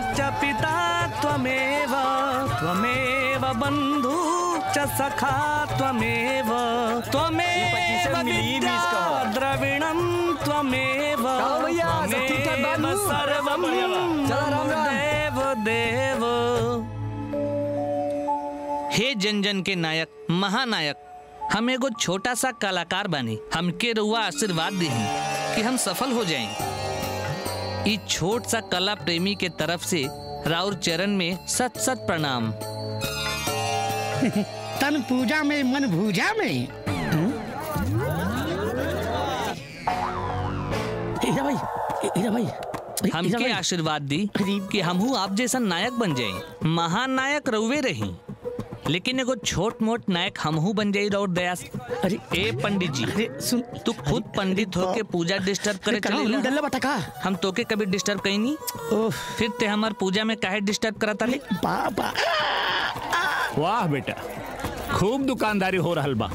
च पिता त्वमेव त्वमेव बन्धु च सखा त्वमेव त्वमेव पच्चीस मिली, बीस विद्या कहो। द्रविणं त्वमेव कहो भैया, सब ठीक ठाक त्वमेव बानू? सर्वं चलो, राम, राम। देव देव हे जन जन के नायक महानायक हम एगो छोटा सा कलाकार बानी हमके रुआ आशीर्वाद दी कि हम सफल हो जाएं ई छोट सा कला प्रेमी के तरफ से राउर चरण में सत सत प्रणाम तन पूजा में मन भूजा में हीरा भाई हीरा भाई हीरा हमके भाई, आशीर्वाद दी गरीब- कि हमहू आप जैसा नायक बन जाए महानायक रउवे रही लेकिन एगो छोट मोट नायक हमहू बन जाई राउर दया से। अरे ए पंडित जी अरे सुन तू खुद पंडित होके पूजा डिस्टर्ब करे कहाँ चलेला डल्ला बटा का हम तोके कभी डिस्टर्ब कहीं नहीं ओह फिर ते हमार पूजा में काहे डिस्टर्ब करता रे बाबा वाह बेटा खूब दुकानदारी हो रहल बा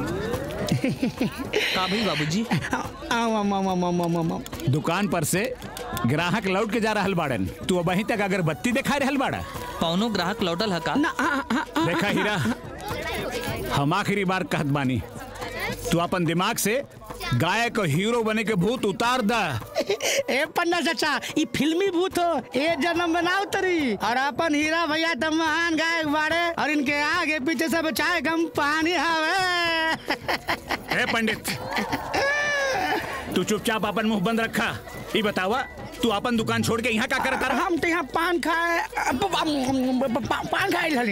का भाई बाबूजी आओ आओ आओ आओ आओ आओ आओ दुकान पर से ग्राहक लौट के जा रहल बाड़न तू अब वहीं तक अगरबत्ती दिखा रहल बाड़ा कौनो ग्राहक लौटल हका ना आ, आ, आ, देखा हीरा हम आखिरी बार कहत बानी तू अपन दिमाग से गायक और हीरो बने के भूत उतार दा ए पन्ना चाचा ई फिल्मी भूत हो ए जन्म बनाओ तरी और अपन हीरा भैया तो महान गायक बाड़े और इनके आगे पीछे सब चाय गम पानी हवे ए पंडित तू चुपचाप अपन मुंह बंद रखा ये बतावा तू अपन दुकान छोड़ के यहाँ का करता रहा हम तो यहाँ पान खाए प- प- पा- पान खाए रहली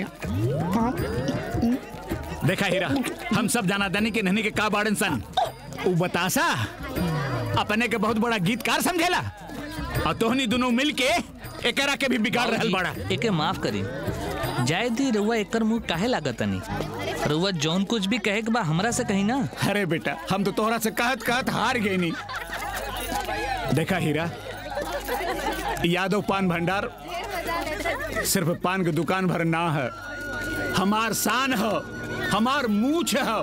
देखा हीरा हम सब जाना दानी के नहनी के का बाड़न सन उ बतासा अपने के बहुत बड़ा गीतकार समझेला और तोहनी दोनों मिल के एकरा के भी बिगाड़ रहल बाड़ा बाबूजी, एके माफ करी जाय दी रउआ एकर मुंह काहे लागत नहीं रउआ जौन कुछ भी कहे के बा हमरा से कही ना अरे बेटा हम तो तोहरा से कहत कहत हार गए नहीं देखा हीरा यादव पान भंडार सिर्फ पान की दुकान भर ना है हमार शान है हमार मूछ है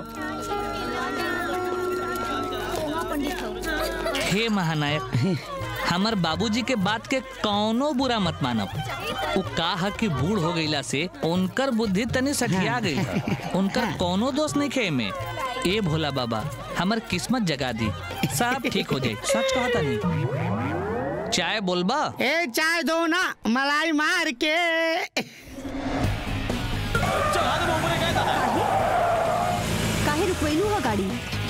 हे महानायक हमर बाबूजी के बात के कौनो बुरा मत मानब उ का ह कि बूढ़ हो गईला से उनकर बुद्धि तनी सठिया गई है उनकर कौनो दोष नहीं खे में ए भोला बाबा हमर किस्मत जगा दी सब ठीक हो जाए सच कहा तनी चाय बोलबा ए चाय दो ना मलाई मार के काहे रुकवैलू हो गाड़ी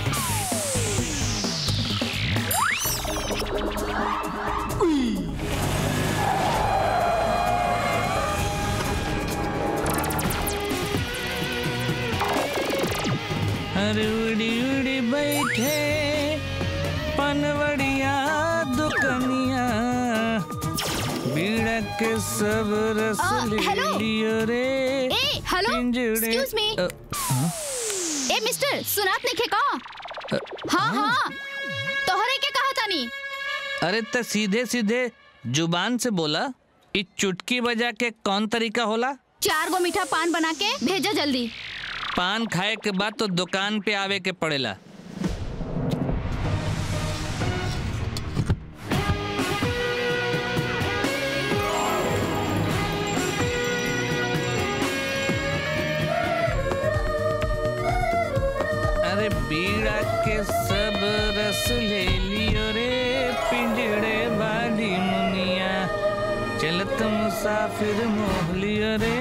अरे उड़ी उड़ी बैठे पनवड़िया दुकनिया बीड़ा के सब रस आ, ले हेलो? लियो रे ए हेलो पिंजड़े- एक्सक्यूज मी अ, ए मिस्टर सुनात नहीं का हाँ हाँ तोहरे के कहा तानी अरे त सीधे सीधे जुबान से बोला इ चुटकी बजा के कौन तरीका होला चार गो मीठा पान बना के भेजा जल्दी पान खाए के बाद तो दुकान पे आवे के पड़ेला अरे बीड़ा के सब रस ले लियो रे पिंजड़े वाली मुनिया चलत मुसाफिर मोह लियो रे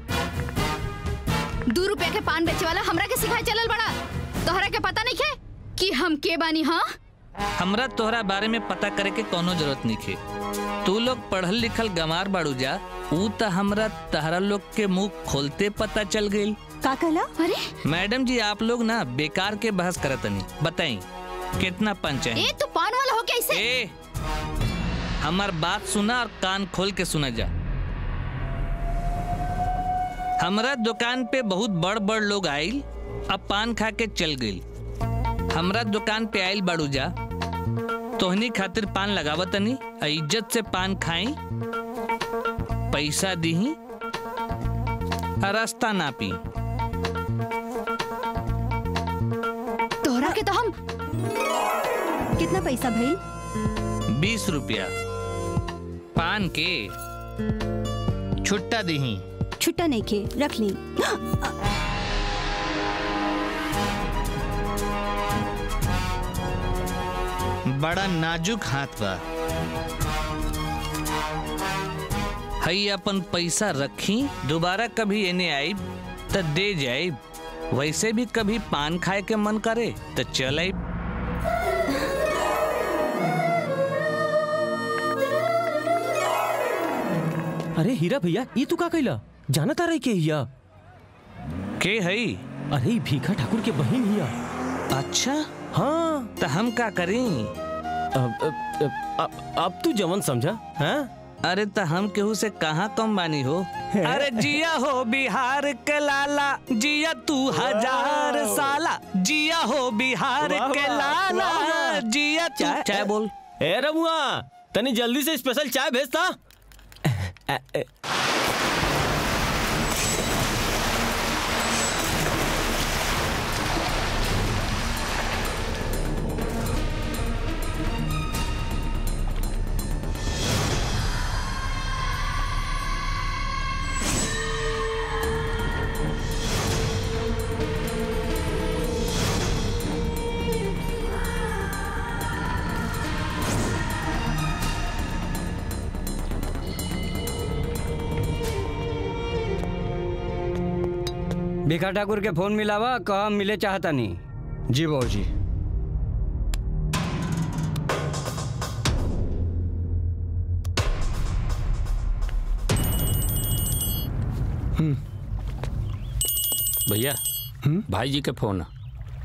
दो रुपया के पान बेचे वाला हमरा के सिखाए चलल बड़ा तोहरा के पता नहीं है कि हम के बानी हाँ हमरा तोहरा बारे में पता करे के कोनो जरूरत नहीं खे तू लोग पढ़ल लिखल गंवार बाड़ू जा ऊ त हमरा तहरा लोग के मुंह खोलते पता चल गई का कहला अरे मैडम जी आप लोग ना बेकार के बहस करतनी बताई कितना पंच है ए तू पान वाला हो क्या इसे ए हमार बात सुना और कान खोल के सुना जा हमरा दुकान पे बहुत बड़ बड़ लोग आइल अब पान खा के चल गइल हमरा दुकान पे आइल बाड़ू जा तोहनी खातिर पान लगावतनी आ इज्जत से पान खाई पैसा दीही आ रास्ता ना पी तोहरा के तो हम कितना पैसा भइल बीस रुपया पान के छुट्टा दही छुट्टा नहीं खे रख ली बड़ा नाजुक हाथ बा हई अपन पैसा रखी दोबारा कभी एने आई त दे जाए वैसे भी कभी पान खाए के मन करे तो चल आई अरे हीरा भैया ये तू का कैला जाना तारा के हिया के हई अरे ई भीखा ठाकुर के बहन हिया अच्छा हाँ तो हम का करी अब अब, अब, अब, अब तू जवन समझा हाँ अरे तो हम केहू से कहाँ कम बानी हो अरे जिया हो बिहार के लाला जिया तू हजार साला जिया हो बिहार वाह, के वाह, लाला वाह, वाह। जिया तू चाय- चाय बोल ए रमुआ तनी जल्दी से स्पेशल चाय भेजता अ, अ, भिखा ठाकुर के फोन मिलावा कहा मिले चाहता नहीं जी बाबू जी भैया भाई जी के फोन है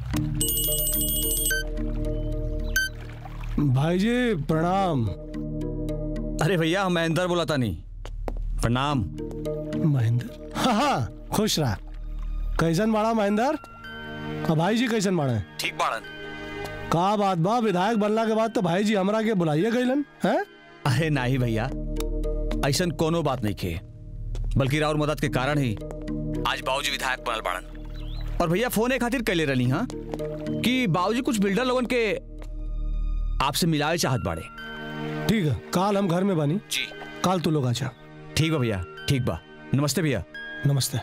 भाई जी प्रणाम अरे भैया हम महेंद्र बोला था नहीं प्रणाम महेंद्र हाँ हाँ खुश रहा कैसन बाड़ा महेंद्र अब भाई जी कैसन बाड़े ठीक बाड़न का बात बा विधायक बनला के बाद तो भाई जी हमरा के बुलाइए गईलन हैं अरे नहीं भैया ऐसा कोनो बात नहीं खे बल्कि राउर मदद के कारण ही आज बाबूजी विधायक बनल बाड़न और भैया फोन एक खातिर कैले रही हाँ कि बाबूजी कुछ बिल्डर लोगन के आपसे मिलावे चाहत बाड़े ठीक है काल हम घर में बनी जी काल तू लोग आजा ठीक बा भैया ठीक बा नमस्ते भैया नमस्ते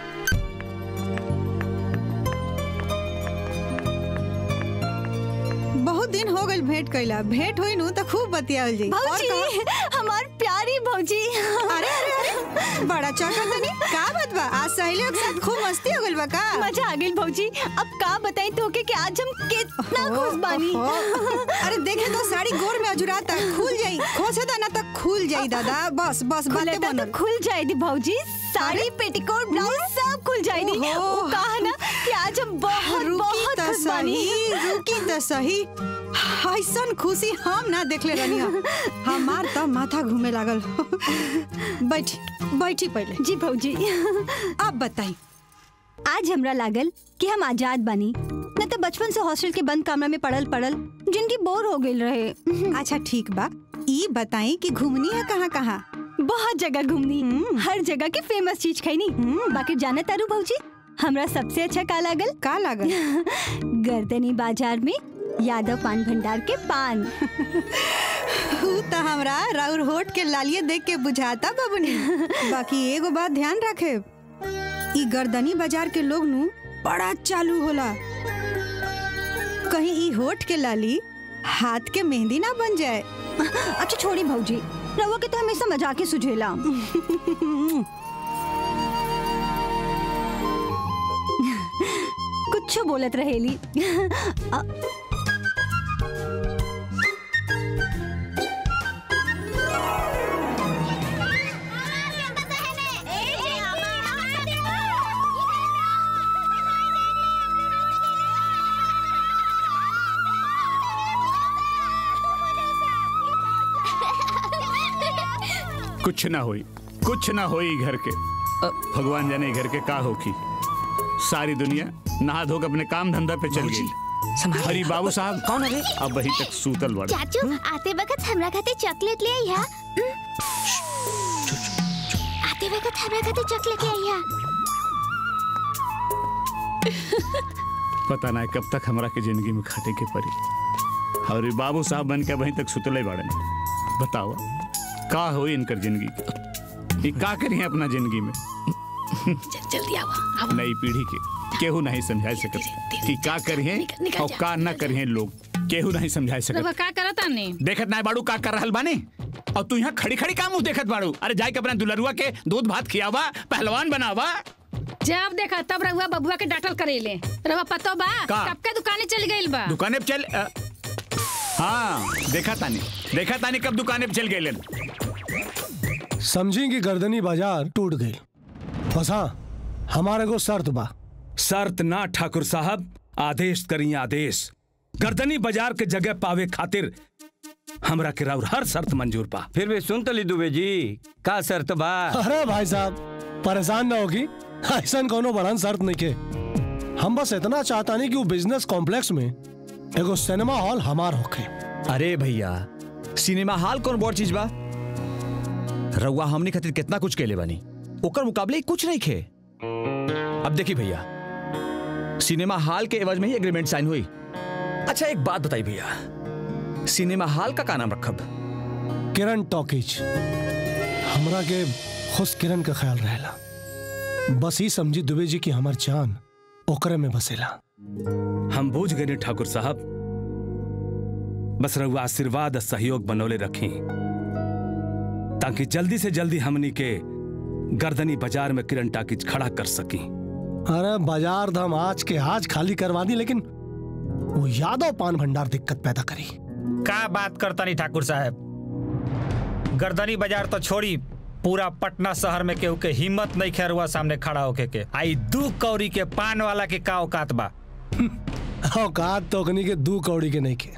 बहुत दिन हो गई भेंट कैला भेंट हुई नु तो खूब बतियाल जी और भौजी कहो- हमार प्यारी भौजी अरे अरे अरे बड़ा चौका तनी का बात बा आज सहेलियों के साथ खूब मस्ती हो गइल बा का मजा आ गई भौजी अब का बताई तो के कि आज हम कितना खुश बानी ओहो। अरे देखे तो साड़ी गोर में अजुराता खुल जाई खोसे दाना तक खुल जाई दादा बस बस बातें खुलेता तो बनल खुल जाए दी भौजी साड़ी पेटीकोट ब्लाउज सब खुल जाए दी ओहो। वो कहा ना कि आज हम बहुत रुकी बहुत त खुश बानी सही रुकी त सही ऐसन खुशी हम ना देखले रहनी हम हमार त माथा घूमे लागल बैठी बैठी पहले जी भौजी अब बताई आज हमरा लागल कि हम आजाद बानी न तो बचपन से हॉस्टल के बंद कमरा में पड़ल पड़ल जिनकी बोर हो गई रहे अच्छा ठीक बा ई बताई कि घूमनी है कहाँ कहाँ बहुत जगह घूमनी हर जगह की फेमस चीज खैनी बाकी जाने तारू भौजी हमरा सबसे अच्छा का लागल का लागल गर्दनी बाजार में यादव पान भंडार के पान ऊ त हमरा राउर होठ के लालिये देख के बुझाता बबनी बाकी एगो बात ध्यान रखे ई गर्दनी बाजार के लोग नु बड़ा चालू होला कहीं ई होठ के लाली हाथ के मेहंदी ना बन जाए अच्छा छोड़ी भौजी रवा के तो हमेशा मजाक ही सुझेला कुछ बोलत रहेली अ- कुछ ना होई कुछ ना होई घर के भगवान जाने घर के का होकी सारी दुनिया नहा धो के अपने काम धंधा पे चल गई हरी बाबू साहब कौन है अब वही तक सूतल बड़ चाचू आते वक्त हमरा खाते चॉकलेट ले आइया आते वक्त हमरा खाते चॉकलेट ले आइया पता ना कब तक हमरा के जिंदगी में खाटे के पड़ी और ये बाबू साहब बन के वहीं तक सुतले बाड़े बताओ का होई इनकर जिंदगी के ये का करिए अपना जिंदगी में जल्दी आओ नई पीढ़ी के केहू नहीं समझा सकत कि का करिए निकल और जा। का ना करिए लोग केहू नहीं समझा रउआ सकत का करत आनी देखत ना बाड़ू का कर रहल बानी और तू यहाँ खड़ी खड़ी का मुंह देखत बाड़ू अरे जाके अपना दुलरुआ के दूध भात खियावा पहलवान बनावा जब देखा तब रउआ बबुआ के डांटल करेले रउआ पतो बा का? कब के दुकाने चल गइल बा दुकाने पे चल अ, हाँ देखा तानी देखा तानी कब दुकाने पे चल गए समझी कि गर्दनी बाजार टूट गई बस हाँ हमारे को शर्त बा शर्त ना ठाकुर साहब आदेश करिए आदेश गर्दनी बाजार के जगह पावे खातिर हमरा के राउर हर शर्त मंजूर बा फिर भी सुन तो ली दुबे जी का शर्त बा अरे भाई साहब परेशान ना होगी ऐसा कोनो बड़न शर्त नहीं के हम बस इतना चाहता नहीं कि वो बिजनेस कॉम्प्लेक्स में एगो सिनेमा हॉल हमार होखे अरे भैया सिनेमा हॉल कौन बड़ चीज बा रउआ हमनी खातिर कितना कुछ केले बानी ओकर मुकाबले ई कुछ नहीं खे अब देखी भैया सिनेमा हॉल के एवज में ही एग्रीमेंट साइन हुई अच्छा एक बात बताई भैया सिनेमा हॉल का का नाम रखब किरण टॉकीज हमरा के खुश किरण का ख्याल रहेला बस ही समझी दुबे जी की हमार जान ओकरे में बसेला हम बूझ गए ठाकुर साहब बस रउआ आशीर्वाद और सहयोग बनौले रखी ताकि जल्दी से जल्दी हमनी के गर्दनी बाजार में किरण टाकिज खड़ा कर सकी अरे बाजार धाम आज के आज खाली करवा दी लेकिन वो यादव पान भंडार दिक्कत पैदा करी का बात करता नहीं ठाकुर साहब गर्दनी बाजार तो छोड़ी पूरा पटना शहर में केहू के हिम्मत नहीं खेरुआ सामने खड़ा होके के आई दू कौड़ी के पान वाला के का औकात बा औकात तोकनी के दू कौड़ी के नहीं के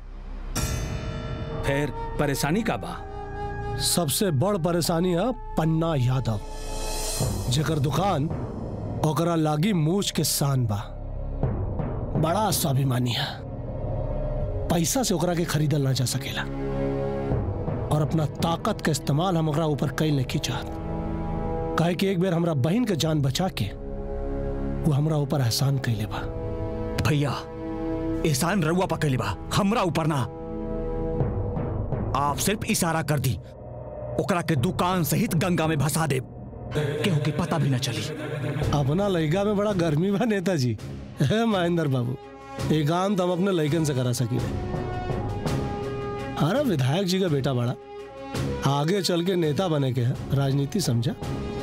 फिर परेशानी का बा सबसे बड़ परेशानी है पन्ना यादव जेकर दुकान ओकरा लागी मूछ के सान बा बड़ा स्वाभिमानी है पैसा से ओकरा के खरीदल ना जा सकेला और अपना ताकत का इस्तेमाल हम ओकरा ऊपर कई नहीं चाहत काहे कि एक बेर हमरा बहन के जान बचा के वो हमरा ऊपर एहसान कैले बा भैया एहसान रउआ पकड़ बा हमरा ऊपर ना आप सिर्फ इशारा कर दी ओकरा के दुकान सहित गंगा में भसा दे केहू के पता भी न चली अपना लड़का में बड़ा गर्मी बा नेताजी है महेंद्र बाबू एक काम तो हम अपने लड़कन से करा सकी अरे विधायक जी का बेटा बड़ा आगे चल के नेता बने के है राजनीति समझा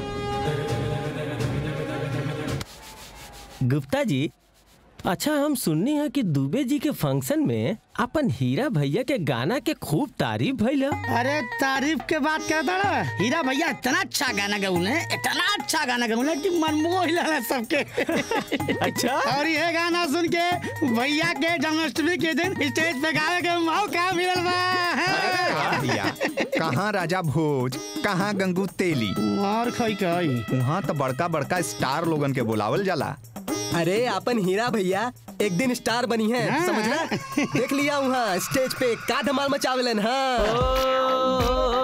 गुप्ता जी अच्छा हम सुननी है कि दुबे जी के फंक्शन में अपन हीरा भैया के गाना के खूब तारीफ भइल है। अरे तारीफ के बात क्या था हीरा भैया इतना अच्छा गाना गौले इतना अच्छा गाना गौले कि मन मोह हिला सबके अच्छा और ये गाना सुन के भैया के जन्माष्टमी के दिन स्टेज पे गावे के मौका मिलल बा भैया कहाँ राजा भोज कहाँ गंगू तेली और खई खई वहाँ तो बड़का बड़का स्टार लोगन के बुलावल जाला अरे अपन हीरा भैया एक दिन स्टार बनी है हाँ। समझला देख लिया वहाँ स्टेज पे का धमाल मचावलन हाँ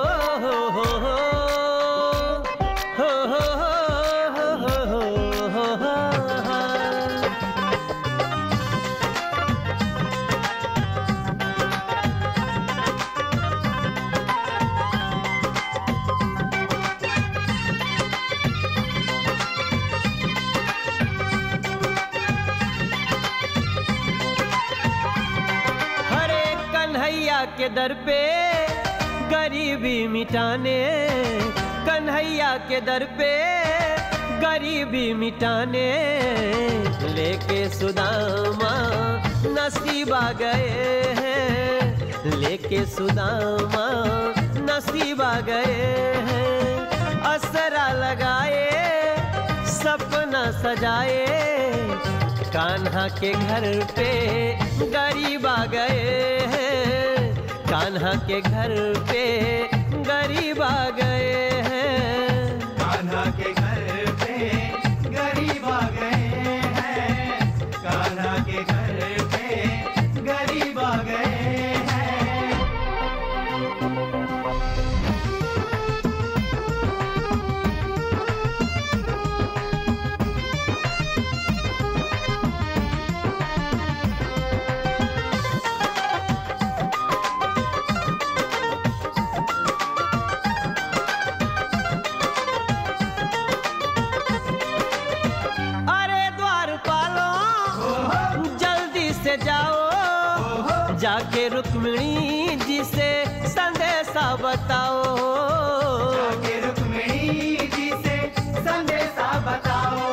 हरे कन्हैया के दर पे गरीबी मिटाने कन्हैया के दर पे गरीबी मिटाने लेके सुदामा नसीबा गए हैं लेके सुदामा नसीबा गए हैं असरा लगाए सपना सजाए कान्हा के घर पे गरीब आ गए हैं कान्हा के घर पे गरीब आ गए हैं कान्हा के घर पे गरीब आ गए हैं कान्हा के घर पे गरीब आ गए हैं जाओ जाके रुक्मिणी जी से संदेशा बताओ जाके रुक्मिणी जी से संदेशा बताओ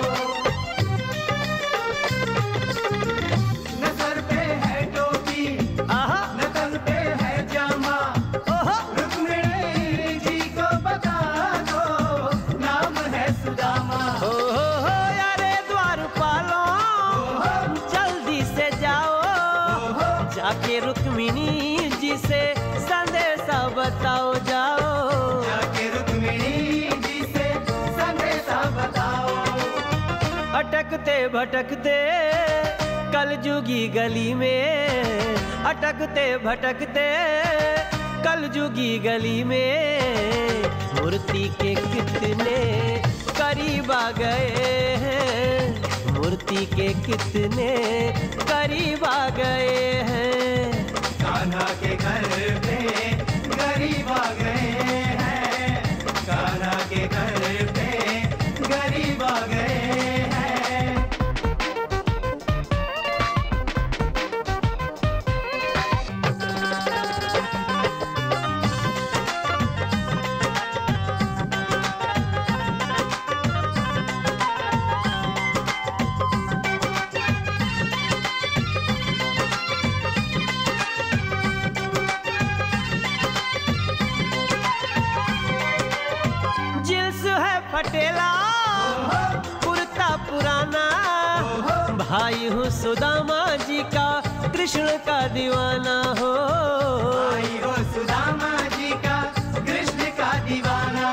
नजर पे है टोपी नजर पे है जामा रुक्मिणी जी को बता दो नाम है सुदामा हो हो हो यारे द्वार पालो जल्दी से जाओ जाके रुक्मिणी जी से संदेशा बताओ जाओ जाके रुक्मिणी जी से संदेशा बताओ अटकते भटकते कलजुगी गली में अटकते भटकते कलजुगी गली में मूर्ति के कितने करीब आ गए हैं मूर्ति के कितने करीब आ गए हैं कान्हा के घर पे गरीब आ गए हैं कान्हा के घर पे गरीब आ गए हैं जिल्स है फटेला कुर्ता पुराना भाई हूँ सुदामा जी का कृष्ण का दीवाना हो भाई हो सुदामा जी का कृष्ण का दीवाना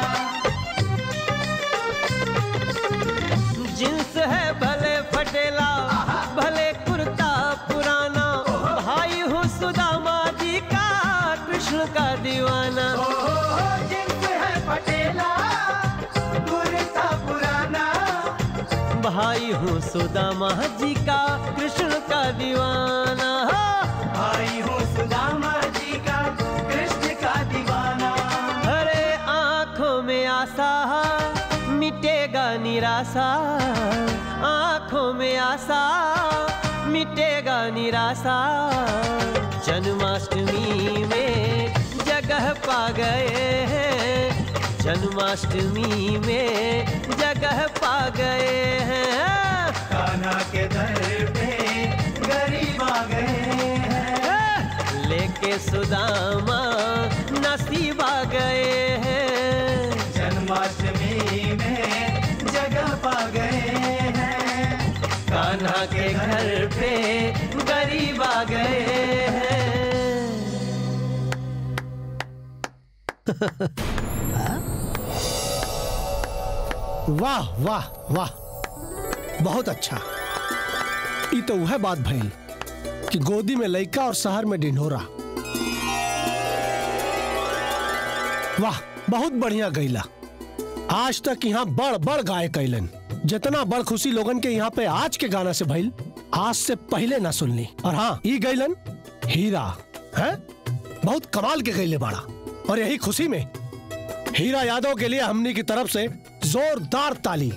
जिन्स है भले फटेला भले कुर्ता पुराना भाई हूँ सुदामा जी का कृष्ण का दीवाना जिन्स है पटेला कुर्ता पुराना भाई हूँ सुदामा जी का कृष्ण का दीवाना भाई हो सुदामा जी का कृष्ण का दीवाना अरे आंखों में आशा मिटेगा निराशा आंखों में आशा मिटेगा निराशा जन्माष्टमी में जगह पा गए हैं जन्माष्टमी में जगह पा गए हैं कान्हा के दर पे गरीब आ गए हैं लेके सुदामा नसीब आ गए हैं जन्माष्टमी में जगह पा गए हैं कान्हा के घर पे गरीब आ गए हैं वाह वाह वाह बहुत अच्छा ई तो वह बात भइल कि गोदी में लइका और शहर में ढिंढोरा वाह बहुत बढ़िया गईला आज तक यहाँ बड़ बड़ गाय कैलन जितना बड़ खुशी लोगन के यहाँ पे आज के गाना से भइल आज से पहले ना सुनली और हाँ ई गईलन हीरा है बहुत कमाल के गईले बाड़ा और यही खुशी में हीरा यादव के लिए हमनी की तरफ से जोरदार ताली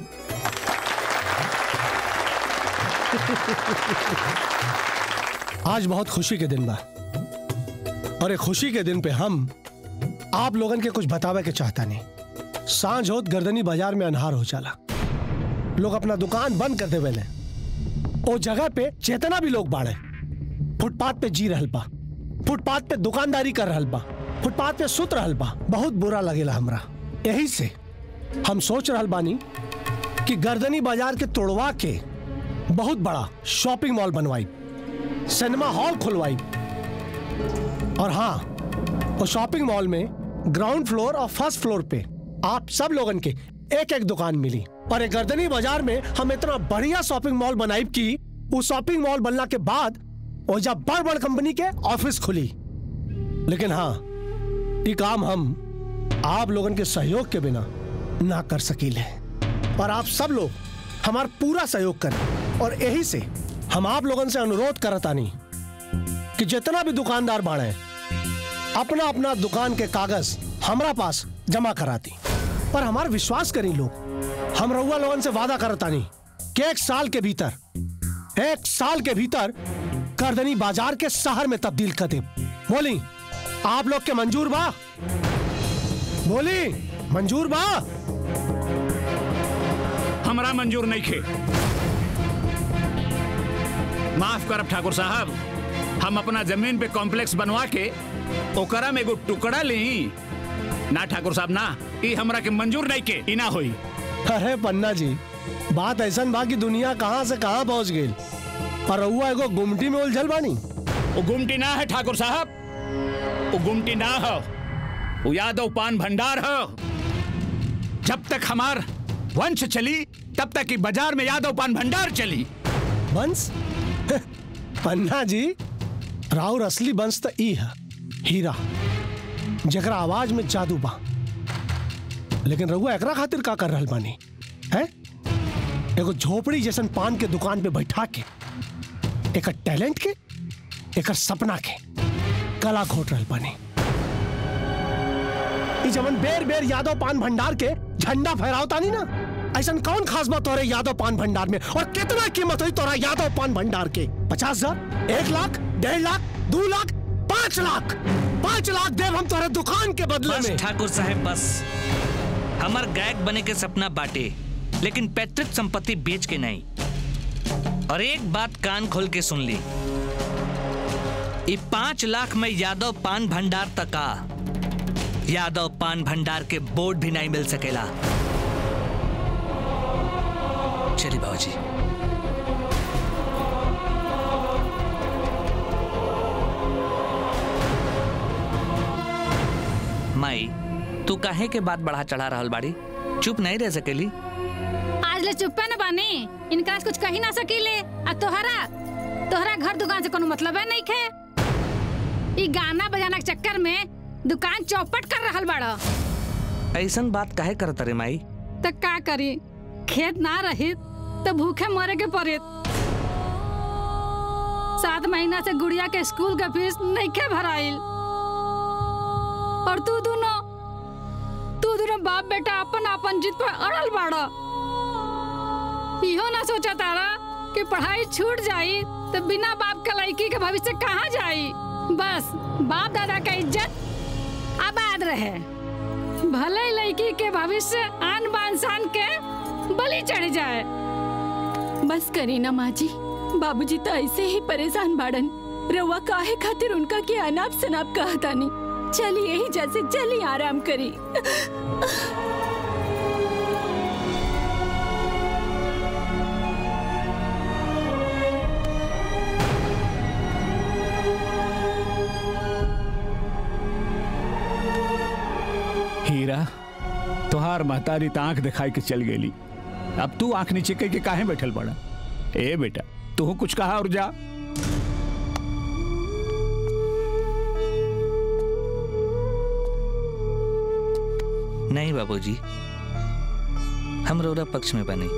आज बहुत खुशी के दिन बा और ये खुशी के दिन पे हम आप लोगन के कुछ बतावे के चाहता नहीं सांझ होत गर्दनी बाजार में अनहार हो जाला लोग अपना दुकान बंद कर देवे ले ओ जगह पे चेतना भी लोग बाड़े फुटपाथ पे जी रहल बा फुटपाथ पे दुकानदारी कर रहल बा फुटपाथ पे सुत रहल बा बहुत बुरा लगेला हमरा यही से हम सोच रहल बानी कि गर्दनी बाजार के तोड़वा के बहुत बड़ा शॉपिंग मॉल बनवाई सिनेमा हॉल खुलवाई और हाँ वो शॉपिंग मॉल में ग्राउंड फ्लोर और फर्स्ट फ्लोर पे आप सब लोगन के एक एक दुकान मिली और ये गर्दनी बाजार में हम इतना बढ़िया शॉपिंग मॉल बनाई कि उस शॉपिंग मॉल बनने के बाद वो जब बड़ बड़ कंपनी के ऑफिस खुली लेकिन हाँ ये काम हम आप लोगन के सहयोग के बिना ना कर सकीले और आप सब लोग हमारा पूरा सहयोग करें और यही से हम आप लोगन से अनुरोध करतानी कि जितना भी दुकानदार बाड़े अपना अपना दुकान के कागज हमरा पास जमा कराती पर हमारा विश्वास करी लोग हम रउआ लोगन से वादा करतानी कि एक साल के भीतर एक साल के भीतर गर्दनी बाजार के शहर में तब्दील कर दे बोली आप लोग के मंजूर बा बोली मंजूर बा हमरा मंजूर नहीं खे माफ करब ठाकुर साहब हम अपना जमीन पे कॉम्प्लेक्स बनवा के ओकरा में एगो टुकड़ा ली ना ठाकुर साहब ना ई हमरा के मंजूर नहीं के ई ना होई अरे पन्ना जी बात ऐसा बा कि दुनिया कहाँ से कहाँ पहुंच गई और रउआ एगो गुमटी में उलझल बानी वो गुमटी ना है ठाकुर साहब वो गुमटी ना हो वो यादव पान भंडार हो जब तक हमार वंश चली तब तक की बाजार में यादव पान भंडार चली वंश पन्ना जी राउर असली वंश तो ई है हीरा जकरा आवाज में जादू बा लेकिन रउआ एकरा खातिर का कर रहल बानी हैं एगो झोपड़ी जैसन पान के दुकान पे बैठा के एकर टैलेंट के एकर सपना के कला खोट रहल बानी ई जवन बेर बेर यादव पान भंडार के झंडा फहरावतानी ना ऐसा कौन खास बात तोरे यादव पान भंडार में और कितना कीमत हुई तोरा यादव पान भंडार के पचास हजार एक लाख डेढ़ लाख दो लाख पांच लाख पांच लाख देव हम तोरे दुकान के बदले बस में ठाकुर साहब बस हमार गायक बने के सपना बाटे लेकिन पैतृक संपत्ति बेच के नहीं और एक बात कान खोल के सुन ली ये पांच लाख में यादव पान भंडार तका यादव पान भंडार के बोर्ड भी नहीं मिल सकेला चलिए बाबूजी माई तू काहे के बात बढ़ा चढ़ा रहल बाड़ी चुप नहीं रह सकेली आज ले चुप्पे न बानी इनका आज कुछ कही ना सकीले आ तोहरा तोहरा घर दुकान से कोनो मतलब है नहीं खे ई गाना बजाना के चक्कर में दुकान चौपट कर रहल बाड़ा ऐसन बात काहे करत रे माई तो का करी खेत ना रही तो भूखे मरे के पड़े सात महीना से गुड़िया के स्कूल का फीस नहीं के भराइल और तू दोनों तू दोनों बाप बेटा अपन अपन जिद पर अड़ल बाड़ा इहो ना सोचा तारा कि पढ़ाई छूट जाई तो बिना बाप के लड़की के भविष्य कहाँ जाई बस बाप दादा का इज्जत आबाद रहे भले लड़की के भविष्य आन बान शान के बलि चढ़ जाए बस करी ना माँ जी बाबूजी तो ऐसे ही परेशान बाड़न रउआ काहे खातिर उनका के अनाप शनाप कहतानी चली यही जैसे चली आराम करी हीरा तोहार महतारी त आंख दिखाई के चल गेली अब तू आंख नीचे के काहे बैठल पड़ा ए बेटा तू कुछ कहा और जा नहीं बाबूजी हम रोरा पक्ष में बने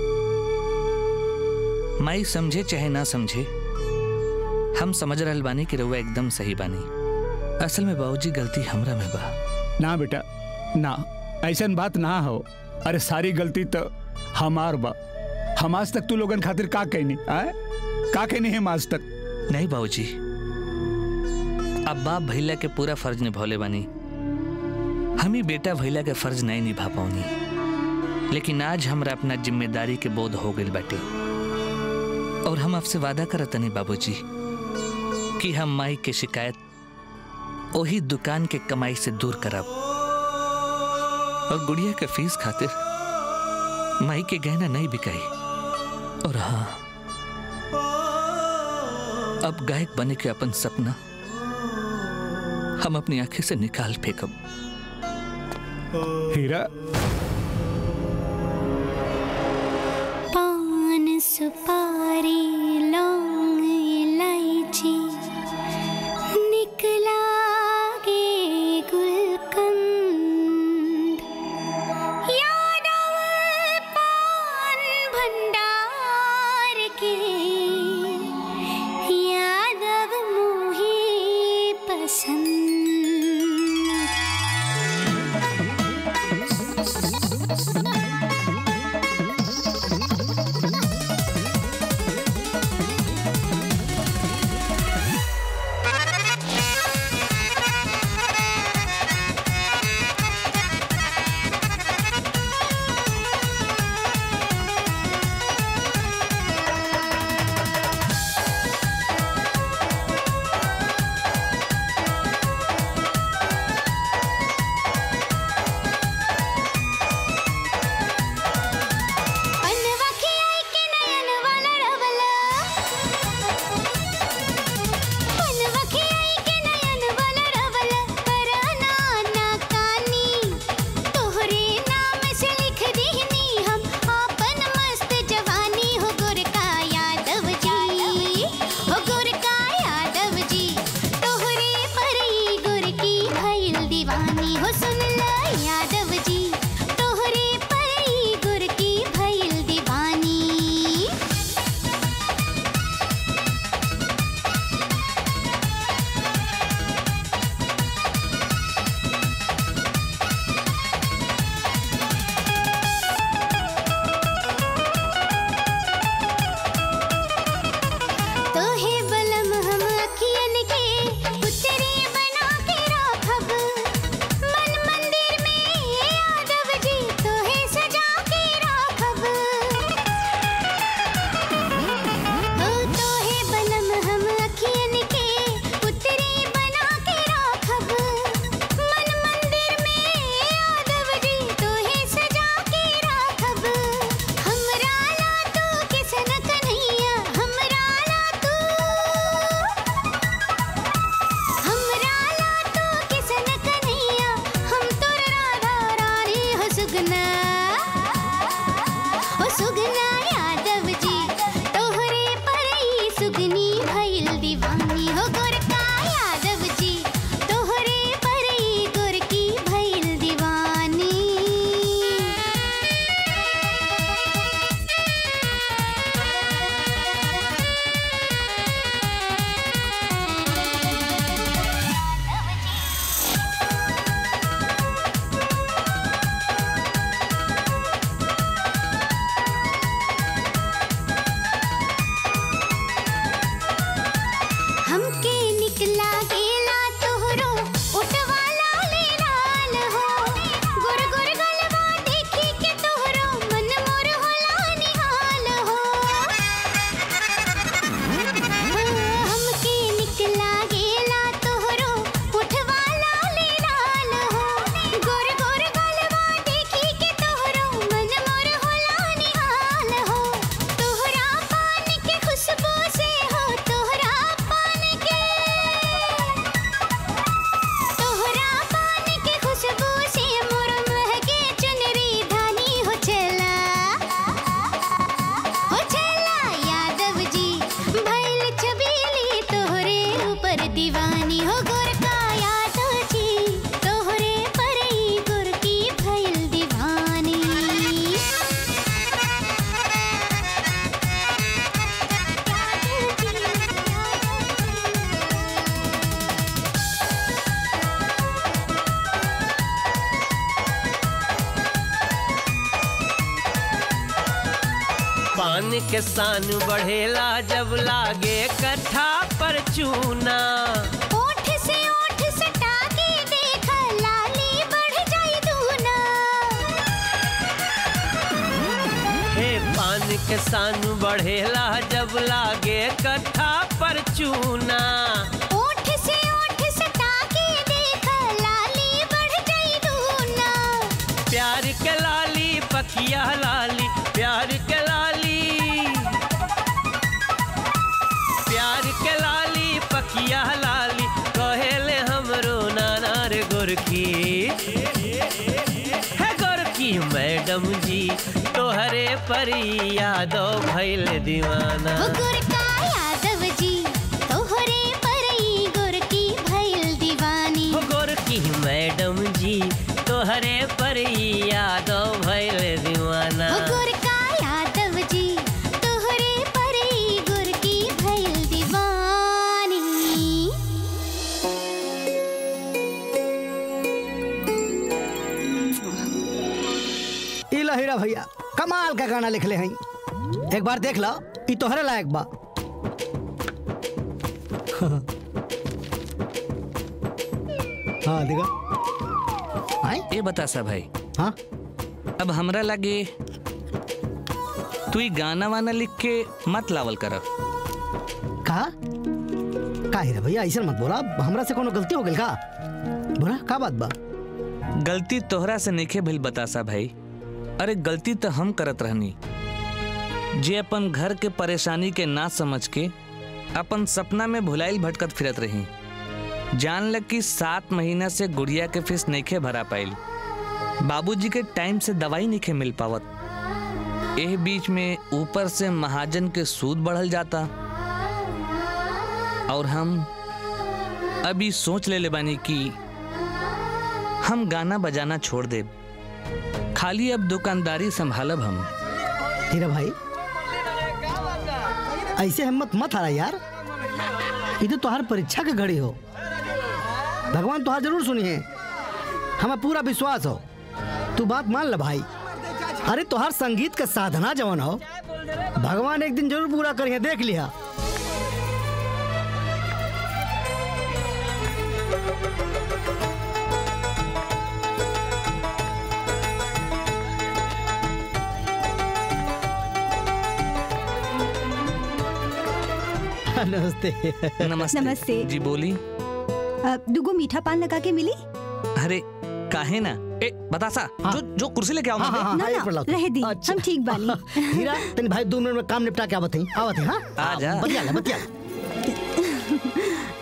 माई समझे चाहे ना समझे हम समझ रहल बानी कि रउआ एकदम सही बानी असल में बाबूजी गलती हमरा में बा ना बेटा ना ऐसन बात ना हो अरे सारी गलती तो हमार बा हम आज तक तू लोगन खातिर का कहनी आए का कहनी है आज तक नहीं बाबूजी अब बाप भैला के पूरा फर्ज निभौले बानी हम ही बेटा भैला के फर्ज नहीं निभा पाऊनी लेकिन आज हमरा अपना जिम्मेदारी के बोध हो गई बाटे और हम आपसे वादा करत नहीं बाबूजी कि हम माई के शिकायत वही दुकान के कमाई से दूर करब और गुड़िया के फीस खातिर माई के गहना नहीं बिकाई और हाँ अब गायक बने के अपन सपना हम अपनी आंखें से निकाल फेंकब हीरा पान सुपारी लौंग इलायची निकला गे गुलकंद यादव पान भंडार के यादव मोही पसंद सुगना ओ सुगना यादव जी तोहरे पर ई सुगनी भइल दीवानी हो गोरका यादव जी तोहरे पर ई गोरकी भइल दीवानी हमके निकला गेला तोहरो उठवाला ले लाल हो गुर गुर गलवा देखी के तोहरो मन मोर होला निहाल हो हमके निकला गेला तोहरो उठवाला ले लाल हो गुर गुर गलवा देखी के तोहरो मन मोर होला निहाल हो तोहरा पान के खुशबू से हो तोहरा पान के तोहरा पान के खुशबू से मोर महके चुनरी धानी हो चला हो चला यादव जी भइल छबीली तोहरे ऊपर दीवानी हो गोरका यादव जी तोहरे पर ही गोरकी भइल दीवानी पान के सान बढ़ेला जब लागे कट्ठा पर चूना ओठ से ओठ सटा के देख लाली बढ़ जाई दूना हे पान के सान बढ़ेला जब लागे कट्ठा पर चूना ओठ से ओठ सटा के देख लाली बढ़ जाई दूना प्यार के लाली पकिया लाली प्यार के लाली प्यार के लाली पकिया लाली कहेले हमरो नाना रे गोरखी है गोरखी मैडम जी तोहरे पर यादो भइल दीवाना वो गोरका यादव जी तोहरे पर ही गोरकी भइल दीवानी हो गोरखी मैडम जी तोहरे पर यादो भइल दीवाना वो गोरका यादव जी तोहरे पर ही गोरकी भइल दीवानी ई लो हीरा भैया कमाल का गाना लिखले हैं एक बार देख लो ई तोहरे लायक बा हाँ देखा ए बता सा भाई हाँ अब हमरा लगे तू ही गाना वाना लिख के मत लावल कर का का हीरा भैया ऐसा मत बोला हमरा से कोनो गलती हो गई का बोला का बात बा गलती तोहरा से नइखे भइल बतासा भाई अरे गलती तो हम करत रहनी जे अपन घर के परेशानी के ना समझ के अपन सपना में भुलाइल भटकत फिरत रही जान लग कि सात महीना से गुड़िया के फीस नइखे भरा पाइल बाबूजी के टाइम से दवाई नइखे मिल पावत एह बीच में ऊपर से महाजन के सूद बढ़ल जाता और हम अभी सोच ले ले बानी कि हम गाना बजाना छोड़ दे खाली अब दुकानदारी संभालब हम हीरा भाई ऐसे हिम्मत मत हारा यार ये तो तुम्हार परीक्षा के घड़ी हो भगवान तुहार जरूर सुनी है हमें पूरा विश्वास हो तू बात मान ल भाई अरे तुहार संगीत का साधना जवन हो भगवान एक दिन जरूर पूरा करिए देख लिया नमस्ते नमस्ते नमस्ते। जी बोली अ, दुगो मीठा पान लगा के मिली अरे काहे ना ए बतासा जो जो कुर्सी लेके आओ हाँ, हाँ, हाँ, ना एक ना पर लाओ। रह दी हम ठीक बानी हीरा तेरे भाई दो मिनट में काम निपटा के आवत है आवत है हाँ आ जा। बतिया ले बतिया ले।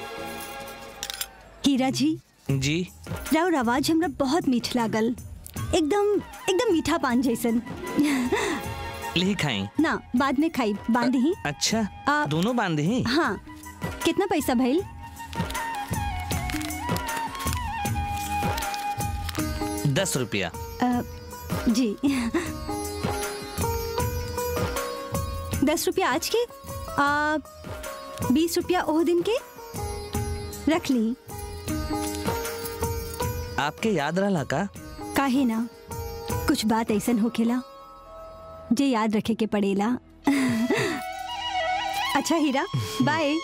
हीरा जी जी राउर आवाज हमरा बहुत मीठ लागल एकदम एकदम मीठा पान जैसन ली खाई ना बाद में खाई बांध ही अच्छा दोनों बांधे ही हाँ कितना पैसा भइल दस रुपया अ, जी दस रुपया आज के आ, बीस रुपया ओह दिन के रख ली आपके याद रहा का काहे ना कुछ बात ऐसन होखेला जे याद रखे के पड़ेला अच्छा हीरा बाय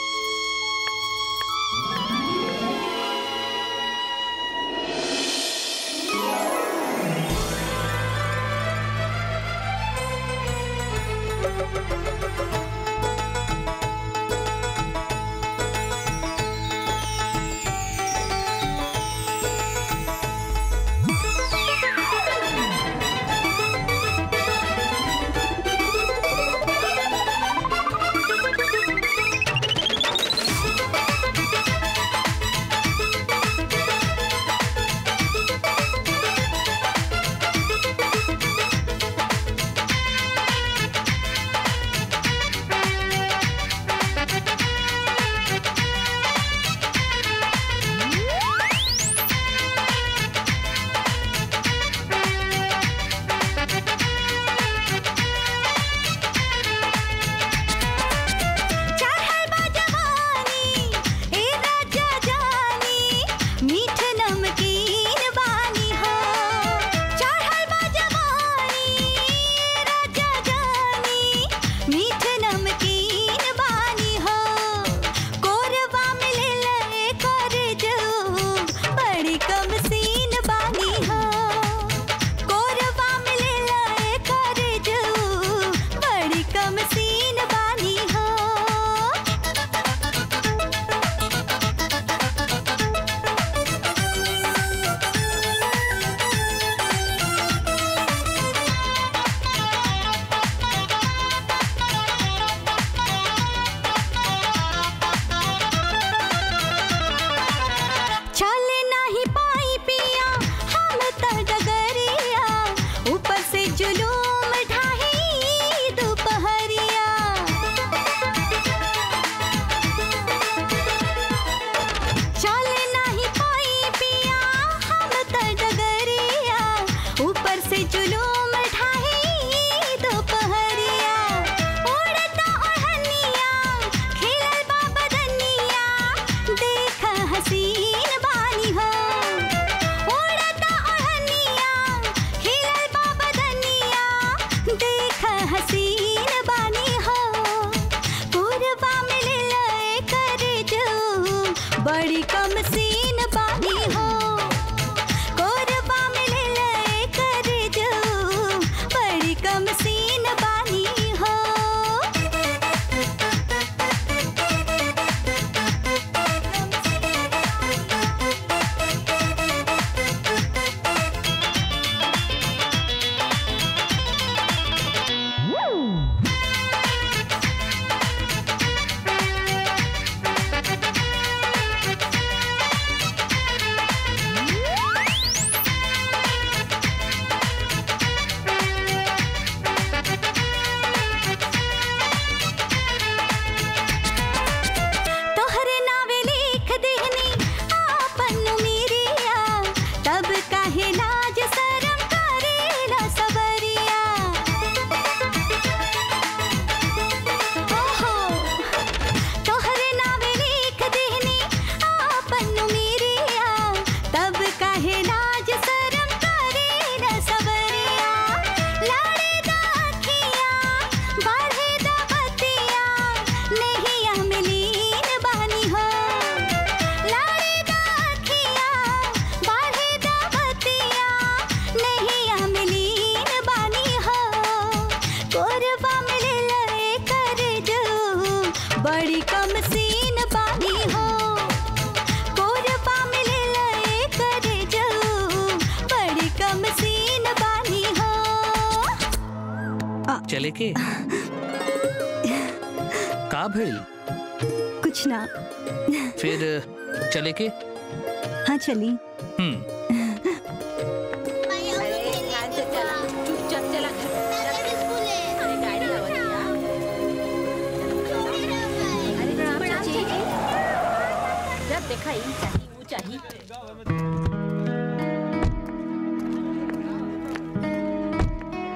मीठ नमकीन बानी हो चढ़ल बा जवानी राजा जानी मीठ नमकीन बानी हो कोरबा में ले ले कर जो बड़ी कम सीन बानी हो कोरबा में ले ले कर जो बड़ी कम सीन बानी हो चल नहीं पाई पिया हम त डगरिया ऊपर से जुलूम ढाही दोपहरिया चल नहीं पाई पिया हम त डगरिया ऊपर से जुलूम ढाही दोपहरिया उड़ता ओढ़निया खिलल बा बदनिया देख हसीन बानी हो उड़ता ओढ़निया खिलल बा बदनिया देख हसीन बानी हो पूर्वा में ले लए कर जो बड़ी कम सीन बानी हो कोरबा में ले लए कर जो बड़ी कम सीन बानी हो तोहरे नावे लिख देहनी आपन मीरिया तब काहे लाज शरम करेला सबरिया ओहो तोहरे नावे लिख देहनी आपन मीरिया तब काहे लाज शरम करेला सबरिया लाड़े दा अखिया बढ़े दा बतिया नहिया मिलीन बानी हो लाड़े दा अखिया बढ़े दा बतिया नहिया मिलीन बानी हो कोरबा में ले लए कर जो बड़ी कम सीन बानी हो कोरबा में ले लए कर जो बड़ी कम सीन बानी हो चले के का भइल कुछ ना फिर चले के हाँ चली हम्म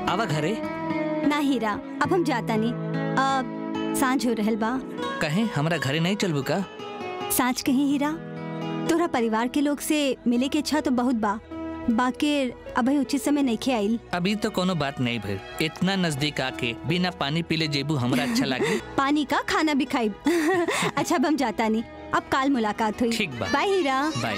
आवा घरे ना हीरा अब हम जाता नहीं अब सांझ हो रहल बा कहे हमरा घरे नहीं चलबू का सांझ कहीं हीरा तोरा परिवार के लोग से मिले के इच्छा तो बहुत बा बाकी अभी उचित समय नहीं खे आइल अभी तो कोनो बात नहीं भइल इतना नजदीक आके बिना पानी पीले जेबू हमरा अच्छा लागे पानी का खाना भी खाई अच्छा अब हम जाता नहीं अब काल मुलाकात हुई ठीक बा। बाय हीरा बाय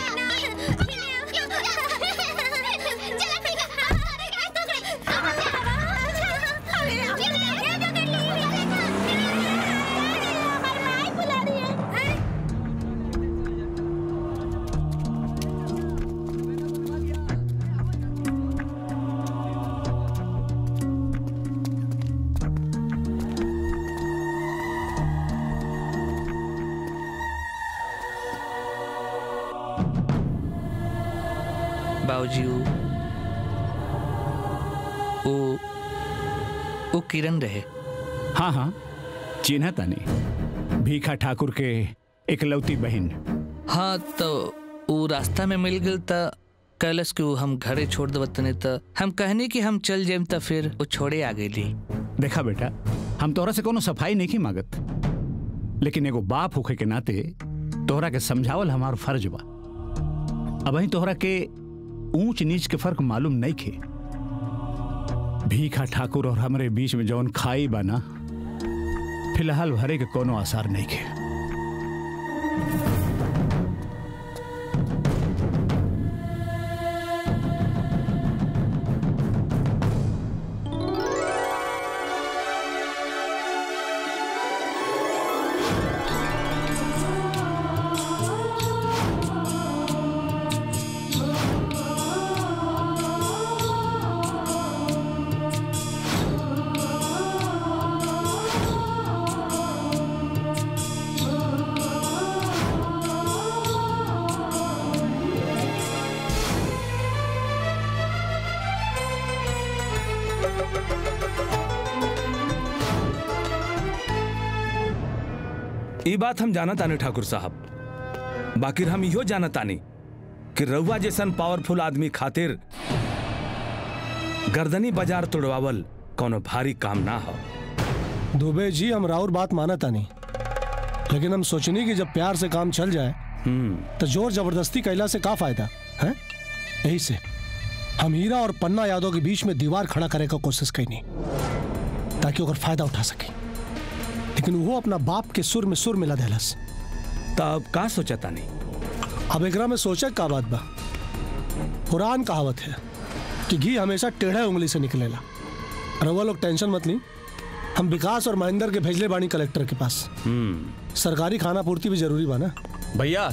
बाबूजी वो वो वो किरण रहे हाँ हाँ चिन्ह तानी भीखा ठाकुर के इकलौती बहन हाँ तो वो रास्ता में मिल गल त कैलस कि वो हम घरे छोड़ देव तने त हम कहनी कि हम चल जाइम त फिर वो छोड़े आ गई देखा बेटा हम तोहरा से कोनो सफाई नहीं मांगत लेकिन एगो बाप होखे के नाते तोहरा के समझावल हमार फर्ज बा अब ही तोहरा के ऊंच नीच के फर्क मालूम नहीं खे भीखा ठाकुर और हमरे बीच में जौन खाई बा ना फिलहाल भरे के कोनो आसार नहीं खे ई बात हम जाना तानी ठाकुर साहब बाकी हम इहो जाना तानी कि रउआ जैसन पावरफुल आदमी खातिर गर्दनी बाजार तोड़वावल कोनो भारी काम ना हो दुबे जी हम राउर बात माना था नहीं लेकिन हम सोचनी कि जब प्यार से काम चल जाए तो जोर जबरदस्ती कैला से का फायदा है यही से हम हीरा और पन्ना यादव के बीच में दीवार खड़ा करे का कोशिश कैनी ताकि ओकर फायदा उठा सके लेकिन वो अपना बाप के सुर में सुर मिला देलस तब का सोचा तानी अब एकरा में सोचे का बात बा पुरान कहावत है कि घी हमेशा टेढ़े उंगली से निकलेला रउआ लोग टेंशन मत ली हम विकास और महेंद्र के भेजले बानी कलेक्टर के पास सरकारी खाना पूर्ति भी जरूरी बा ना भैया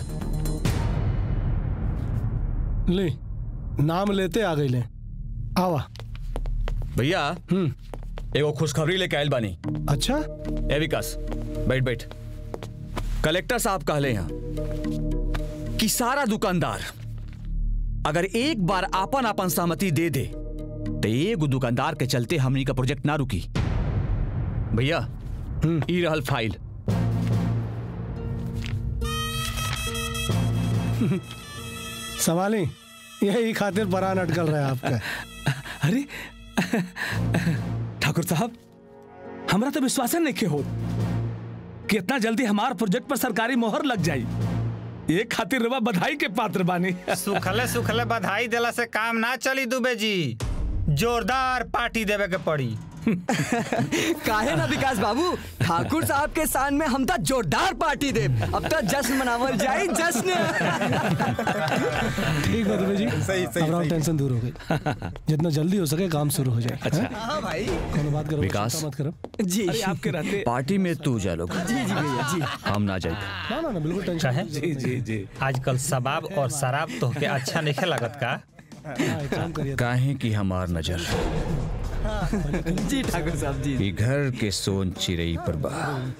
ले नाम लेते आ गई ले आवा भैया एगो खुशखबरी लेके आयल बानी अच्छा ए विकास बैठ बैठ कलेक्टर साहब कहले हैं कि सारा दुकानदार अगर एक बार आपन आपन सहमति दे दे तो एगो दुकानदार के चलते हमनी का प्रोजेक्ट ना रुकी भैया ई रहल फाइल सवाली यही खातिर परान अटकल रहा है आपका अरे ठाकुर साहब हमरा तो विश्वास नहीं के हो कि इतना जल्दी हमार प्रोजेक्ट पर सरकारी मोहर लग जाई ये खातिर रवा बधाई के पात्र बानी सुखले सुखले बधाई देला से काम ना चली दुबे जी जोरदार पार्टी देवे के पड़ी काहे ना विकास बाबू ठाकुर साहब के शान में हम तो जोरदार पार्टी दे अब तो जश्न मनावल जाए जश्न ठीक है दुबे जी सही अब राव टेंशन दूर हो गई जितना जल्दी हो सके काम शुरू हो जाए अच्छा। हैं? हाँ भाई कोनो बात करो विकास। चिंता मत करो जी अरे आपके रहते पार्टी में तू जा लोग जी जी भैया जी हम ना जाए ना ना ना बिल्कुल टेंशन काहे? जी जी जी आजकल शबाब और शराब तो के अच्छा नहीं लागत का काम करिए काहे की हमार नजर जी ठाकुर साहब जी ई घर के सोन चिरई पर बा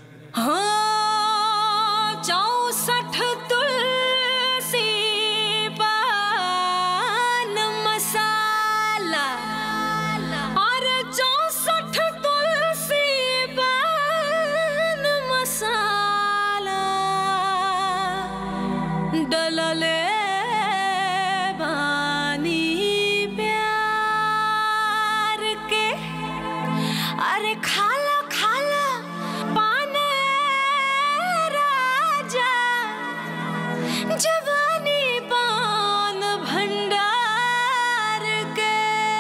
हाँ चौसठ तुलसी पान मसाला और चौसठ तुलसी पान मसाला डलले बानी प्यार के खाला खाला पान राजा जवानी पान भंडार के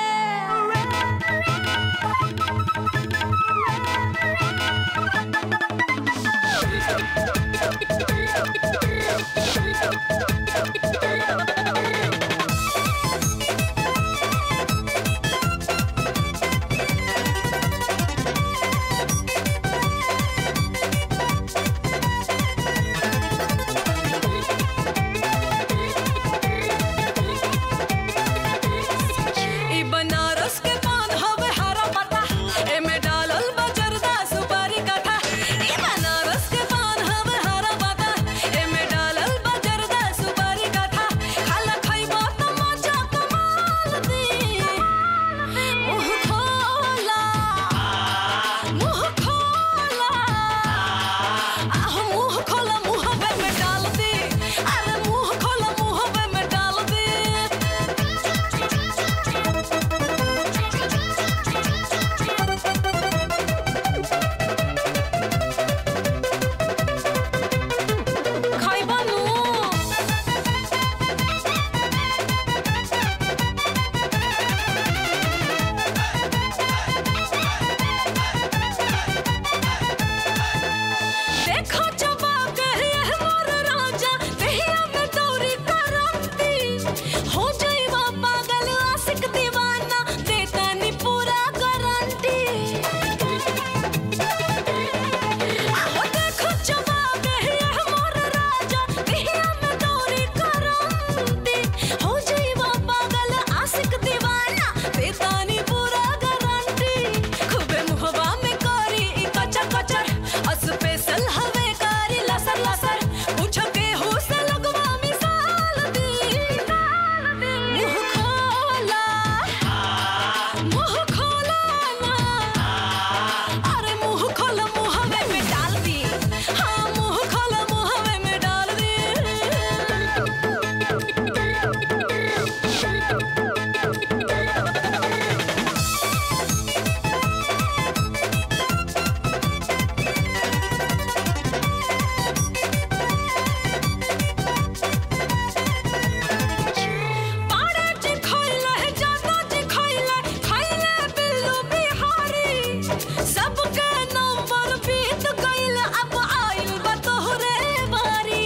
ई बनारस के पान हवे हरा पत्ता एमे डालल बा जर्दा सुपारी कथा ई बनारस के पान हवे हरा पत्ता एमे डालल बा जर्दा सुपारी कथा खाला खइबो त मजा कमाल दी मुंह खोला मुंह खोला आह मुंह खोला मुंहवे में डाल दी अरे मुंह खोला मुंहवे में डाल दी खाइबा नु देखो चबा के ये मोर राजा कहिया में तोरी करंती हो जाइबा पागल आशिक दीवाना देता नी पूरा गारंटी आओ देखो चबा के ये मोर राजा कहिया में तोरी करंती हो जाइबा पागल आशिक दीवाना देता नी पूरा गारंटी खूबे मुहवा में करी ई कचा कचर स्पेशल हवे कारी लसर लसर पूछो के हो से लगवा मिसाल दी मुंह खोला मुंह खोला ना अरे मुंह खोला मुहवे में डाल दी हाँ मुंह खोला मुहवे में डाल पाड़े जी खइले जानो जी खइले खइले बिल्लू बिहारी सबके नंबर बीत गइल अब आइल बा तोहरे बारी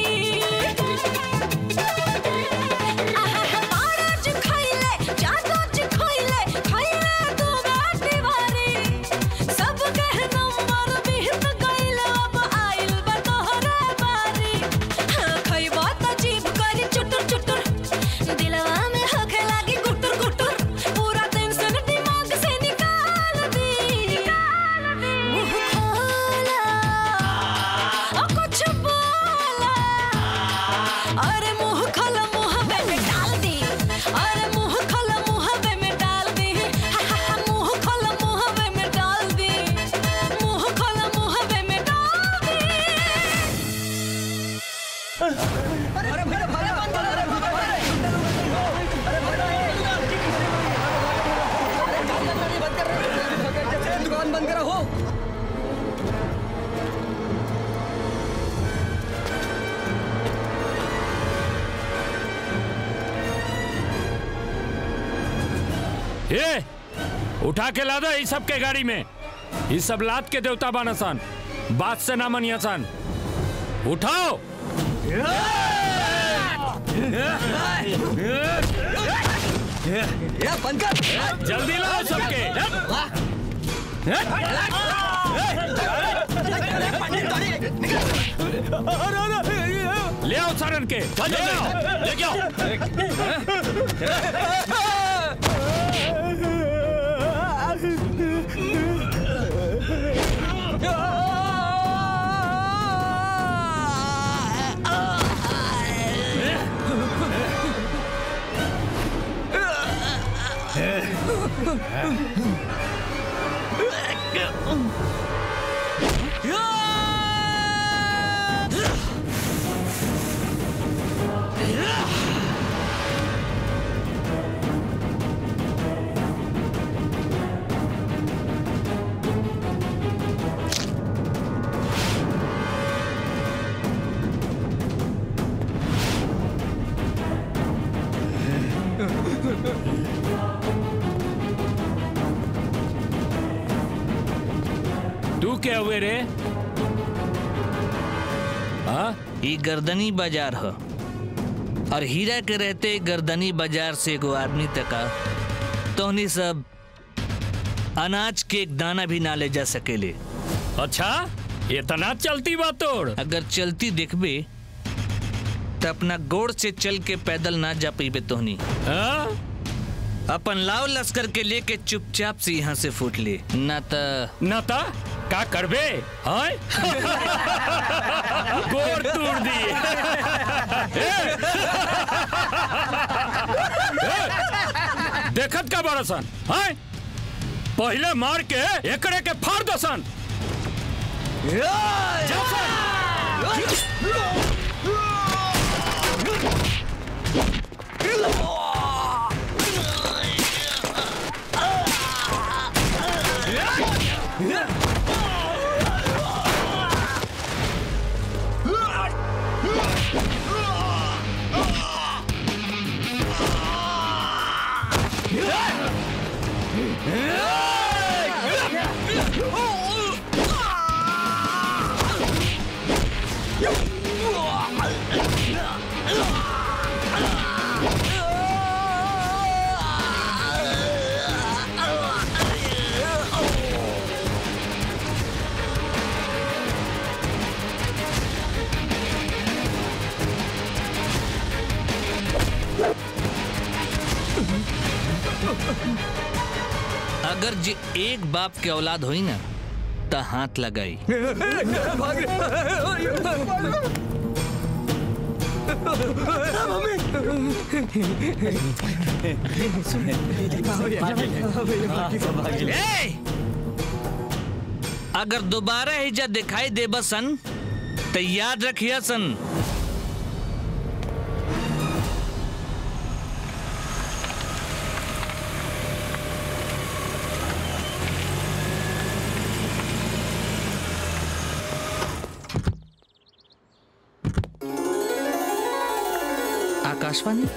आहा पाड़े जी खइले जानो जी खइले खइले तू गाटी बारी सबके नंबर बीत गइल अब आइल बा तोहरे बारी हाँ, खइबा त जीभ करी चुटुर चुटुर दिलवा में होखे लागी गुटुर गुटुर पूरा टेंशन दिमाग से निकाल दी मुंह खोला और कुछ बोला अरे मुंह खोला मुंहवे में डाल दी अरे मुंह खोला मुंहवे में डाल दी हा, हा, हा, मुंह खोला मुंहवे में डाल दी मुंह खोला मुंहवे में डाल दी अरे भैया भैया बंद करो अरे दुकान बंद करो हो ये उठा के ला दो इस सब के गाड़ी में इस सब लात के देवता बानसान बात से ना मनियासान उठाओ ये बंद कर जल्दी लाओ सबके ले आओ सारन के ले आओ लेके आओ तू क्या हुए रे हाँ ये गर्दनी बाजार है और हीरा के रहते गर्दनी बाजार से एगो आदमी तका तोहनी सब अनाज के एक दाना भी ना ले जा सकेले अच्छा इतना चलती बात तोड़ अगर चलती देखबे तो अपना गोड़ से चल के पैदल ना जा पीबे तोहनी अपन लाव लश्कर के लेके चुपचाप से यहाँ से फूट ले ना त ना त का करबे हाय गोर तोड़ दिए देखत का बड़सन हाय पहले मार के एकड़े के फाड़ दसन अगर जे एक बाप के औलाद होई ना त हाथ लगाई ए! अगर दोबारा हिजा दिखाई दे बसन तो याद रखिया सन आकाशवाणी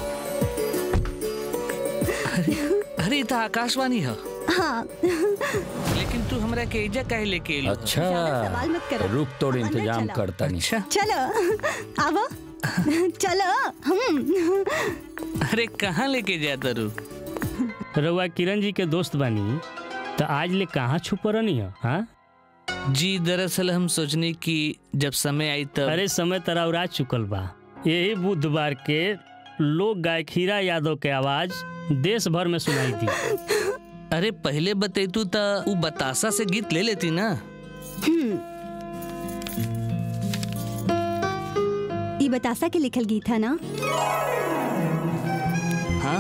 अरे अरे तो आकाशवाणी है हाँ लेकिन तू हमरा के एजा काहे लेके एलू सवाल मत करो। रुक तोड़ अंदर इंतजाम चलो। करता नहीं चलो आवो चलो हम अरे कहाँ लेके जाता रू रउआ किरण जी के दोस्त बानी तो आज ले कहाँ छुप रहनी है हाँ जी दरअसल हम सोचनी कि जब समय आई तब अरे समय तरा उड़ा चुकल बा यही बुधवार के लोक गायक हीरा यादव के आवाज देश भर में सुनाई दी अरे पहले बतैतू त उ बतासा से गीत ले लेती ना ये बतासा के लिखल गीत है ना हाँ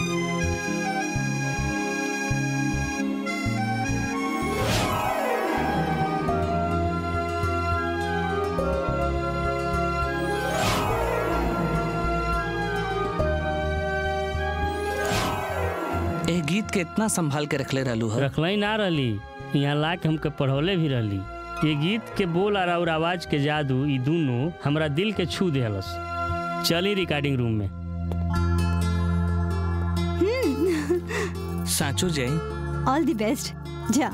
ए गीत के इतना संभाल के रखले रहलू है रखलई ना रहली यहाँ ला के हमके पढ़ौले भी रहली ये गीत के बोल और और आवाज के जादू ई दोनों हमरा दिल के छू देहलस चली रिकॉर्डिंग रूम में साचो जय ऑल द बेस्ट जा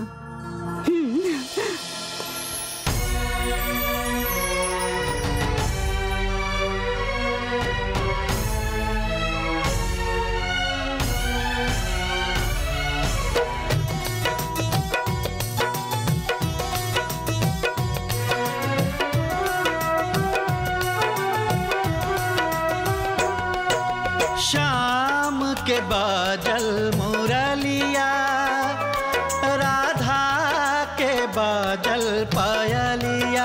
शाम के बादल मुरलिया राधा के बादल पायलिया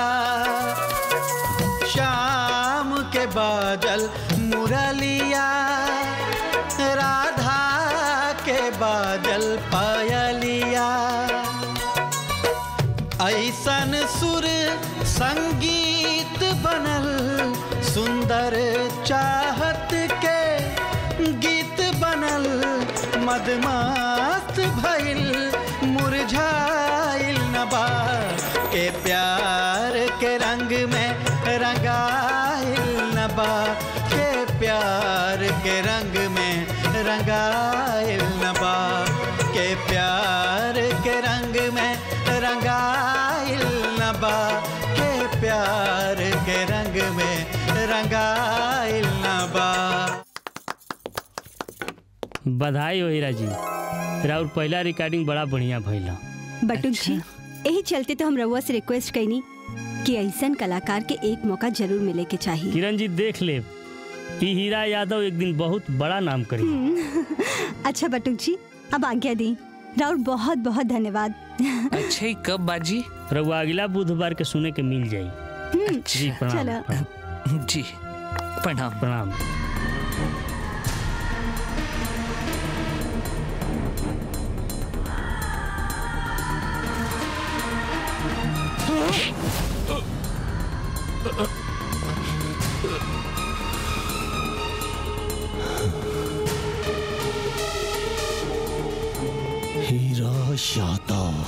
शाम के बादल मुरलिया राधा के बादल पायलिया ऐसन सुर संगीत बनल सुंदर चाहत के गीत बनल मदमस्त भइल मुरझाइल नबा के प्यार के रंग में रंगाइल नबा के प्यार के रंग में रंगाइल नबा के प्यार के रंग में रंगाइल बधाई हो हीरा जी राउर पहला रिकॉर्डिंग बड़ा बढ़िया भइल ह। बटुक जी यही चलते तो हम रउआ से रिक्वेस्ट कैनी कि ऐसन कलाकार के एक मौका जरूर मिले के चाहिए किरण जी देख ले ई हीरा यादव एक दिन बहुत बड़ा नाम करी हम्म, अच्छा बटुक जी अब आज्ञा दी राउर बहुत बहुत धन्यवाद अच्छा कब बाजी रउआ अगला बुधवार के सुने के मिल जाई हम्म, जी प्रणाम चलो प्रणाम। जी प्रणाम प्रणाम हीरा यादव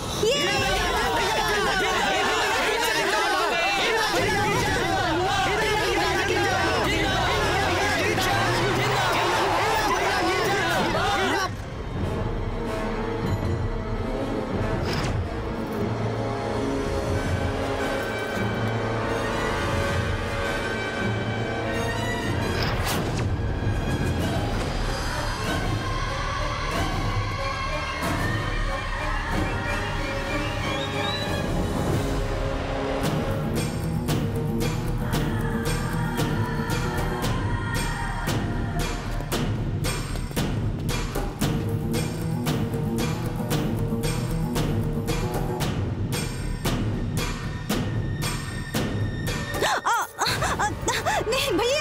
नहीं भैया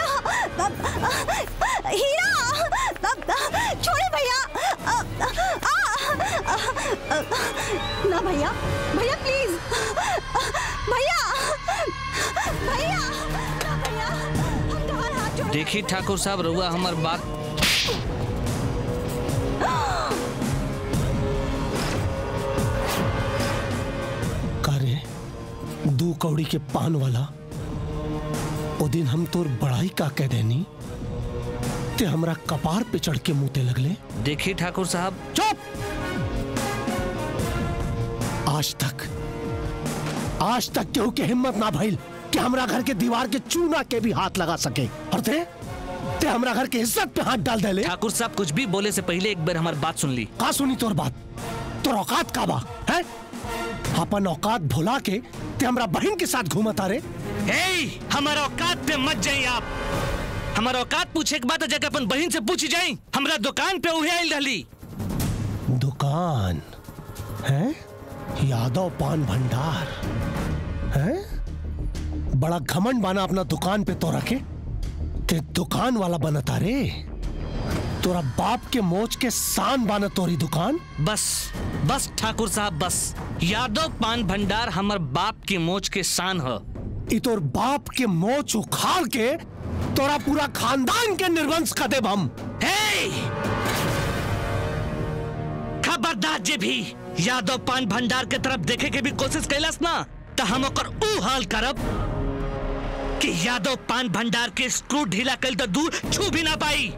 हीरा छोड़े भैया ना भैया भैया प्लीज भैया भैया ना भैया हम तुम्हारा हाथ जोड़ देखी ठाकुर साहब रउआ हमार बात कारे दू कौड़ी के पान वाला ओ दिन हम तोर बड़ाई का कह देनी ते हमरा कपार पे चढ़ के मुते लगले देखी ठाकुर साहब चुप आज तक आज तक केहू के हिम्मत ना भइल कि हमरा घर के दीवार के चूना के भी हाथ लगा सके और ते ते हमरा घर के इज्जत पे हाथ डाल देले ठाकुर साहब कुछ भी बोले से पहले एक बार हमारी बात सुन ली का सुनी तोर बात तोर औकात का बा है अपन औकात भुला के ते हमरा बहन के साथ घूमत आ रे हे हमारा औकात पे मत जाइए आप हमारा औकात पूछे के बाद जाके अपन बहन से पूछी जाई हमरा दुकान पे उहे आइल रहली दुकान है यादव पान भंडार है बड़ा घमंड बाना अपना दुकान पे तो रखे ते दुकान वाला बनता रे तोरा बाप के मोच के शान बाना तोरी दुकान बस बस ठाकुर साहब बस यादव पान भंडार हमर बाप के मोच के शान ह ई तोर बाप के मोच उखाड़ के तोरा पूरा खानदान के निर्वंश कर देब हम हे खबरदार जे भी यादव पान भंडार के तरफ देखे के भी कोशिश कैलस ना तो हम ओकर ऊ हाल करब कि यादव पान भंडार के स्क्रू ढीला कल तो दूर छू भी ना पाई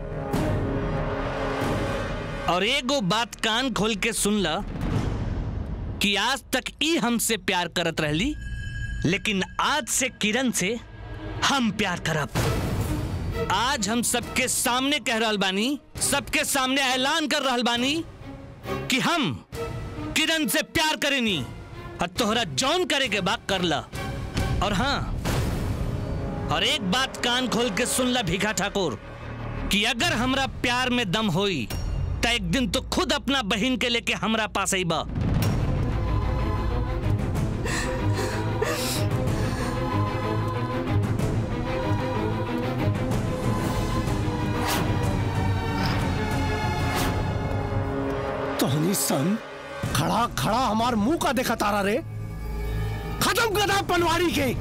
और एगो बात कान खोल के सुन ला कि आज तक ई हमसे प्यार करत रहली लेकिन आज से किरण से हम प्यार करब आज हम सबके सामने कह रहल बानी सबके सामने ऐलान कर रहल बानी कि हम किरण से प्यार करेनी और तोहरा जौन करे के बात कर ला और हाँ और एक बात कान खोल के सुन ला भीखा ठाकुर कि अगर हमरा प्यार में दम होई तो एक दिन तो खुद अपना बहन के लेके हमरा पास आईबा तोहनी सन खड़ा खड़ा हमार मुंह का देखा तारा रे खत्म कर पनवाड़ी के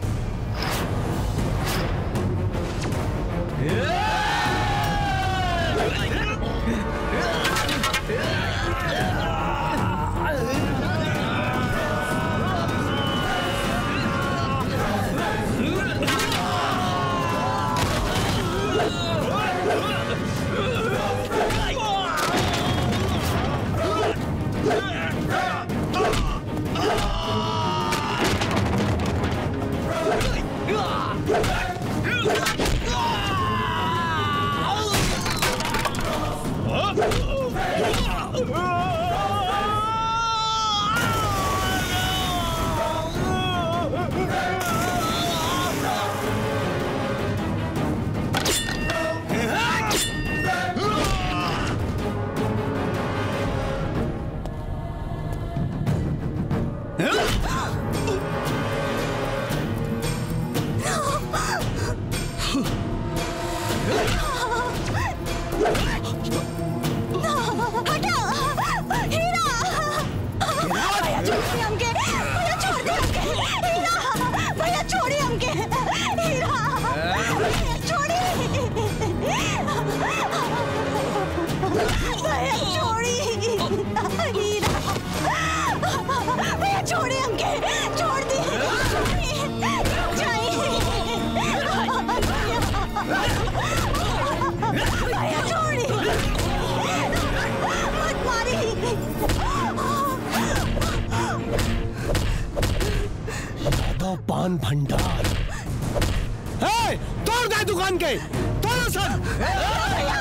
पान भंडार ए, तोड़ दे दुकान के तोड़ सर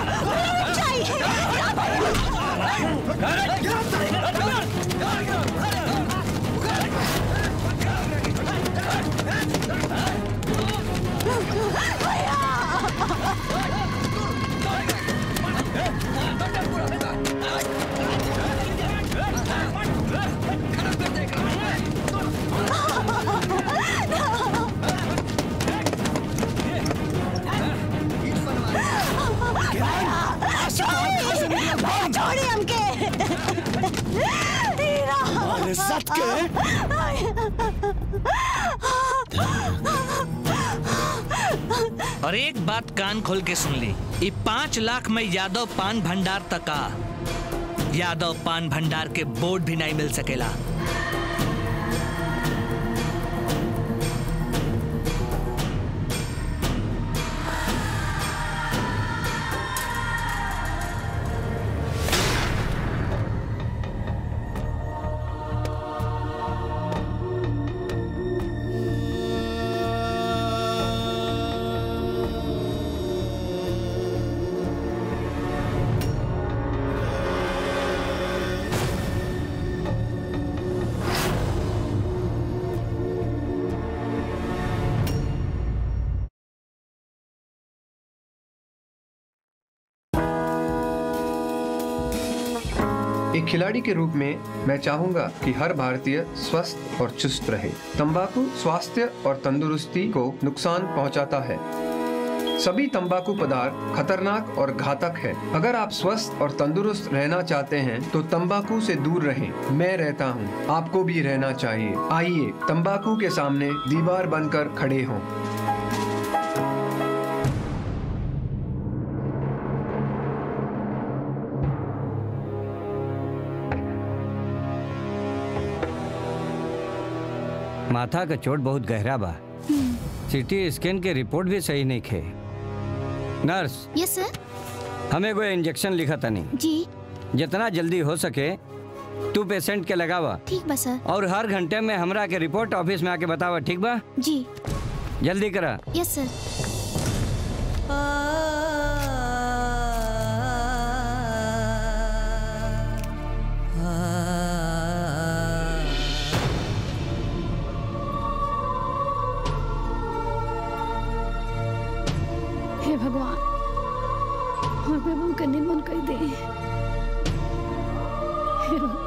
छोड़ी हमके हीरा अरे सत और एक बात कान खोल के सुन ली ये पाँच लाख में यादव पान भंडार तका यादव पान भंडार के बोर्ड भी नहीं मिल सकेला एक खिलाड़ी के रूप में मैं चाहूंगा कि हर भारतीय स्वस्थ और चुस्त रहे तंबाकू स्वास्थ्य और तंदुरुस्ती को नुकसान पहुंचाता है सभी तंबाकू पदार्थ खतरनाक और घातक है अगर आप स्वस्थ और तंदुरुस्त रहना चाहते हैं तो तंबाकू से दूर रहें मैं रहता हूं, आपको भी रहना चाहिए आइए तंबाकू के सामने दीवार बनकर खड़े हों माथा का चोट बहुत गहरा बा सिटी स्कैन के रिपोर्ट भी सही नहीं खे नर्स यस सर हमें कोई इंजेक्शन लिखा तनी जी जितना जल्दी हो सके तू पेशेंट के लगावा ठीक बा सर और हर घंटे में हमरा के रिपोर्ट ऑफिस में आके बतावा ठीक बा जी जल्दी करा यस सर हे भगवान और बेबू के निमन कह दे हे भगवान।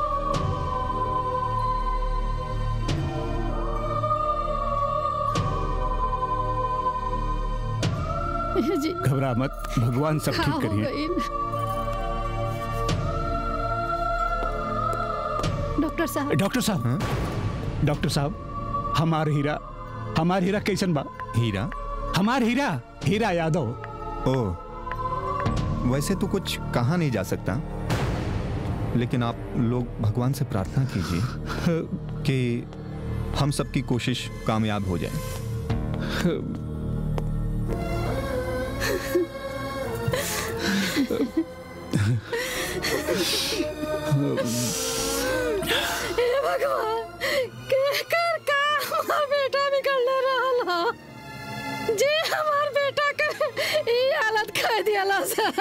हे जी घबरा मत भगवान सब का ठीक हो करिए गइल? डॉक्टर साहब डॉक्टर साहब डॉक्टर साहब हमार हीरा हमार हीरा कैसन बा हीरा हमार हीरा हीरा यादव ओ वैसे तो कुछ कहा नहीं जा सकता लेकिन आप लोग भगवान से प्रार्थना कीजिए कि हम सबकी कोशिश कामयाब हो जाए हे भगवान के कर का हमार बेटा निकल रहल ह जे हमार बेटा के ई हालत कर दियाला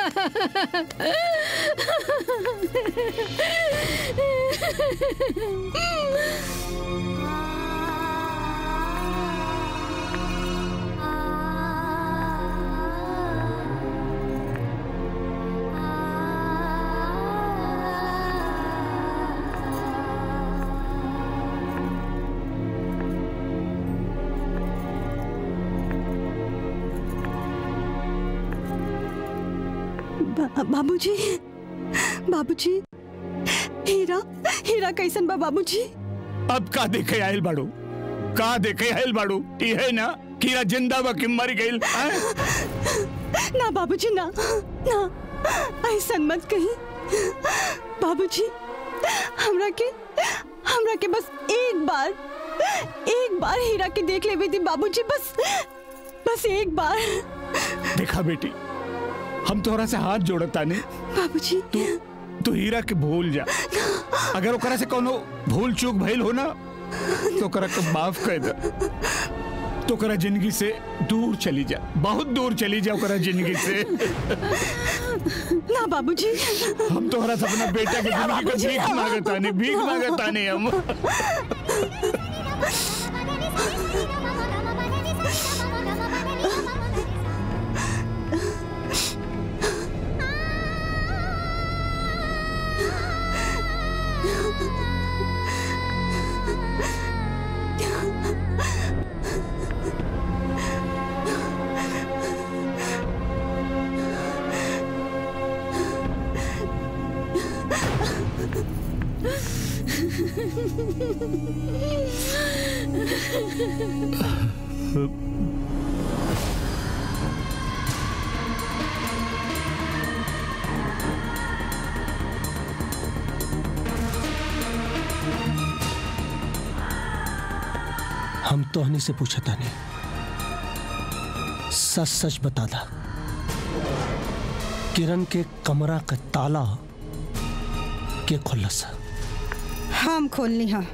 बा- बाबूजी बाबूजी हीरा हीरा कैसन बा बाबूजी अब का देखे आयल बाड़ू का देखे आयल बाड़ू ये है ना कीरा जिंदा बा कि मर गइल हैं? ना बाबूजी ना ना ऐसन मत कही बाबूजी हमरा के हमरा के बस एक बार एक बार हीरा के देख लेवे दी बाबूजी बस बस एक बार देखा बेटी हम तोहरा से हाथ जोड़ता नहीं बाबूजी तू तू हीरा के भूल जा अगर ओकरा से कोनो भूल चूक भइल हो ना तो करा के माफ कर दे तो करा जिंदगी से दूर चली जा बहुत दूर चली जा ओकरा जिंदगी से ना बाबूजी हम तोहरा से अपना बेटा के ना जिंदगी को बाबूजी, भीख ना मांगता नहीं भीख बाबू। मांगता नहीं हम हम तोहनी से पूछा था नहीं सच सच बता दा किरण के कमरा का ताला के खुल्लस हम खोलनी हाँ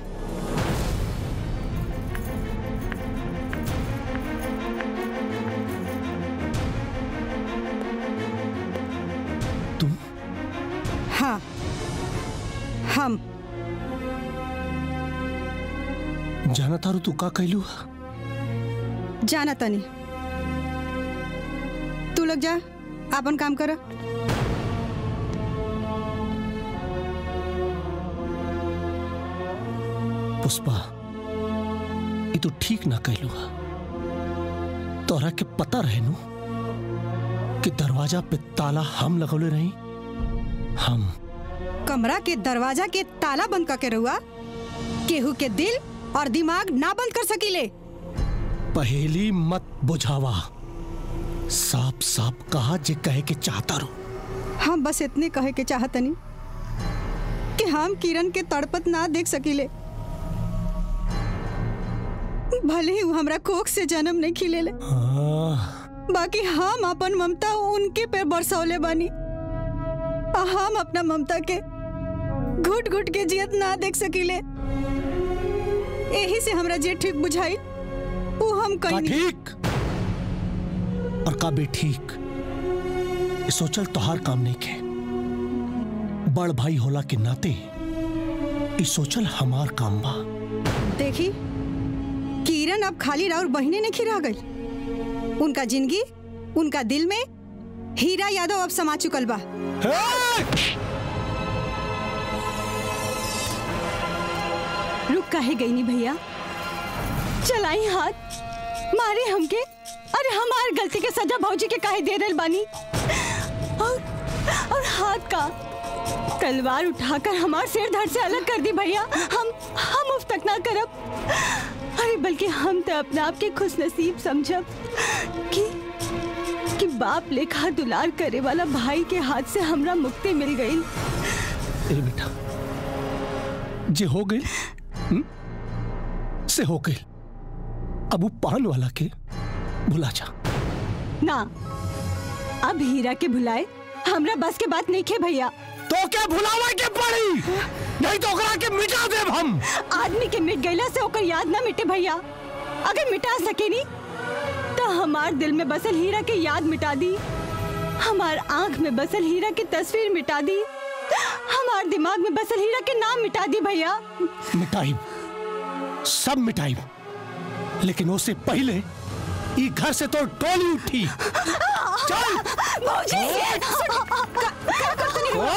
तुम हाँ हम जाना तारू तू का कहलू जाना तनी तू लोग जा अपन काम कर पुष्पा ये तो ठीक ना कहलू तोरा के पता रहे नु कि दरवाजा पे ताला हम लगौले रही हम कमरा के दरवाजा के ताला बंद करके रहुआ केहू के दिल और दिमाग ना बंद कर सकीले पहेली मत बुझावा साफ साफ कहा जे कहे के चाहता रू हम बस इतने कहे के चाहतनी कि हम किरण के तड़पत ना देख सकीले भले ही वो हमरा कोख से जन्म नहीं खिलेले बाकी हम अपन ममता उनके पे बरसौले बानी आ हम अपना ममता के घुट घुट के जियत ना देख सकीले यही से हमरा जे ठीक बुझाई वो हम का कहीं ठीक और का भी ठीक ये सोचल तोहार काम नहीं के बड़ भाई होला के नाते ये सोचल हमार काम बा देखी किरण अब खाली राउर बहिने नहीं खिरा गई उनका जिंदगी उनका दिल में हीरा यादव अब समा चुकल बा रुक काहे गई नी भैया चलाई हाथ मारे हमके अरे हमार गलती के सजा भौजी के काहे दे रहल बानी और, और हाथ का तलवार उठाकर हमार सिर धड़ से अलग कर दी भैया हम हम उफ तक ना करब अरे बल्कि हम तो अपने आप के खुश नसीब समझब कि कि बाप लेखा दुलार करे वाला भाई के हाथ से हमरा मुक्ति मिल गई ए बेटा जे हो गई हम्म? से हो गई अब वो पान वाला के भुला जा ना अब हीरा के भुलाए हमरा बस के बात नहीं खे भैया तो क्या भुलावा के पड़ी नहीं तो ओकरा के मिटा देब हम आदमी के मिट गईला से ओकर याद ना मिटे भैया अगर मिटा सके नी तो हमार दिल में बसल हीरा के याद मिटा दी हमार आंख में बसल हीरा की तस्वीर मिटा दी हमार दिमाग में बसल हीरा के नाम मिटा दी भैया मिटाई सब मिटाई लेकिन उससे पहले ये घर से तो टोली उठी चल भौजी का- का करतनी हो?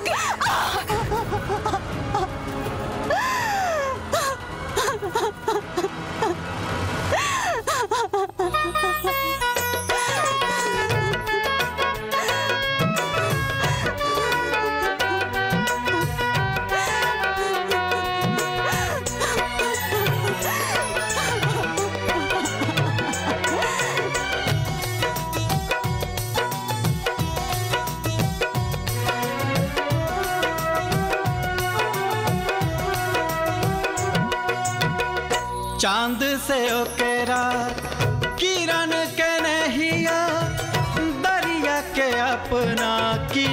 चांद से ओकेरा किरण के नहिया दरिया के अपना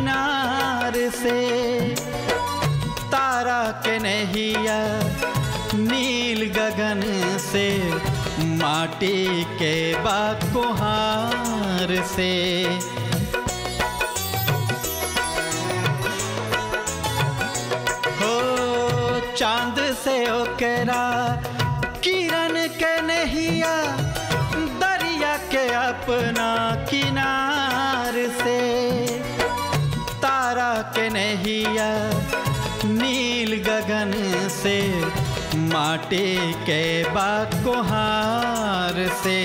किनार से तारा के नहिया नील गगन से माटी के बाद कुहार से हो चांद से ओकरा किरण के नहिया दरिया के अपना किनार से तारा के नहिया नील गगन से माटी के बाद कुहार से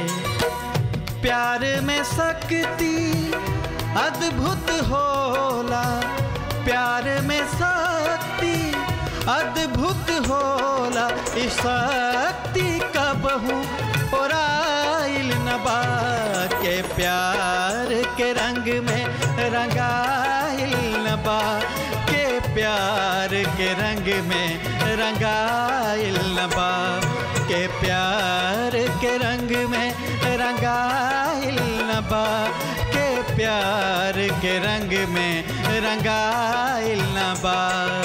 प्यार में शक्ति अद्भुत होला प्यार में शक्ति अद्भुत होला ई शक्ति कबहू ओराइल नबा के प्यार के रंग में रंगाइल नबा के प्यार के रंग में रंगाइल नबा के प्यार के रंग में रंगाइल नबा के प्यार के रंग में रंगाइल नबा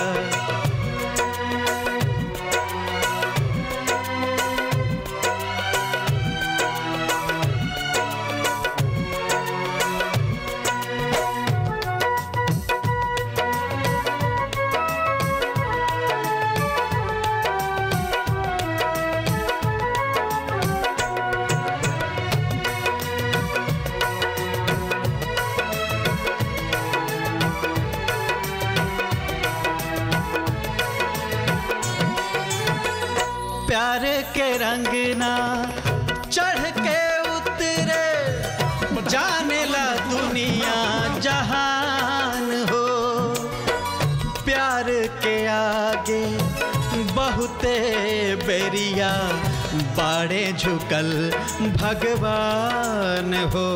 प्यार के रंग ना चढ़ के उतरे जाने ला दुनिया जहान हो प्यार के आगे बहुते बेरिया बाड़े झुकल भगवान हो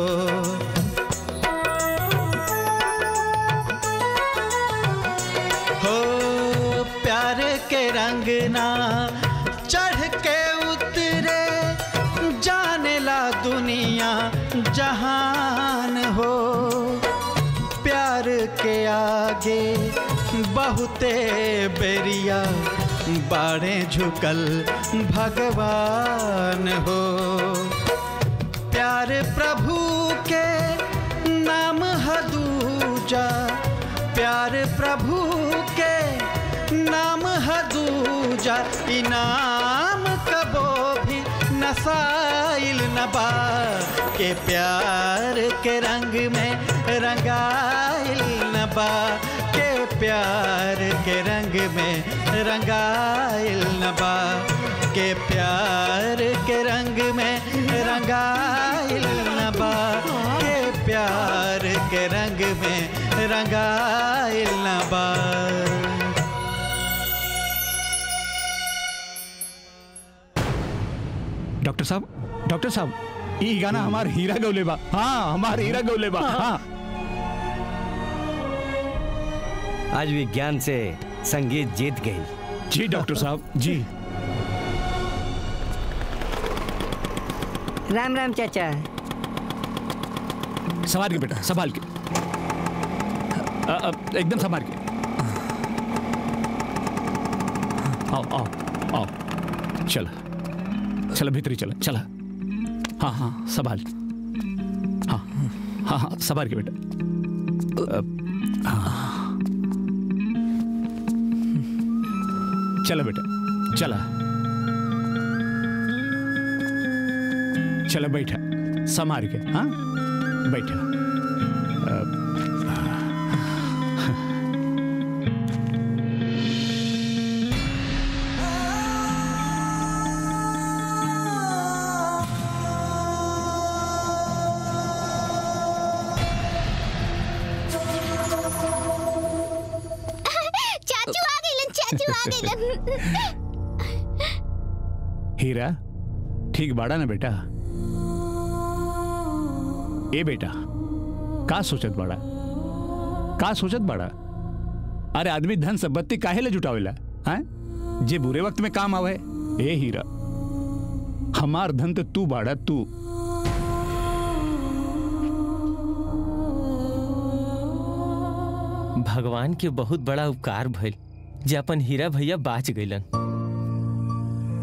हो प्यार के रंग ना चढ़ के उतरे जाने ला दुनिया जहान हो प्यार के आगे बहुते बेरिया बाड़े झुकल भगवान हो प्यार प्रभु के नाम हदूजा प्यार प्रभु के नाम हदूजा इनाम कबो भी नसाइल नबा के प्यार के रंग में रंगाइल नबा के प्यार के रंग में रंगाइल नबा के प्यार के रंग में रंगाइल नबा के प्यार के रंग में रंगाइल नबा डॉक्टर साहब डॉक्टर साहब ई गाना हमार हीरा गौले बा हाँ हमार हीरा गौले बा हाँ आज विज्ञान से संगीत जीत गई जी डॉक्टर साहब जी राम राम चाचा संभाल के बेटा संभाल के अ, अ, एकदम संभाल के आओ आओ आओ चला चला भीतरी चला चला हाँ हाँ संभाल हाँ हाँ हाँ संभाल के बेटा अ, हाँ। चला बेटा चला चला बैठा संभाल के हाँ बैठा अ, चाचू आ गइलन चाचू आ गइलन हीरा ठीक बाड़ा ना बेटा ए बेटा का सोचत बाड़ा का सोचत बाड़ा अरे आदमी धन संपत्ति काहे ले जुटावेला हैं जे बुरे वक्त में काम आवे ए हीरा हमार धन तो तू बाड़ा तू भगवान के बहुत बड़ा उपकार भइल जे अपन हीरा भैया बाच गइलन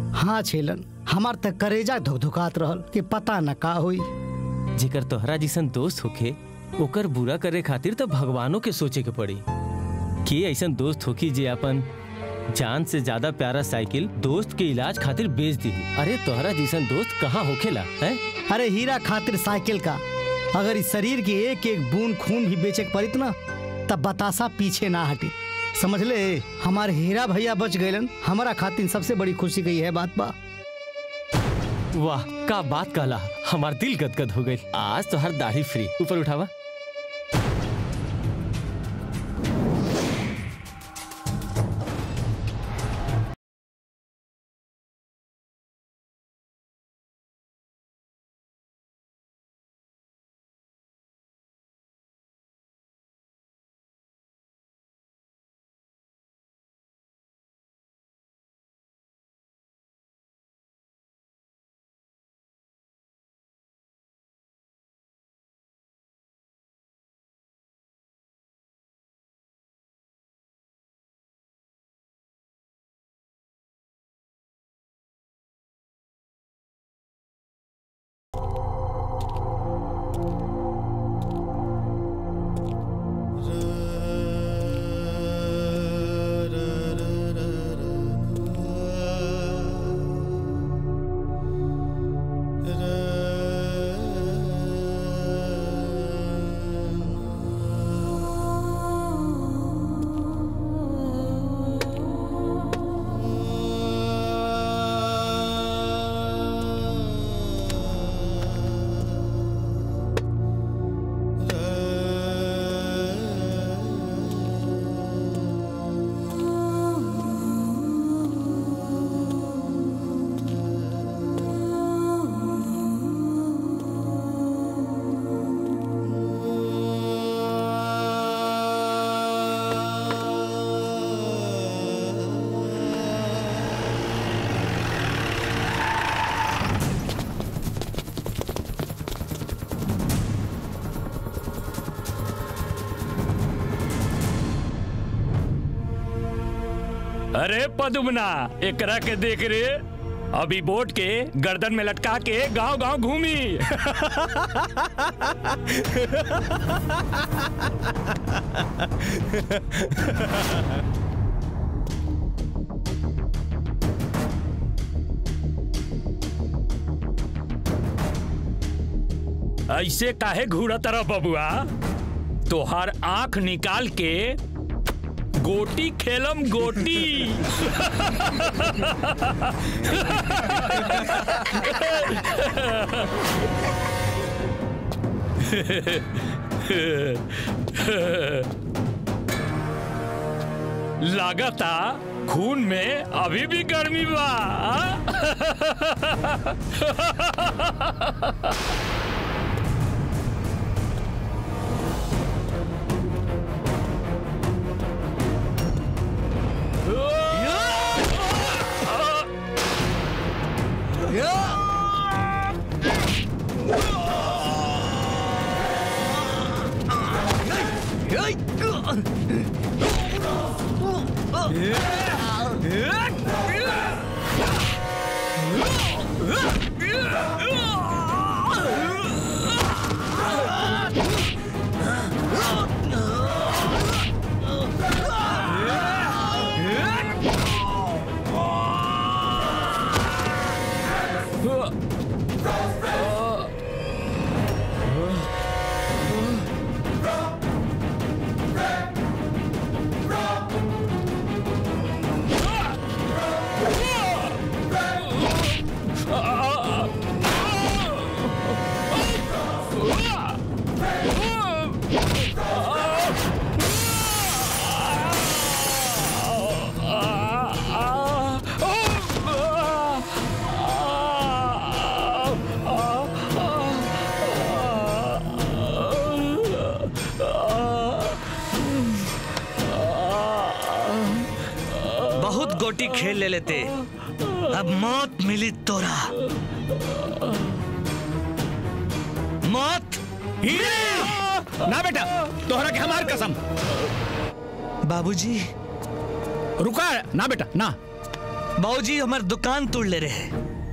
हाँ छेलन हमार तक करेजा धुकधुकात रहल कि पता न का हुई जेकर तोहरा जिसन दोस्त होखे ओकर बुरा करे खातिर तो भगवानों के सोचे के पड़ी कि ऐसन दोस्त होखी जे अपन जान से ज्यादा प्यारा साइकिल दोस्त के इलाज खातिर बेच दी अरे तोहरा जिसन दोस्त कहाँ होखेला है अरे हीरा खातिर साइकिल का अगर इस शरीर की एक एक बूंद खून भी बेचे के पड़ित ना तब बतासा पीछे ना हटी समझ ले हमारे हीरा भैया बच गए हमारा खातिर सबसे बड़ी खुशी की है बात बा वाह का बात कहला हमार दिल गदगद हो गई आज तो हर दाढ़ी फ्री ऊपर उठावा अरे पदुमना एकरा के देख रे अभी बोट के गर्दन में लटका के गांव गांव घूमी ऐसे काहे घूरा तरह बबुआ तोहार आंख निकाल के गोटी खेलम गोटी लागता खून में अभी भी गर्मी बा आ? बहुत गोटी खेल ले लेते अब मौत मिली तोरा मौत ना बेटा तोहरा के हमार कसम बाबूजी रुका ना बेटा ना बाबूजी हमार दुकान तोड़ ले रहे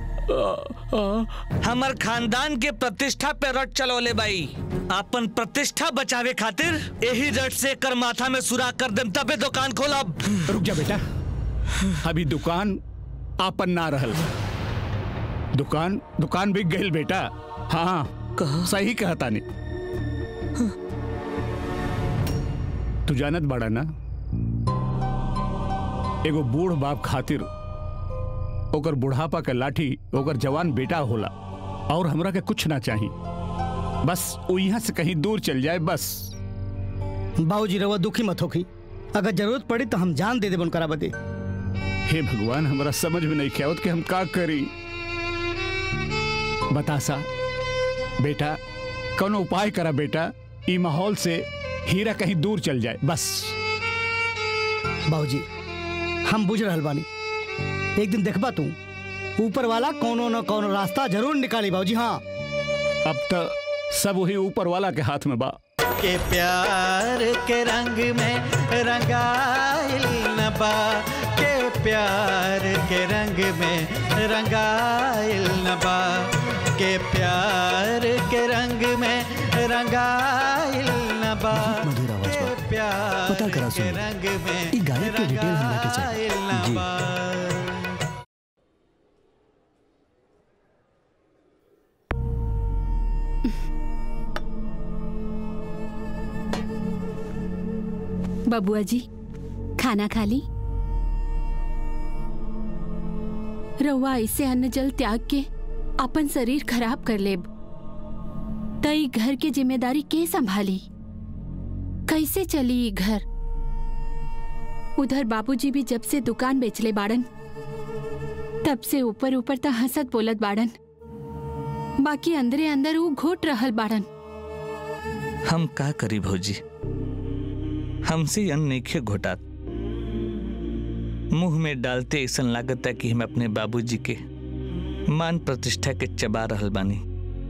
हमार खानदान के प्रतिष्ठा पे रट चलौले बाई अपन प्रतिष्ठा बचावे खातिर यही रट से कर माथा में सुराख कर देम तबे दुकान खोलब रुक जा बेटा अभी दुकान आपन ना रहल दुकान दुकान बिक गई बेटा हाँ सही कहता नहीं तू जानत बड़ा ना एगो बूढ़ बाप खातिर ओकर बुढ़ापा के लाठी ओकर जवान बेटा होला और हमरा के कुछ ना चाहिए बस वो यहाँ से कहीं दूर चल जाए बस बाबूजी रवा दुखी मत होखी अगर जरूरत पड़ी तो हम जान दे दे बनकरा बदे हे भगवान हमारा समझ में नहीं क्या कि हम का करी बता सा बेटा कोनो उपाय करा बेटा ई माहौल से हीरा कहीं दूर चल जाए बस बाबूजी हम बुझ रहल बानी एक दिन देखबा तू ऊपर वाला कोनो न कोनो रास्ता जरूर निकाली बाबूजी हाँ अब तो सब वही ऊपर वाला के हाथ में बा के प्यार के रंग में रंगाइल नबा के प्यार के रंग में रंगाइल नबा के प्यार के रंग में रंगाइल नबा के प्यार पता करा के सुन रंग में ई गाड़ी के डिटेल हमरा के चाहिए रंगाइल नबा बबुआ जी खाना खा ली रउआ ऐसे अन्न जल त्याग के अपन शरीर खराब कर लेब तई घर के जिम्मेदारी के संभाली कैसे चली ई घर उधर बाबूजी भी जब से दुकान बेचले बाड़न तब से ऊपर ऊपर त हंसत बोलत बाड़न बाकी अंदरे अंदर वो घोट रहल बाड़न हम का करी भौजी हमसे अन्न नइखे घोटात मुंह में डालते ऐसा लागत है कि हम अपने बाबूजी के मान प्रतिष्ठा के चबा रहल बानी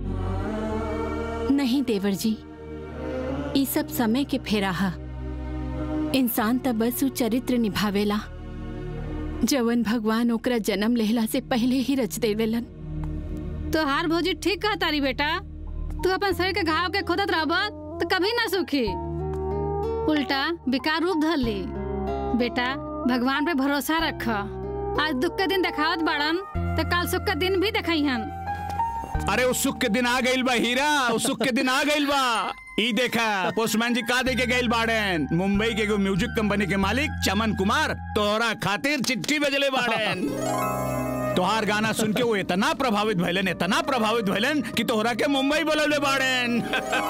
नहीं देवर जी ई सब समय के फेरा हा इंसान त बस उ चरित्र निभावेला जवन भगवान ओकरा जन्म लेहला से पहले ही रच देवेलन तो हार भौजी ठीक कहा तारी बेटा तू अपन शरीर के घाव के खोदत रहब तो कभी ना सुखी उल्टा विकार रूप धर ली बेटा भगवान पे भरोसा रख आज दुख के दिन देखावत बाड़न तो कल सुख के दिन भी देखाइहन अरे उस सुख के दिन आ गइल बा हीरा उस सुख के दिन आ गइल बा ई देखा पोस्टमैन जी का दे के गइल बाड़न मुंबई के एगो म्यूजिक कंपनी के मालिक चमन कुमार तोहरा खातिर चिट्ठी भेजले बाड़न तोहार गाना सुन के वो इतना प्रभावित भइलन इतना प्रभावित भइलन कि तोहरा के मुंबई बोलले बाड़न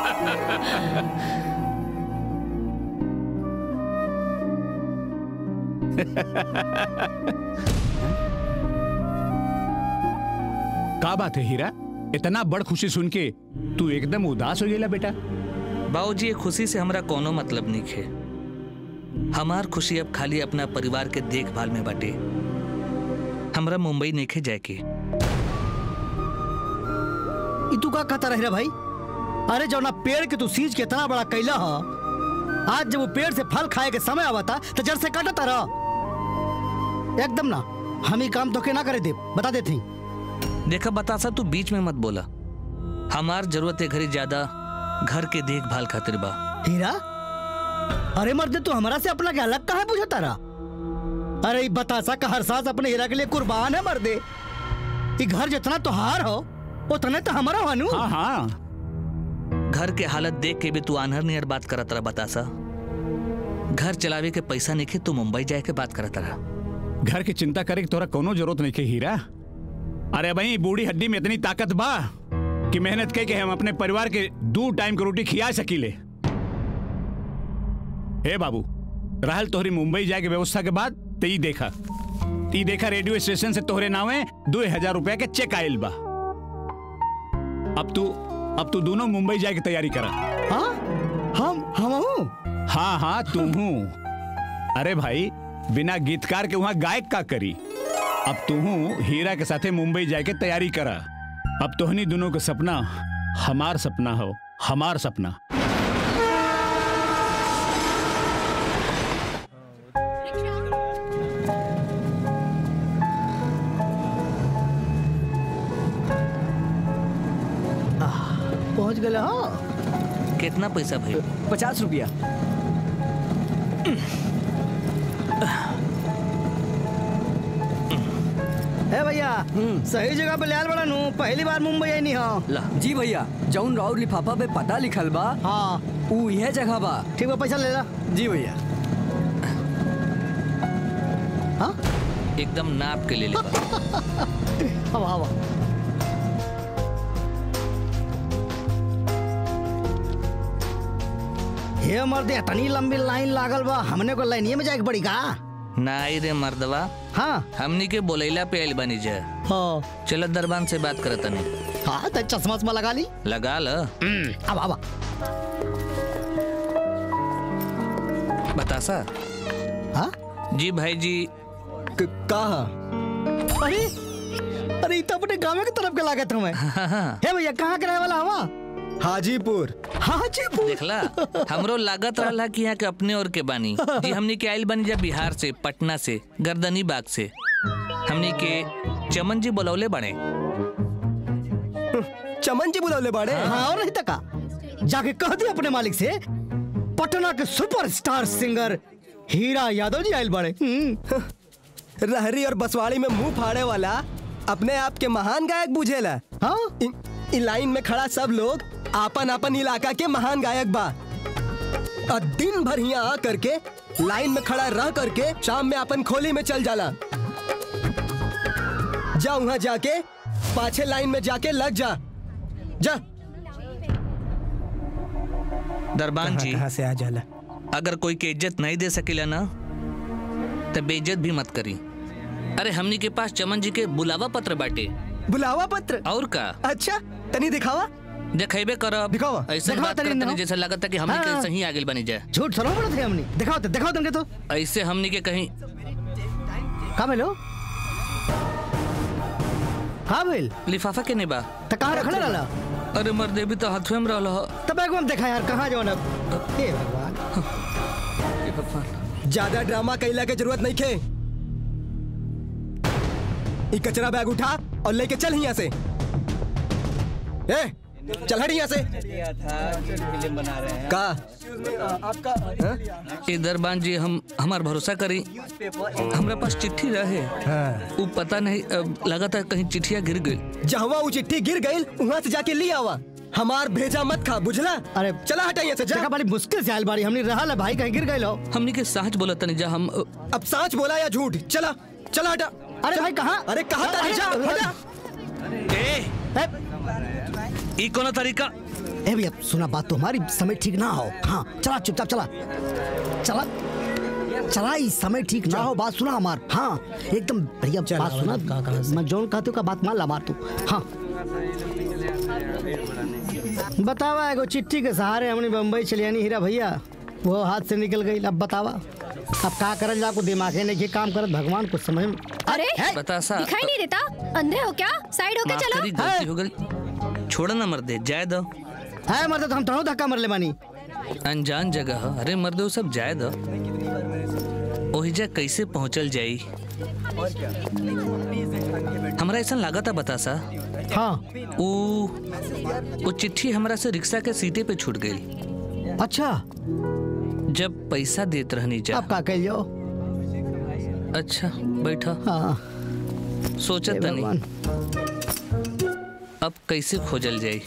का बात है हीरा इतना बड़ खुशी सुन के तू एकदम उदास हो गेला बेटा बाबूजी ये खुशी से हमरा कोनो मतलब नहीं खे हमार खुशी अब खाली अपना परिवार के देखभाल में बाटे हमरा मुंबई नहीं जाए के ई तू का कहता रह भाई अरे जौना पेड़ के तू सींच के इतना बड़ा कैला ह आज जब वो पेड़ से फल खाए के समय आवता तो जड़ से काटता रह एकदम ना हम ही काम तो के ना करे दे बता देते देखा बतासा तू बीच में मत बोला हमार जरूरत है घरी ज्यादा घर के देखभाल खातिर बा हीरा अरे मर्द तू हमारा से अपना के अलग कहा पूछा तारा अरे ई बतासा का हर सांस अपने हीरा के लिए कुर्बान है मर्दे ई घर जितना तुहार हो उतने तो हमारा हनु हाँ हाँ घर के हालत देख के भी तू आनहर नियर बात करत रहा बतासा घर चलावे के पैसा नहीं खे तू मुंबई जाए के बात करत रहा घर की चिंता करे के तोरा कोनो जरूरत नहीं के हीरा अरे भाई बूढ़ी हड्डी में इतनी ताकत बा कि मेहनत कह के हम अपने परिवार के दो टाइम के रोटी खिया सकीले हे बाबू रहल तोहरी मुंबई जाए के व्यवस्था के बाद ते ई देखा ई देखा रेडियो स्टेशन से तोहरे नावे दो हजार रुपया के चेक आयल बा अब तू अब तू दोनों मुंबई जाए की तैयारी करा हाँ हम हम हाँ हाँ तुम हूँ अरे भाई बिना गीतकार के वहाँ गायक का करी अब तू हीरा के साथे मुंबई जाए के तैयारी करा अब तोहनी दोनों का सपना हमार सपना हो हमार सपना पहुंच गए हो कितना पैसा भाई पचास रुपया ए भैया सही जगह पे लाल बड़ा नू पहली बार मुंबई आई नहीं हो जी भैया जौन राउर लिफाफा पे पता लिखल बा हाँ ऊ यह जगह बा ठीक बा पैसा ले ला जी भैया एकदम नाप के ले ले हवा हवा हे मर्दे इतनी लंबी लाइन लागल बा हमने को लाइनिए में जाए के पड़ी का नाई रे मर्दवा हाँ हमनी के बोलैला पे आइल बनी जा हाँ चलो दरबान से बात करत तनी हाँ तो चश्मा वश्मा लगा ली लगा ल अब अब बतासा हाँ जी भाई जी कहा अरे अरे ये तो अपने गाँव के तरफ के लागत हमें हे भैया कहाँ के रहे वाला हवा हाजीपुर हाजीपुर देखला हमरो लागत रहला कि यहाँ के अपने और के बानी जी हमनी के आइल बनी जा बिहार से पटना से गर्दनी बाग से हमनी के चमन जी बुलौले बने चमन जी बुलौले बाड़े हाँ और नहीं तका जाके कह दी अपने मालिक से पटना के सुपरस्टार सिंगर हीरा यादव जी आयल बड़े रहरी और बसवाड़ी में मुंह फाड़े वाला अपने आप के महान गायक बुझेला हाँ इन, इन लाइन में खड़ा सब लोग आपन आपन इलाका के महान गायक बा और दिन भर यहाँ आ करके लाइन में खड़ा रह करके शाम में अपन खोली में चल जाला जा वहाँ जाके पाछे लाइन में जाके लग जा जा दरबान जी कहाँ से आ जाला अगर कोई के इज्जत नहीं दे सकेला ना तो बेइज्जत भी मत करी अरे हमनी के पास चमन जी के बुलावा पत्र बाटे बुलावा पत्र और का अच्छा तनी दिखावा देखेबे करब दिखावा ऐसे दिखावा बात तनी करते ना। जैसे लगता कि हमनी हाँ। के सही आगे बनी जाए झूठ थोड़ा बोलत है हमने दिखाओ तो दिखाओ तुमके तो ऐसे हमनी के कहीं कहाँ भेलो हाँ भेल लिफाफा के नहीं बा तो कहाँ रखले रहला अरे मर्दे भी तो हाथ में रहल ह। तब एक बार देखा यार कहाँ जाओ हे भगवान ज्यादा ड्रामा कैला के जरूरत नहीं खे ई कचरा बैग उठा और लेके चल यहाँ से ए चल हट यहाँ से का ए दरबान जी हम हमार भरोसा करी हमरा पास चिट्ठी रहे वो पता नहीं अब लगा था कहीं चिट्ठिया गिर गई जहवा वो चिट्ठी गिर गई वहाँ से जाके ले आवा हमार भेजा मत खा बुझला अरे चला हटा यहाँ से जा जगह बड़ी मुश्किल से आयल बाड़ी हमने रहा ला भाई कहीं गिर गए लो हमनी के सच बोला तनी जा हम अब सांच बोला या झूठ चला चला हटा अरे भाई कहाँ अरे कहाँ था जा हटा ई कोनो तरीका ए भैया सुना बात तो हमारी समय ठीक ना हो हाँ चला चुपचाप चला चला चला इस समय ठीक ना हो बात सुना हमार हाँ एकदम भैया बात सुना मैं जौन कहते का बात मान ला मार तू हाँ बतावा एगो चिट्ठी के सहारे हमने बम्बई चलियानी हीरा भैया वो हाथ से निकल गई अब बतावा अब का करल जा को दिमागे नहीं के काम करत भगवान को समझ में अरे बता सा दिखाई नहीं देता अंधे हो क्या साइड होके माफ चलो करी गलती हो गई छोड़ ना मर्दे जाए दो है मर्द तो हम तो धक्का मर ले बानी अनजान जगह ह। अरे मर्दे वो सब जाए दो ओहिजा कैसे पहुंचल जाई हमरा ऐसा लगा था बता सा हाँ वो वो चिट्ठी हमरा से रिक्शा के सीटे पे छूट गई अच्छा जब पैसा देत रहनी जा अब का कह जाओ अच्छा बैठा हाँ सोचत हे तनी अब कैसे खोजल जाई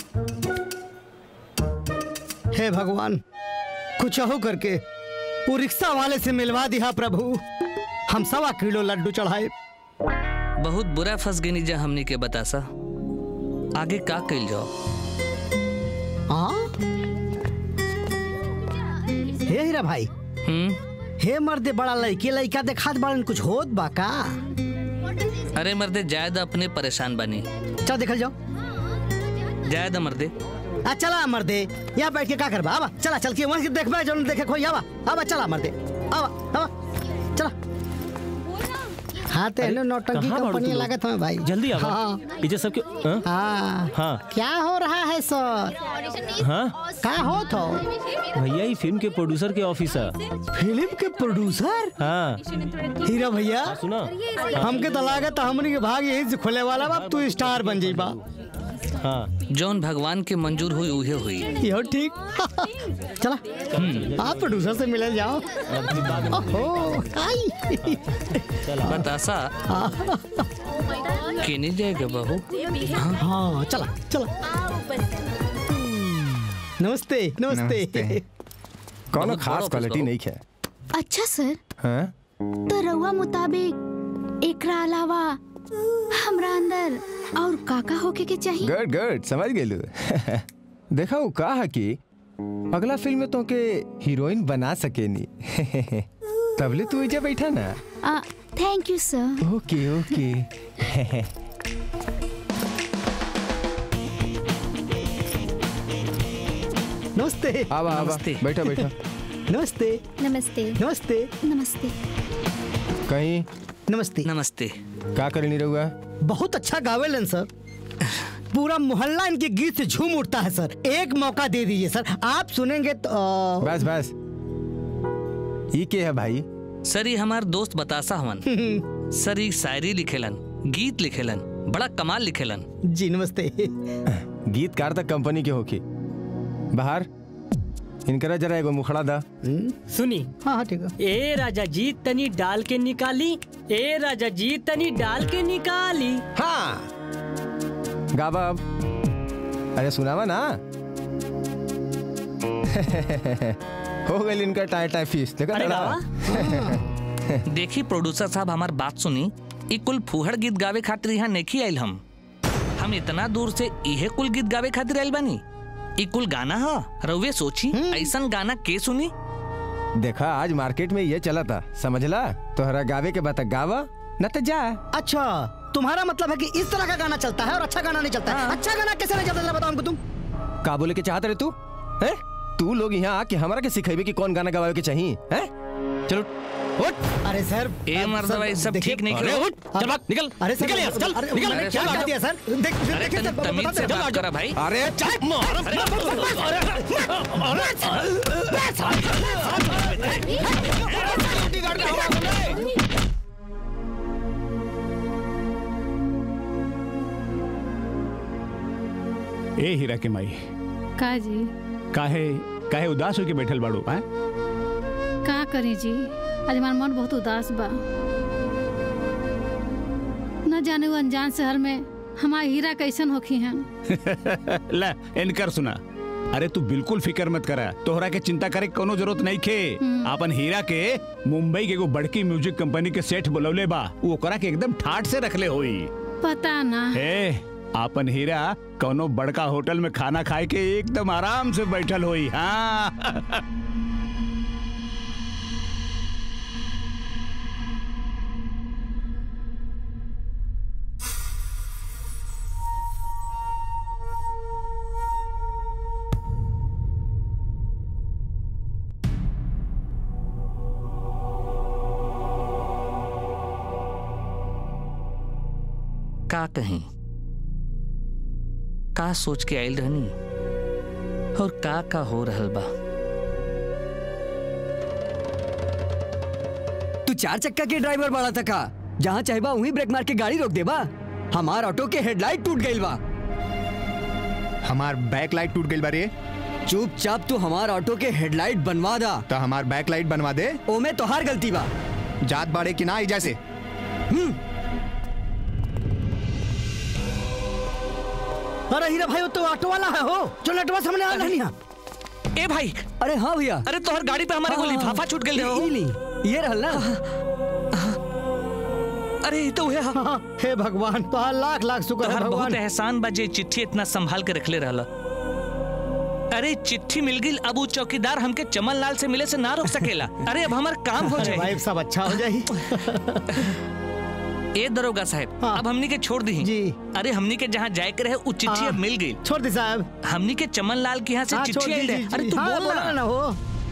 हे भगवान कुछ हो करके वो रिक्शा वाले से मिलवा दिया प्रभु हम सवा किलो लड्डू चढ़ाए बहुत बुरा फंस गई जा हमनी के बतासा आगे का कइल जाओ हाँ हे हीरा भाई हे मर्दे बड़ा लड़के लड़का देखात बड़न कुछ होत बा का अरे मर्दे जायद अपने परेशान बनी चल देखल जाओ जायद मर्दे आ चला मर्दे यहाँ बैठ के का करबा आवा चला चल के वहाँ से देखबा जो देखे खोई आवा आवा चला मर्दे आवा आवा चला हाँ ते अरे, नौटंकी कहाँ बाड़ू कंपनी तुम लोग? लागत हमें भाई जल्दी आवा हाँ इजे सबके हाँ? हाँ हाँ क्या हो रहा है सर हाँ का हो तो भैया ये फिल्म के प्रोड्यूसर के ऑफिस है फिल्म के प्रोड्यूसर हाँ हीरा भैया सुना हमके तो लागत हमनी के भाग यही से खोले वाला बा तू स्टार बन जाई बा हाँ जौन भगवान के मंजूर हुई उहे हुई यो ठीक चला आप प्रोड्यूसर से मिले जाओ ओहो आई बतासा केने जाएगा बहू हाँ चला चला नमस्ते नमस्ते कौनो खास क्वालिटी नहीं है अच्छा सर हाँ तो रउआ मुताबिक एकरा अलावा हमरा अंदर और काका होके के चाहिए गुड गुड समझ गेलू देखा वो कहा कि अगला फिल्म में तो के हीरोइन बना सकेनी तबले तू इजा बैठा ना थैंक यू सर ओके ओके नमस्ते आवा आवा बैठा बैठा नमस्ते नमस्ते नमस्ते नमस्ते कहीं नमस्ते नमस्ते का कर नहीं रहुआ बहुत अच्छा गावेलन सर पूरा मोहल्ला इनके गीत से झूम उठता है सर एक मौका दे दीजिए सर आप सुनेंगे तो आ, बस बस ये के है भाई सर ये हमार दोस्त बतासा हवन सर ये शायरी लिखेलन गीत लिखेलन बड़ा कमाल लिखेलन जी नमस्ते गीतकार तक कंपनी के होके बाहर इनकरा जरा एगो मुखड़ा दा सुनी हाँ हाँ ठीक है ए राजा जी तनी डाल के निकाली ए राजा जी तनी डाल के निकाली हाँ गाबा अब अरे सुनावा ना हो गई इनका टाइ टाइ फीस देखा अरे तड़ा? देखी प्रोड्यूसर साहब हमार बात सुनी ई कुल फुहड़ गीत गावे खातिर यहाँ नहीं आइल हम हम इतना दूर से इहे कुल गीत गावे खातिर आइल बानी ई कुल गाना हा रउवे सोची ऐसन गाना के सुनी देखा आज मार्केट में ये चला था समझला तोहरा गावे के बता गावा न तो जा अच्छा तुम्हारा मतलब है कि इस तरह का गाना चलता है और अच्छा गाना नहीं चलता है अच्छा गाना कैसे नहीं चलता है, बताओ हमको तुम का बोले के चाहत रहे तू हैं तू लोग यहाँ आके हमारा के सिखेबे कि कौन गाना गवावे के चाहिए हैं चलो उठ अरे सर ए मर्दवा ये सब ठीक नहीं अरे करो उठ चल भाग निकल अरे सर, निकल यहाँ से, चल अरे, निकल मैंने क्या कर दिया सर देख अरे देखिए तनी सर, तमीज बताते से हैं। बात करा भाई अरे चल मार ए हीरा के माई का जी काहे काहे उदास होके बैठल बाड़ू हैं का करी जी आज हमार मन बहुत उदास बा न जाने वो अनजान शहर में हमार हीरा कैसन होखी हैं ला इनकर सुना अरे तू बिल्कुल फिकर मत करा तोहरा के चिंता करे के कोनो जरूरत नहीं खे अपन हीरा के मुंबई के एगो बड़की म्यूजिक कंपनी के सेठ बुलौले बा वो ओकरा के एकदम ठाट से रखले होई पता ना हे आपन हीरा कोनो बड़का होटल में खाना खाए के एकदम आराम से बैठल होई हाँ का कहीं का सोच के आयल रहनी और का का हो रहल बा तू चार चक्का के ड्राइवर बड़ा था का जहाँ चाहबा वहीं ब्रेक मार के गाड़ी रोक देबा हमार ऑटो के हेडलाइट टूट गई बा हमार बैक लाइट टूट गई बारे चुपचाप तू हमार ऑटो के हेडलाइट बनवा दा तो हमार बैक लाइट बनवा दे ओमे तोहार गलती बा जात बाड़े कि ना आई जैसे अरे हीरा भाई वो तो ऑटो वाला है हो जो नेटवर्क सामने आ रही है ए भाई अरे हाँ भैया अरे तोहर गाड़ी पे हमारे को हाँ, लिफाफा छूट गई हो ई ली, ये रहल ना अरे ये तो है हे भगवान तोहार लाख लाख शुक्र है तोहर बहुत भगवान एहसान बा जे चिट्ठी इतना संभाल के रखले रहला अरे चिट्ठी मिल गई अब उ चौकीदार हमके चमन लाल से मिले से ना रोक सकेला अरे अब हमार काम हो अरे जाए भाई सब अच्छा हो जाए ए दरोगा साहब अब हमनी के छोड़ दी जी अरे हमनी के जहाँ जाए के रहे उ चिट्ठी हाँ। अब मिल गई छोड़ दी साहब हमनी के चमन लाल के यहाँ से हाँ, चिट्ठी छोड़ आई दी, रहे जी, अरे जी। तू हाँ, बोल बोला ना ना हो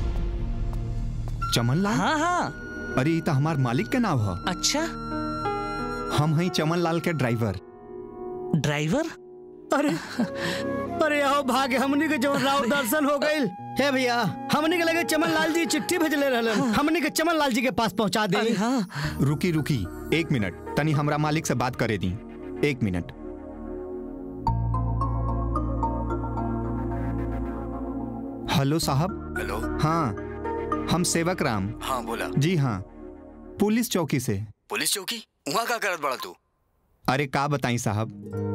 चमन लाल हाँ हाँ अरे ये तो हमार मालिक के नाम है अच्छा हम हैं चमन लाल के ड्राइवर ड्राइवर अरे अरे आओ भाग हमनी के जो राव दर्शन हो गइल हे भैया हमनी के लगे चमन लाल जी चिट्ठी भेजले रहलन हमनी के चमन लाल जी के पास पहुंचा दे रुकी रुकी एक मिनट तनी हमरा मालिक से बात करे दी एक मिनट हेलो साहब हेलो हाँ हम सेवक राम हाँ बोला जी हाँ पुलिस चौकी से पुलिस चौकी वहाँ का करत बड़ा तू अरे का बताई साहब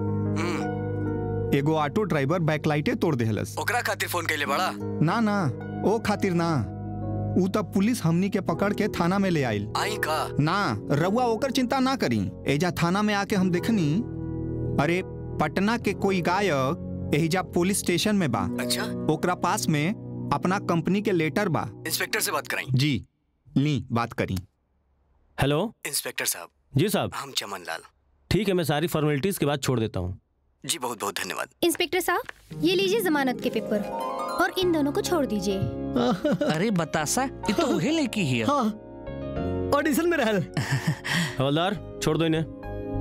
एगो ऑटो ड्राइवर बैकलाइटे तोड़ देहलस ओकरा खातिर फोन कैले बड़ा ना ना ओ खातिर ना ऊ तब पुलिस हमनी के पकड़ के थाना में ले आइल आई का ना रउआ ओकर चिंता ना करी एजा थाना में आके हम देखनी अरे पटना के कोई गायक एहिजा पुलिस स्टेशन में बा अच्छा ओकरा पास में अपना कंपनी के लेटर बा इंस्पेक्टर से बात कराई जी ली बात करी हेलो इंस्पेक्टर साहब जी साहब हम चमन लाल ठीक है मैं सारी फॉर्मेलिटीज के बाद छोड़ देता हूँ जी बहुत बहुत धन्यवाद इंस्पेक्टर साहब ये लीजिए जमानत के पेपर और इन दोनों को छोड़ दीजिए अरे बतासा ये तो उहे लड़की ही है ऑडिशन में रहल हवलदार छोड़ दो इन्हें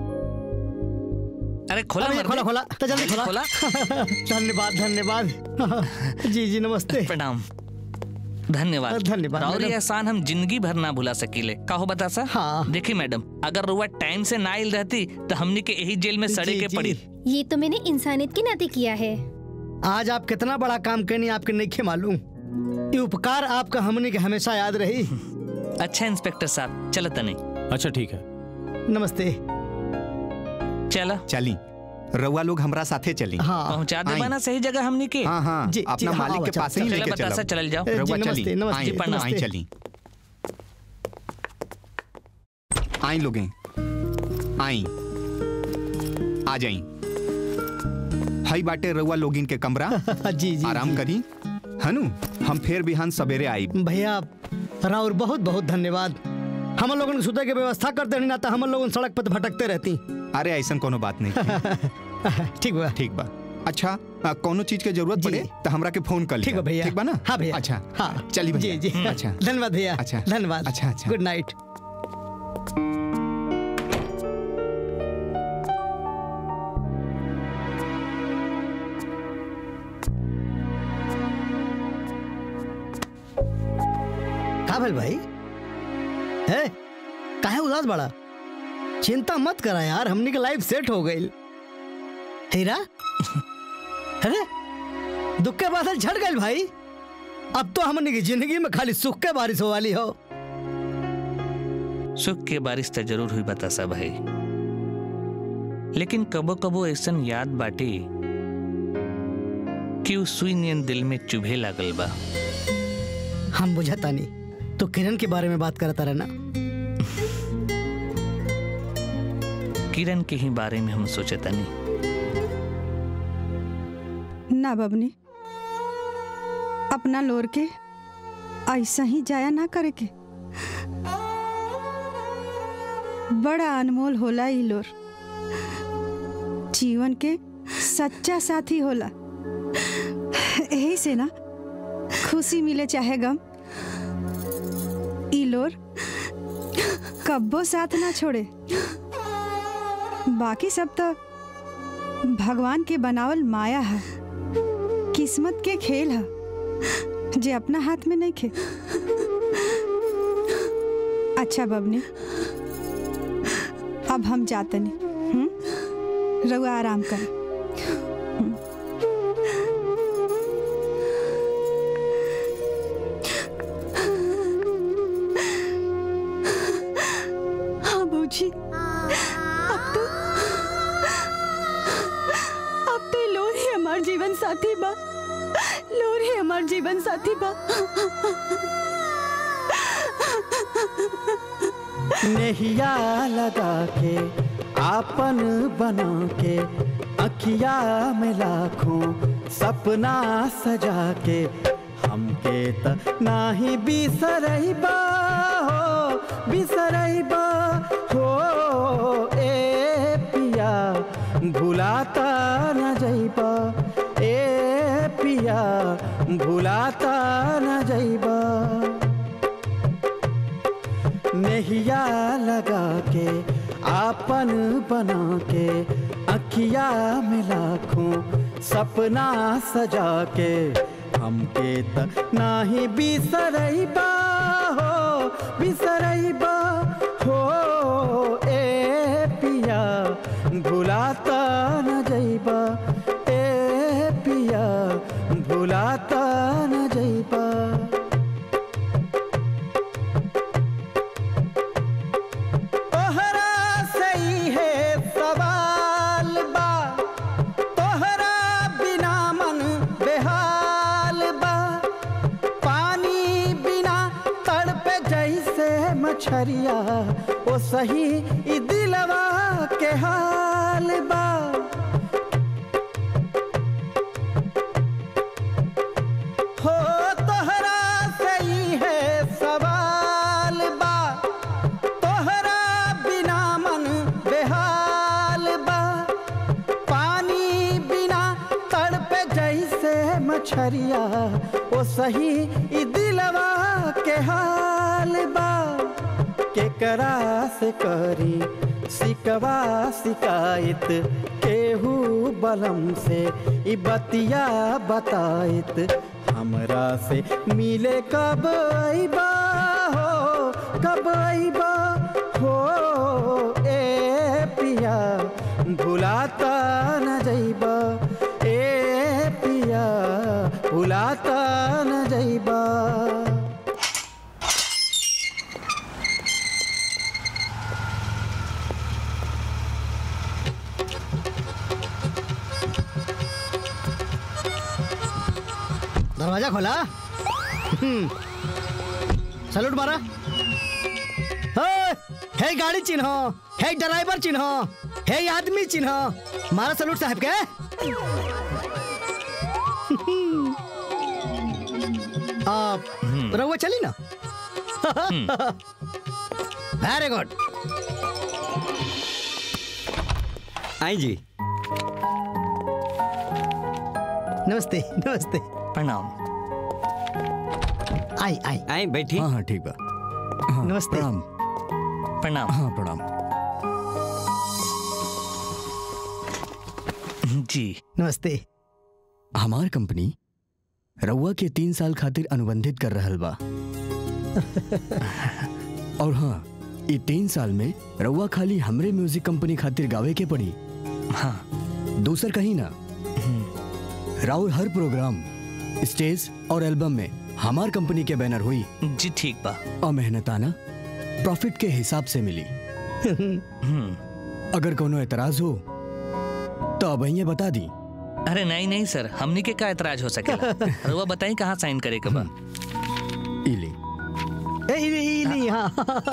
अरे खोला अरे, मर्दे। खोला खोला तो जल्दी खोला खोला धन्यवाद धन्यवाद जी जी नमस्ते प्रणाम धन्यवाद धन्यवाद, और ये मैडम। एहसान हम जिंदगी भर ना भुला सकीले कहो बता सा हाँ। देखी मैडम अगर रुआ टाइम से ना आइल रहती तो हमनी के यही जेल में सड़े के पड़ी ये तो मैंने इंसानियत के नाते किया है आज आप कितना बड़ा काम करनी आपके नहीं मालूम ये उपकार आपका हमने के हमेशा याद रही अच्छा इंस्पेक्टर साहब चलो तने अच्छा ठीक है नमस्ते चला चली रउआ लोग हमरा साथे चली हाँ। पहुंचा दे आई। ना सही जगह हमनी के हाँ हाँ जी, अपना जी, हाँ, मालिक हाँ, के चल, पास ही चल, लेके चला बतासा, चलो चलल जाओ। जी, रउआ नमस्ते, चली नमस्ते, आई, जी, प्रणाम। आई चली आई लोगे आई आ जाई हई बाटे रउआ लोगिन के कमरा जी जी आराम करी हनु हम फिर बिहान सवेरे आई भैया राउर बहुत बहुत धन्यवाद हम लोगन के सुते के व्यवस्था करते रही ना तो हम लोगन सड़क पर भटकते रहती अरे ऐसा कोनो बात नहीं ठीक बा ठीक बा अच्छा आ, कोनो चीज के जरूरत पड़े तो हमरा के फोन कर ठीक बा भैया ठीक बा ना हाँ भैया अच्छा हाँ चली भैया जी जी अच्छा धन्यवाद भैया अच्छा धन्यवाद अच्छा अच्छा गुड नाइट का भल भाई है काहे उदास बड़ा चिंता मत करा यार हमनी के लाइफ सेट हो गई हीरा अरे दुख के बादल छट गए भाई अब तो हमनी की जिंदगी में खाली सुख के बारिश हो वाली हो सुख के बारिश तो जरूर हुई बतासा भाई लेकिन कबो कबो ऐसा याद बाटे कि उस सुई नियन दिल में चुभे लागल बा हम बुझता नहीं तो किरण के बारे में बात करता रहना किरण के ही बारे में हम सोचता नहीं ना बबनी अपना लोर के ऐसा ही जाया ना करे के बड़ा अनमोल होला ई लोर जीवन के सच्चा साथी होला यही से ना खुशी मिले चाहे गम ई लोर कब्बो साथ ना छोड़े बाकी सब तो भगवान के बनावल माया है किस्मत के खेल है जे अपना हाथ में नहीं खे अच्छा बबनी अब हम जाते नहीं हम्म रउआ आराम कर हाँ बूजी अब तो अब तो लोर ही हमार जीवन साथी बा लोर ही हमार जीवन साथी बा नहिया लगा के आपन बना के अखिया में लाखों सपना सजा के हमके त नाही बिसरैबा हो बिसरैबा हो ए पिया भुलाता न जैबा ए पिया भुलाता न जैबा नहिया लगा के आपन बना के अखिया में लाखों सपना सजा के हमके त नाही बिसरैबा हो बिसरैबा हो ए पिया भुलाता न जैबा ए पिया भुलाता न जैबा ओ सही ई दिलवा के हाल बा हो तोहरा सही है सवाल बा तोहरा बिना मन बेहाल बा पानी बिना तड़पे जैसे मछरिया ओ सही ई दिलवा के हाल बा केकरा से करी सिकवा शिकायत केहू बलम से ई बतिया बतायत हमरा से मिले कब अइबा हो कब अइबा हो ए पिया भुलाता न जइबा ए पिया भुलाता न जइबा दरवाजा खोला हम्म। सैल्यूट मारा हे, हे गाड़ी चिन्ह हे ड्राइवर चिन्ह हे आदमी चिन्ह मारा सैल्यूट साहब के आप रहुआ चली ना वेरी गुड आई जी नमस्ते नमस्ते प्रणाम आई आई आई बैठी हाँ हाँ ठीक बा नमस्ते प्रणाम प्रणाम हाँ प्रणाम जी नमस्ते हमार कंपनी रउआ के तीन साल खातिर अनुबंधित कर रहल बा और हाँ ई तीन साल में रउआ खाली हमरे म्यूजिक कंपनी खातिर गावे के पड़ी हाँ दूसर कहीं ना राउर हर प्रोग्राम स्टेज और एल्बम में हमार कंपनी के बैनर हुई जी ठीक बा और मेहनताना प्रॉफिट के हिसाब से मिली अगर कोनो एतराज हो तो अब ये बता दी अरे नहीं नहीं सर हमनी के का एतराज हो सकेला रउआ बताई कहाँ साइन करे के बा इली ए इली इली हाँ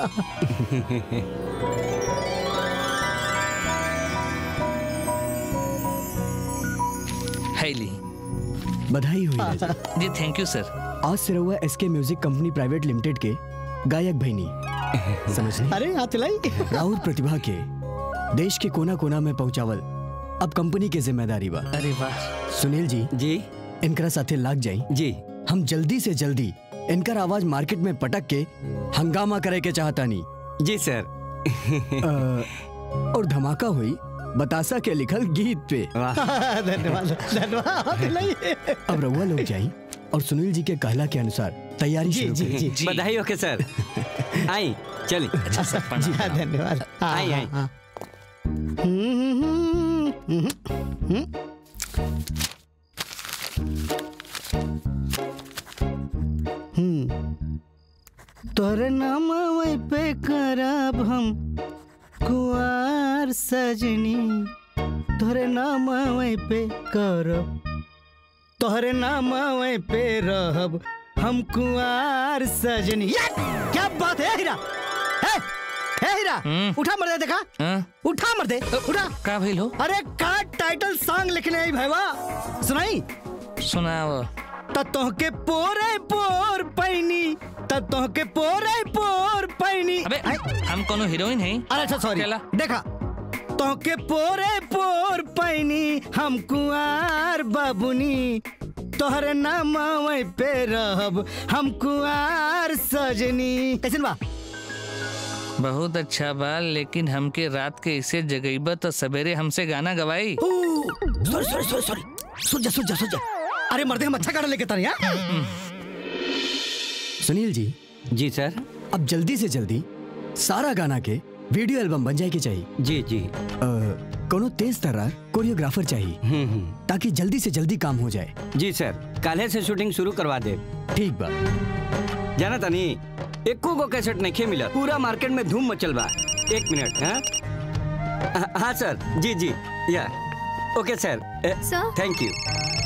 है ली बधाई हुई राजा। जी थैंक यू सर आज से रहुआ SK music company private limited के गायक भैनी समझ अरे हाथ लाई राहुल प्रतिभा के देश के कोना कोना में पहुंचावल अब कंपनी के जिम्मेदारी बा अरे वाह सुनील जी जी इनकरा साथे लाग जाई जी हम जल्दी से जल्दी इनकर आवाज मार्केट में पटक के हंगामा करे के चाहता नहीं जी सर और धमाका हुई बतासा के लिखल गीत पे धन्यवाद धन्यवाद हाथ लाई अब रउआ लोग जाई और सुनील जी के कहला के अनुसार तैयारी जी, शुरू जी, करें। जी, जी। बधाई हो के सर आई चली अच्छा सर जी प्रणाम हाँ धन्यवाद हाँ, आई, हाँ, आई। हाँ। हम्म, हम्म, हम्म, हम्म। हम्म। तोरे नाम पे करब हम कुआर सजनी तोरे नाम पे करब तोहरे नाम पे रहब हम कुआर सजनी या! क्या बात है हीरा है है हीरा उठा मर दे देखा हाँ? उठा मर दे उठा का भइल हो अरे का टाइटल सॉन्ग लिखने आई भाईवा सुनाई सुनाओ त तोहके पोरे पोर पैनी त तोहके पोरे पोर पैनी अबे हम कोनो हीरोइन हैं अरे अच्छा सॉरी चला। देखा तोहके पोरे पोर पैनी हम कुआर बाबुनी तोहरे नाम पे रहब हम कुआर सजनी कैसन बा बहुत अच्छा बा लेकिन हमके रात के इसे जगईबा तो सवेरे हमसे गाना गवाई सॉरी सॉरी सॉरी सॉरी सुन जा सुन जा सुन जा अरे मर्दे हम अच्छा गाना लेके तारे यार सुनील जी जी सर अब जल्दी से जल्दी सारा गाना के वीडियो एल्बम बन जाए के चाहिए जी जी अ, कोनो तेज तर्रार कोरियोग्राफर चाहिए ताकि जल्दी से जल्दी काम हो जाए जी सर काले से शूटिंग शुरू करवा दे ठीक बा जाना तनी एको गो कैसेट नहीं मिला पूरा मार्केट में धूम मचल बा एक मिनट हाँ हाँ, हाँ सर जी जी या ओके सर सर? थैंक यू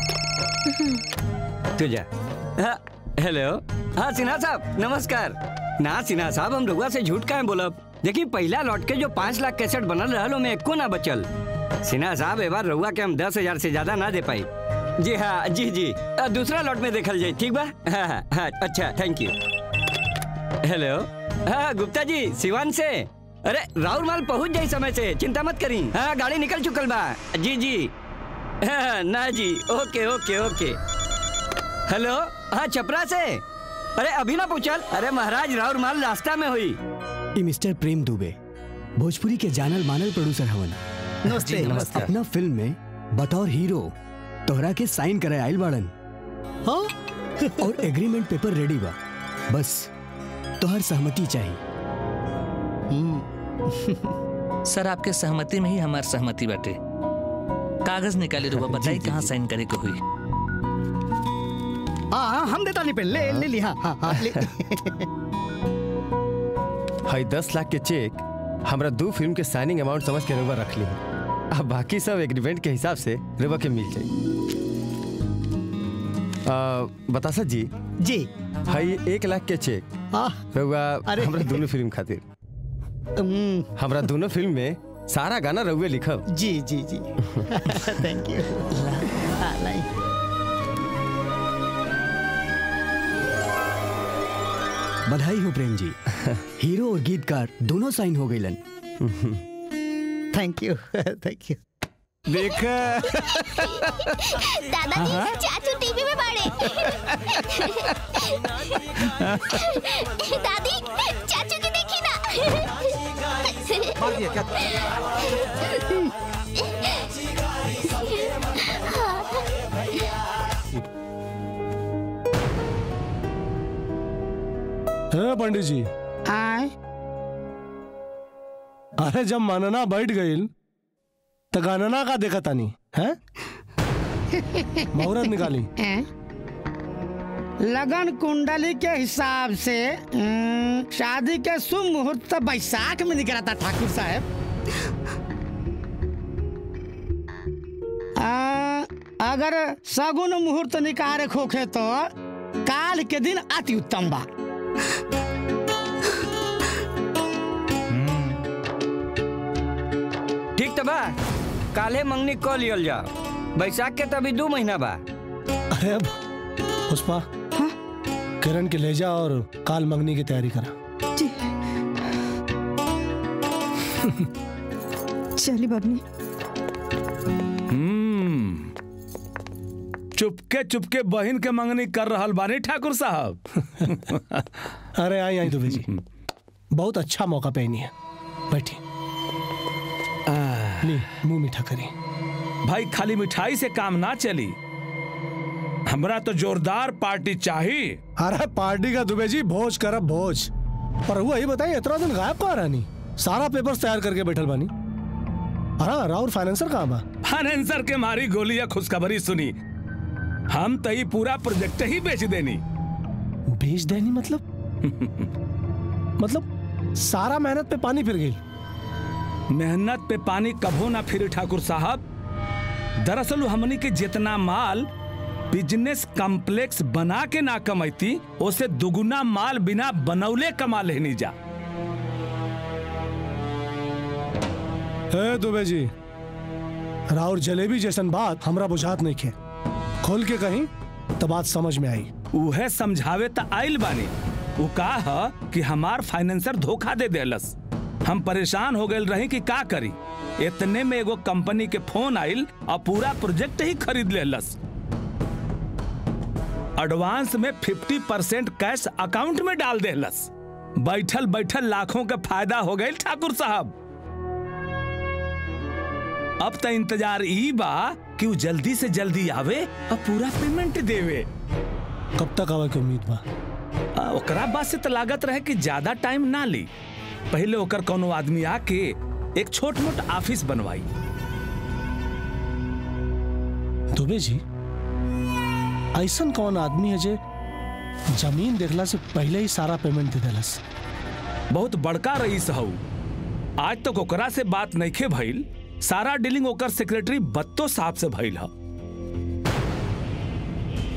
तू जा हाँ, हेलो हाँ सिन्हा साहब नमस्कार ना सिन्हा साहब हम लोगों से झूठ का है बोलब देखी पहला लौट के जो पाँच लाख कैसेट बनल रहल में एको ना बचल सिन्हा साहब ए बार रउआ के हम दस हजार से ज्यादा ना दे पाई जी हाँ जी जी अ, दूसरा लॉट में देखल जाए ठीक बा हाँ हाँ हाँ अच्छा थैंक यू हेलो हाँ गुप्ता जी सिवान से अरे राहुल माल पहुंच जाई समय से चिंता मत करी हाँ गाड़ी निकल चुकल बा जी जी हाँ, ना जी ओके ओके ओके हेलो हाँ छपरा से अरे अभी ना पूछल अरे महाराज राहुल माल रास्ता में हुई ई मिस्टर प्रेम दुबे भोजपुरी के जानल मानल प्रोड्यूसर हवन नमस्ते, जी, नमस्ते। अपना फिल्म में बतौर हीरो तोहरा के साइन करे आइल बाड़न हाँ और एग्रीमेंट पेपर रेडी बा बस तोहर सहमति चाहिए सर आपके सहमति में ही हमार सहमति बाटे कागज निकाले रुआ बताई कहाँ साइन करे को हुई हाँ हाँ हम देता नहीं पे ले ले ली हाँ हाँ हाँ ले हई दस लाख के चेक हमरा दो फिल्म के साइनिंग अमाउंट समझ के रुआ रख ली अब बाकी सब एग्रीमेंट के हिसाब से रुआ के मिल जाई आ, बतासा जी जी हई एक लाख के चेक रुआ अरे। हमरा दोनों फिल्म खातिर हमरा दोनों फिल्म में सारा गाना रउए लिखब जी जी जी थैंक यू बधाई हो प्रेम जी हीरो और गीतकार दोनों साइन हो गईलन थैंक यू थैंक यू देख दादाजी चाचू टीवी में बाड़े दादी चाचू की देखी ना है पंडित जी आए अरे जब मनना बैठ गई तो गणना का देखा तानी है मुहूर्त निकाली लगन कुंडली के हिसाब से अम, शादी के शुभ मुहूर्त तो बैसाख में निकला था ठाकुर साहब आ, अगर सगुन मुहूर्त निकाले खोखे तो काल के दिन अति उत्तम बा ठीक तो बा काले मंगनी कॉल लियल जाओ बैसाख के तो अभी दो महीना बा अरे अब पुष्पा किरण के ले जा और काल मंगनी की तैयारी करा चली बबनी हम्म चुपके चुपके बहन के मंगनी कर रहल बानी ठाकुर साहब अरे आई आई दुबे जी बहुत अच्छा मौका पहनी है बैठी ली मुंह मीठा करी भाई खाली मिठाई से काम ना चली हमरा तो जोरदार पार्टी चाहिए अरे पार्टी का दुबे जी भोज करब भोज पर हुआ ही बताइए इतना दिन गायब कहाँ रानी सारा पेपर्स तैयार करके बैठल बानी अरे राहुल फाइनेंसर कहाँ बा फाइनेंसर के मारी गोली या खुशखबरी सुनी हम तो ही पूरा प्रोजेक्ट ही बेच देनी बेच देनी मतलब मतलब सारा मेहनत पे पानी फिर गई मेहनत पे पानी कभो ना फिरे ठाकुर साहब दरअसल वो हमनी के जितना माल बिजनेस कॉम्प्लेक्स बना के ना कमैती उसे दुगुना माल बिना बनौले कमा लेनी जा हे दुबे जी राहुल जलेबी जैसन बात हमरा बुझात नहीं खे खोल के कहीं तो बात समझ में आई उहे समझावे त आइल बानी उ का ह कि हमार फाइनेंसर धोखा दे देलस हम परेशान हो गए रही कि का करी इतने में एगो कंपनी के फोन आइल और पूरा प्रोजेक्ट ही खरीद लेलस एडवांस में 50 परसेंट कैश अकाउंट में डाल देलस बैठल बैठल लाखों का फायदा हो गए ठाकुर साहब अब तो इंतजार ई बा कि वो जल्दी से जल्दी आवे और पूरा पेमेंट देवे कब तक आवे की उम्मीद बा आ, ओकरा बात से तो लागत रहे कि ज्यादा टाइम ना ली पहले ओकर कोनो आदमी आके एक छोट मोट ऑफिस बनवाई दुबे जी ऐसन कौन आदमी है जे जमीन देखला से पहले ही सारा पेमेंट दे देलस बहुत बड़का रईस हऊ आज तक ओकरा से बात नइखे भइल सारा डीलिंग ओकर सेक्रेटरी बत्तो साहब से भइल ह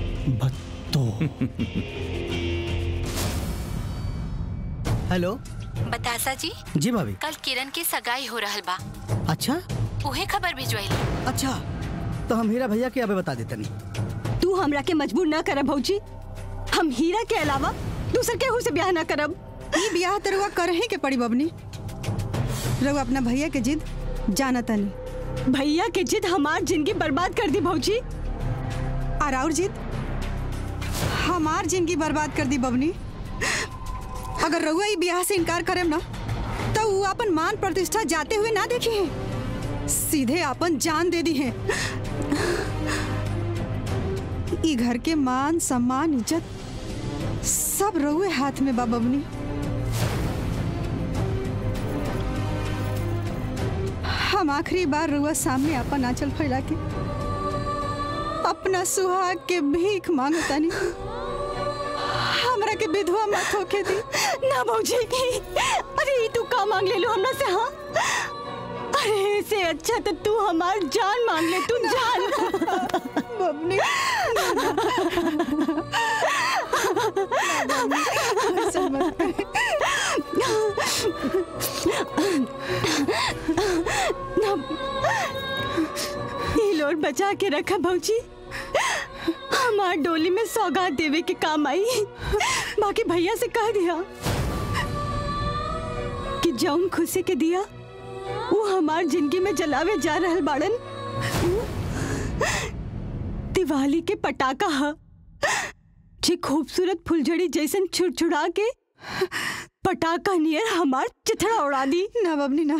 बत्तो हेलो बतासा जी जी भाभी कल किरण के सगाई हो रहल बा अच्छा उहे खबर भिजवाई अच्छा तो हम हीरा भैया के अबे बता देतनी तू हमरा के मजबूर ना करब भौजी हम हीरा के अलावा दूसर केहू से ब्याह ना करब ई ब्याह तो रउआ करही के पड़ी बबनी रउआ अपना भैया के जिद जाना तनी भैया के जिद हमार जिंदगी बर्बाद कर दी भौजी और और जिद हमार जिंदगी बर्बाद कर दी बबनी अगर रउआ ई ब्याह से इनकार करेम ना तो वो अपन मान प्रतिष्ठा जाते हुए ना देखी है सीधे अपन जान दे दी है ई घर के मान सम्मान इज्जत सब रउए हाथ में बा बबनी हम आखिरी बार रुआ सामने अपन आंचल फैला के अपना सुहाग के भीख मांगतानी हमरा के विधवा मत होके दी ना भौजी अरे ई तू का मांग ले लो हमरा से हाँ अरे से अच्छा तो तू हमार जान मांग ले तू जान बबनी ये लोड बचा के रखा भौजी हमार डोली में सौगात देवे के काम आई बाकी भैया से कह दिया कि जौन खुशी के दिया वो हमार जिंदगी में जलावे जा रहल बाड़न दिवाली के पटाखा ह जे खूबसूरत फुलझड़ी जैसन छुड़छुड़ा के पटाखा नियर हमार चिथड़ा उड़ा दी ना बबनी ना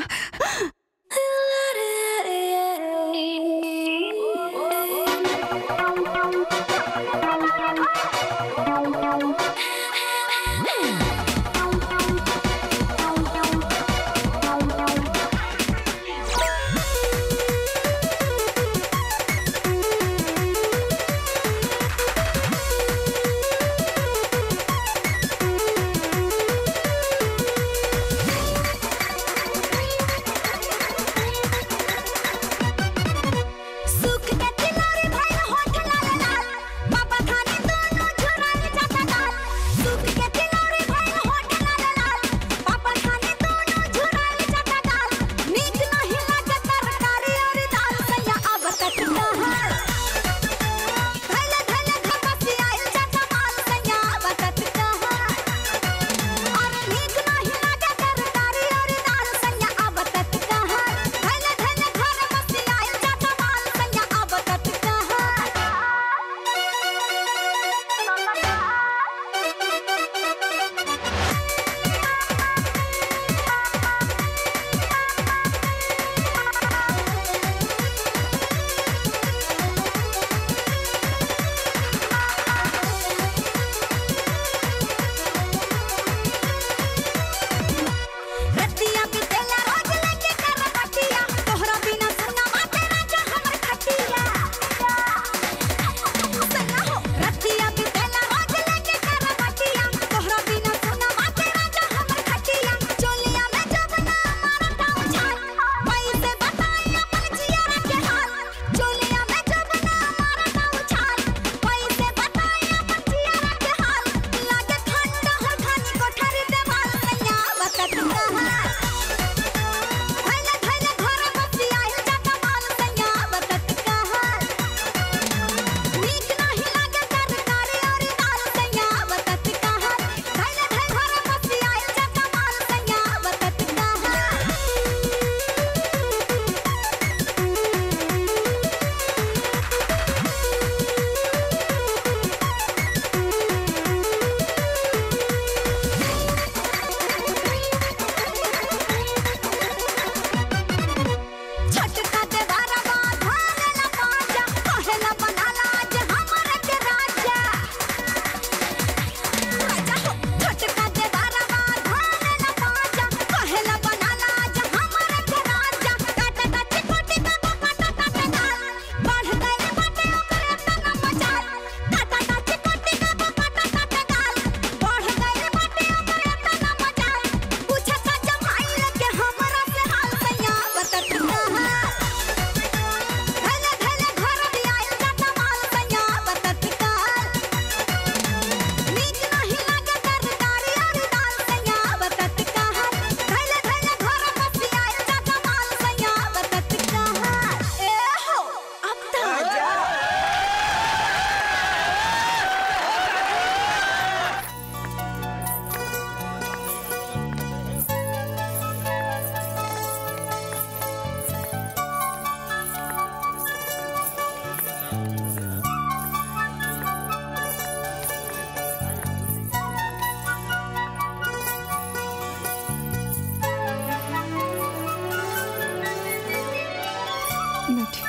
बैठी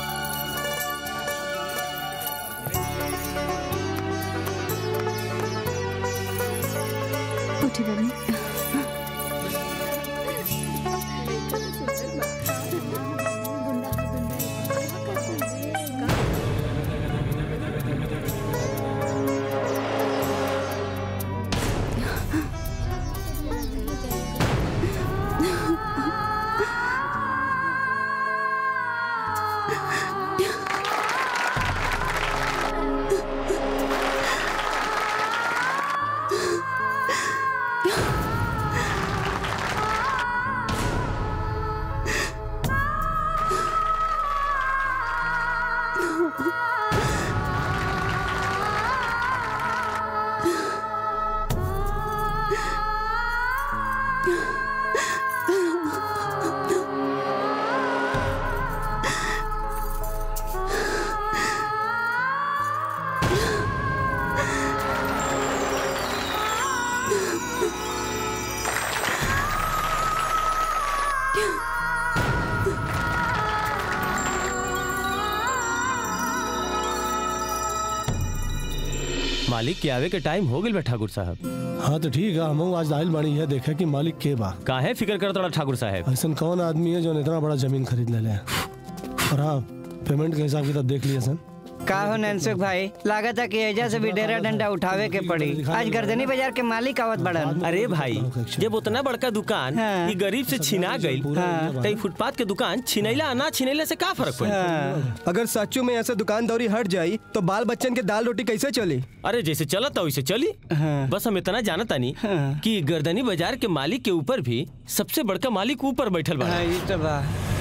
उठी बबनी मालिक के आवे के टाइम हो गइल बा ठाकुर साहब हाँ तो ठीक है हम आज आइल बानी है देखे कि मालिक के बा काहे फिक्र करत रहा ठाकुर साहब ऐसा कौन आदमी है जो इतना बड़ा जमीन खरीद ले ले और हाँ पेमेंट के हिसाब किताब देख लिया सन का हो ननसुख भाई लागत है कि एजा से भी डेरा डंडा उठावे के पड़ी आज गर्दनी बाजार के मालिक आवत बड़न अरे भाई जब उतना बड़का दुकान ई गरीब से छिना गई तो ई फुटपाथ के दुकान छिनैला आ ना छिनैला से का फर्क पड़ी अगर सच्चू में ऐसे दुकानदारी हट जाई तो बाल बच्चन के दाल रोटी कैसे चली अरे जैसे चलता वैसे चली बस हम इतना जानता नहीं कि गर्दनी बाजार के मालिक के ऊपर भी सबसे बड़का मालिक ऊपर बैठल बा हाँ, ई तो बा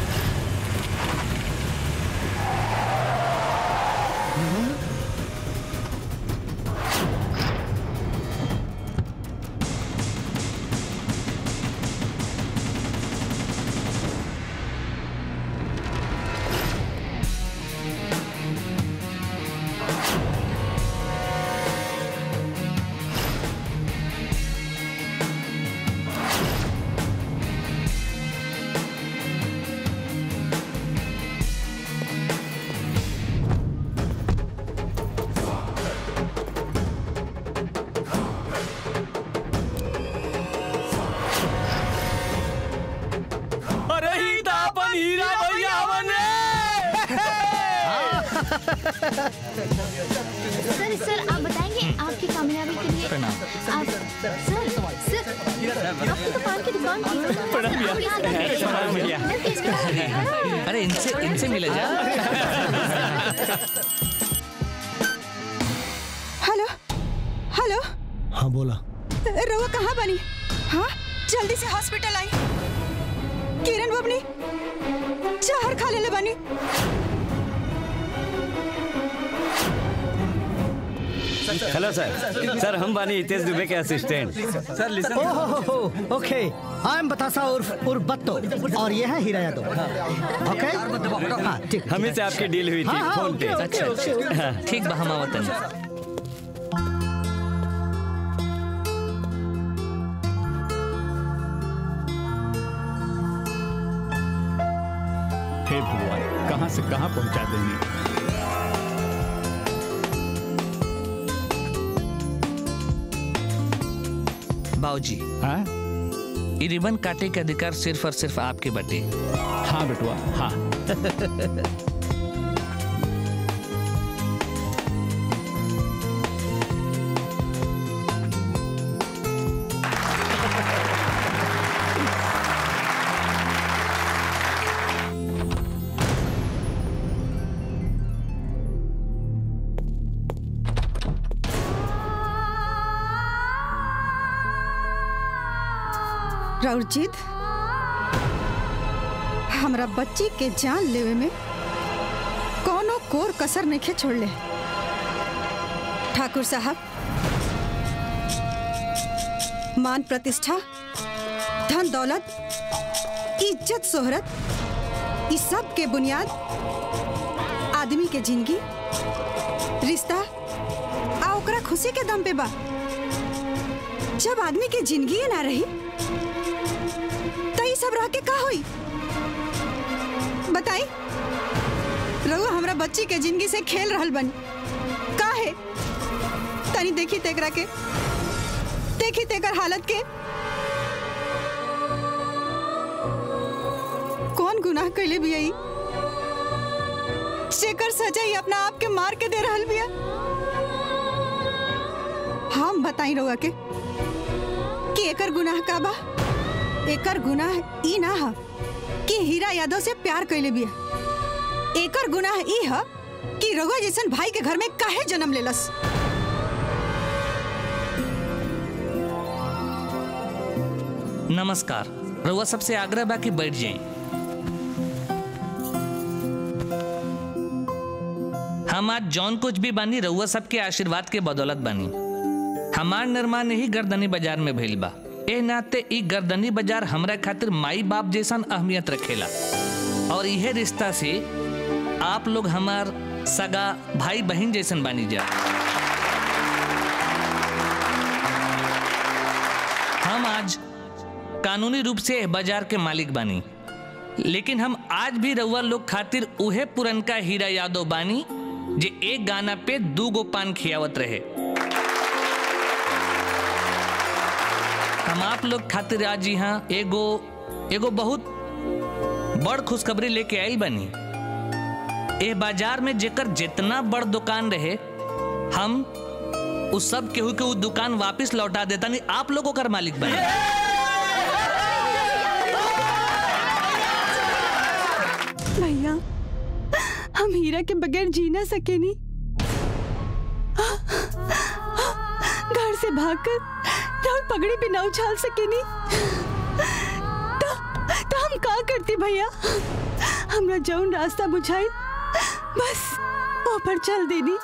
अरे ही तो अपन हीरा भैया बने सर सर आप बताएंगे आपकी कामयाबी के लिए प्रणाम। आप सर सर आपकी तो पान की दुकान थी प्रणाम भैया। आप यहाँ आ गए। प्रणाम भैया। मैं किस तरह- अरे इनसे इनसे मिले जा हेलो हेलो हाँ बोला रउआ कहाँ बनी हाँ जल्दी से हॉस्पिटल आई किरण बबनी जहर खा ले बनी हेलो सर सर हम बानी हितेश दुबे के असिस्टेंट सर लिसन ओहो ओके आई एम बतासा उर्फ उर्फ बत्तो और ये है हीरा यादव ओके हाँ ठीक हमें से आपकी डील हुई थी हाँ, हाँ, फोन पे ओके, ओके, ओके, ओके। हाँ। ठीक बा हम आवतन हे भगवान कहाँ से कहाँ पहुँचा देंगे बाबूजी हाँ ये रिबन काटे के अधिकार सिर्फ और सिर्फ आपके बटे हाँ बेटुआ हाँ राउरजीत हमरा बच्ची के जान लेवे में कोनो कोर कसर नहीं छोड़ ले ठाकुर साहब मान प्रतिष्ठा धन दौलत इज्जत शोहरत इस सब के बुनियाद आदमी के जिंदगी रिश्ता आ ओकरा खुशी के दम पे बा जब आदमी के जिंदगी ना रही तो ये सब रह के का होई बताई रहुआ हमरा बच्ची के जिंदगी से खेल रहल बनी काहे तनी देखी तेकरा के देखी तेकर हालत के कौन गुनाह कैले भी आई शेखर सजा ही अपना आप के मार के दे रहल बिया हम बताई रहुआ के कि एकर गुनाह का बा एकर गुनाह ई ना हा कि हीरा यादव से प्यार कैले बिया एकर गुनाह ई ह कि रघुआ जैसन भाई के घर में काहे जन्म लेलस नमस्कार रउआ सबसे आग्रह बा कि बैठ जाए हम आज जौन कुछ भी बानी रउआ सबके आशीर्वाद के बदौलत बानी हमार निर्माण ही गर्दनी बाजार में भइल बा ए नाते ई गर्दनी बाजार हमरा खातिर माई बाप जैसन अहमियत रखेला और इहे रिश्ता से आप लोग हमार सगा भाई बहन जैसन बानी जा हम आज कानूनी रूप से एह बाजार के मालिक बानी लेकिन हम आज भी रउआ लोग खातिर उहे पुरनका हीरा यादव बानी जे एक गाना पे दू गो पान खियावत रहे हम आप लोग खातिर आज यहाँ एगो एगो बहुत बड़ खुशखबरी लेके आइल बनी ए बाजार में जेकर जितना बड़ दुकान रहे हम उस सब केहू के उ दुकान वापस लौटा देता नहीं आप लोग ओकर मालिक बने भैया हम हीरा के बगैर जी ना सके नी घर से भागकर राहुल पगड़ी भी ना उछाल सके नी तो, तो हम का करती भैया हमरा जौन रास्ता बुझाई बस वो पर चल देनी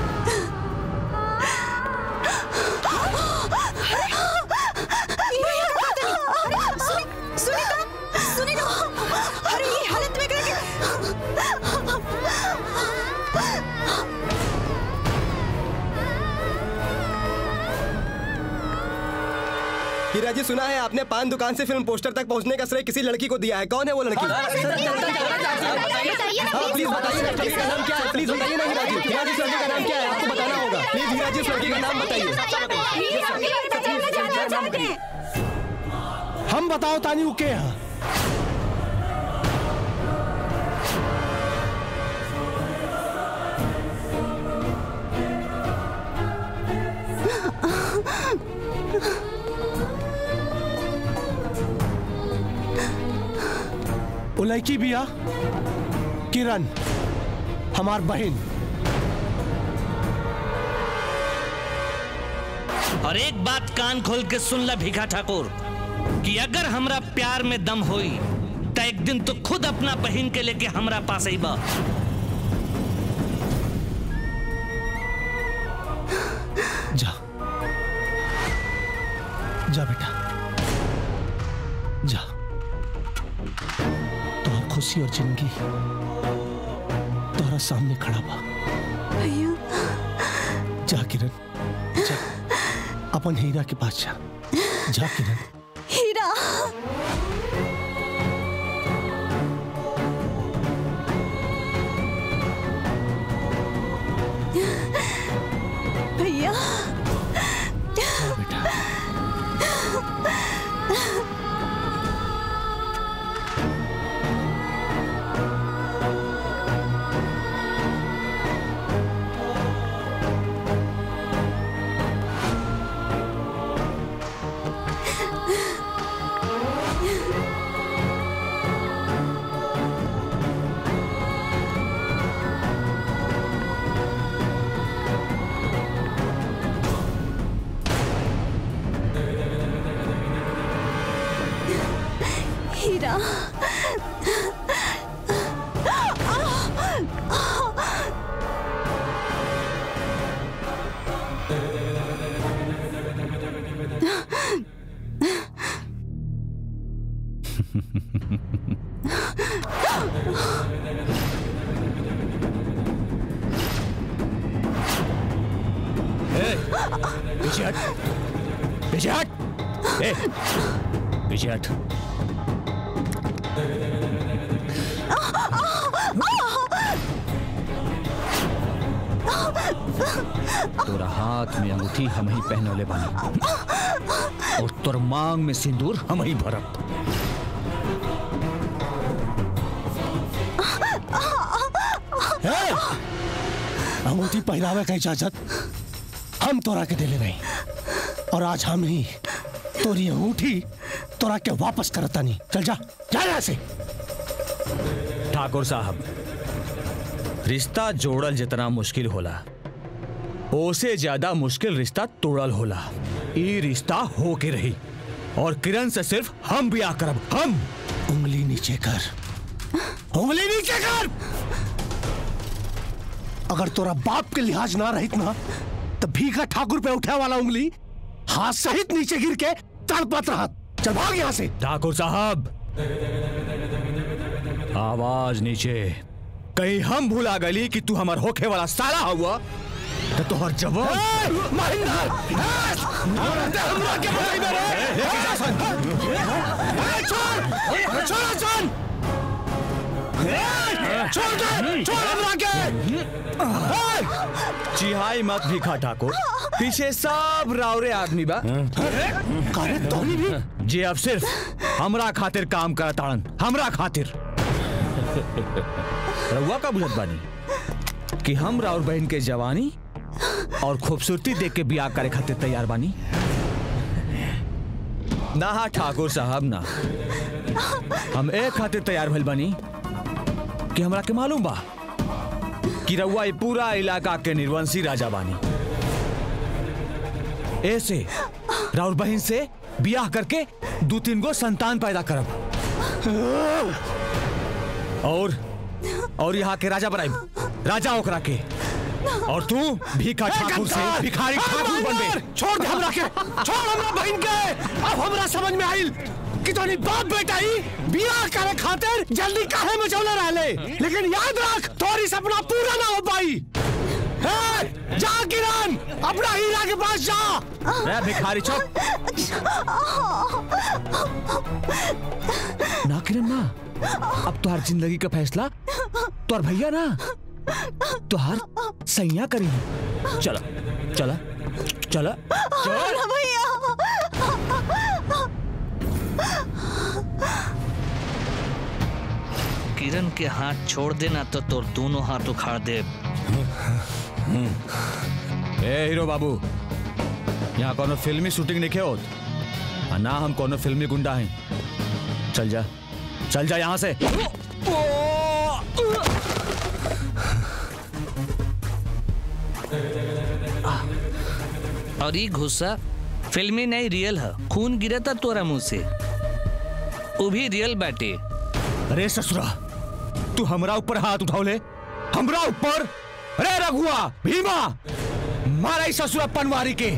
सुनी तो सुनी तो अरे ये हालत में करके हीरा जी सुना है आपने पान दुकान से फिल्म पोस्टर तक पहुंचने का श्रेय किसी लड़की को दिया है कौन है वो लड़की हाँ, प्लीज बताइए ना लड़की का नाम क्या है प्लीज बताइए ना हीरा जी हीरा जी इस लड़की का नाम क्या है आपको बताना होगा प्लीज हीरा जी इस लड़की का नाम बताइए हम बताओ तानी वो के है वो लड़की बिया किरण हमार बहन और एक बात कान खोल के सुन ला भिखा ठाकुर कि अगर हमरा प्यार में दम होई तो एक दिन तो खुद अपना बहन के लेके हमरा पास आई बा जा जा बेटा जा तोहर खुशी और जिंदगी तोहरा सामने खड़ा बा भैया जा किरण जा अपन हीरा के पास जा जा किरण हीरा भैया हीरा पीछे हट पीछे हट ए पीछे हट तोरा हाथ में अंगूठी हम ही पहनौले बानी और तोर मांग में सिंदूर हम ही भरब ए! अंगूठी पहनावे का इजाजत हम तोरा के दिले नहीं और आज हम ही तोरी अंगूठी तोरा के वापस करता नहीं चल जा जा यहाँ से ठाकुर साहब रिश्ता जोड़ल जितना मुश्किल होला ओसे ज्यादा मुश्किल रिश्ता तोड़ल होला ई रिश्ता हो के रही और किरण से सिर्फ हम ब्याह करब हम उंगली नीचे कर उंगली नीचे कर अगर तोरा बाप के लिहाज ना रहित ना तो भीखा ठाकुर पे उठे वाला उंगली हाथ सहित नीचे गिर के तड़पत रहा चल भाग यहाँ से ठाकुर साहब आवाज नीचे कहीं हम भूला गली कि तू हमार होखे वाला साला हुआ तो तोहर जवान चिहाई मत भिखा ठाकुर पीछे सब रावरे आदमी बा जी अब सिर्फ हमरा खातिर काम करत ताड़न हमरा खातिर रउआ का बुझत बानी कि हम राउर बहन के जवानी और खूबसूरती देख के बियाह करे खातिर तैयार बानी ना हा ठाकुर साहब ना हम एक खातिर तैयार भइल बानी कि हमरा के मालूम बा कि रउआ ये पूरा इलाका के निर्वंशी राजा बानी ऐसे राउर बहन से बियाह करके दो तीन गो संतान पैदा करब और और यहाँ के राजा बनाई राजा ओकरा के और तू भीखा ठाकुर से भिखारी ठाकुर बनबे छोड़ दे हमरा के छोड़ हमरा बहन के अब हमरा समझ में आइल कि तोनी बाप बेटा ही बियाह करे खातिर जल्दी काहे में चले रहले लेकिन याद रख तोरी सपना पूरा ना हो पाई हे जा किरण अपना हीरा के पास जा ए भिखारी चुप ना किरण ना अब तुहार जिंदगी का फैसला तोर भैया ना तुहार सैया करी चला चला चला चल ना भैया किरण के हाथ छोड़ देना तो तोर दोनों हाथ उखाड़ दे ए हीरो बाबू यहाँ कोनो फिल्मी शूटिंग नहीं होत आ ना हम कोनो फिल्मी गुंडा हैं चल जा चल जा यहाँ से और ये गुस्सा फिल्मी नहीं रियल है खून गिरा था तोरा मुंह से वो भी रियल बैटे अरे ससुरा तू हमरा ऊपर हाथ उठाओले हमरा ऊपर अरे रघुआ भीमा मारा इस ससुरा पनवारी के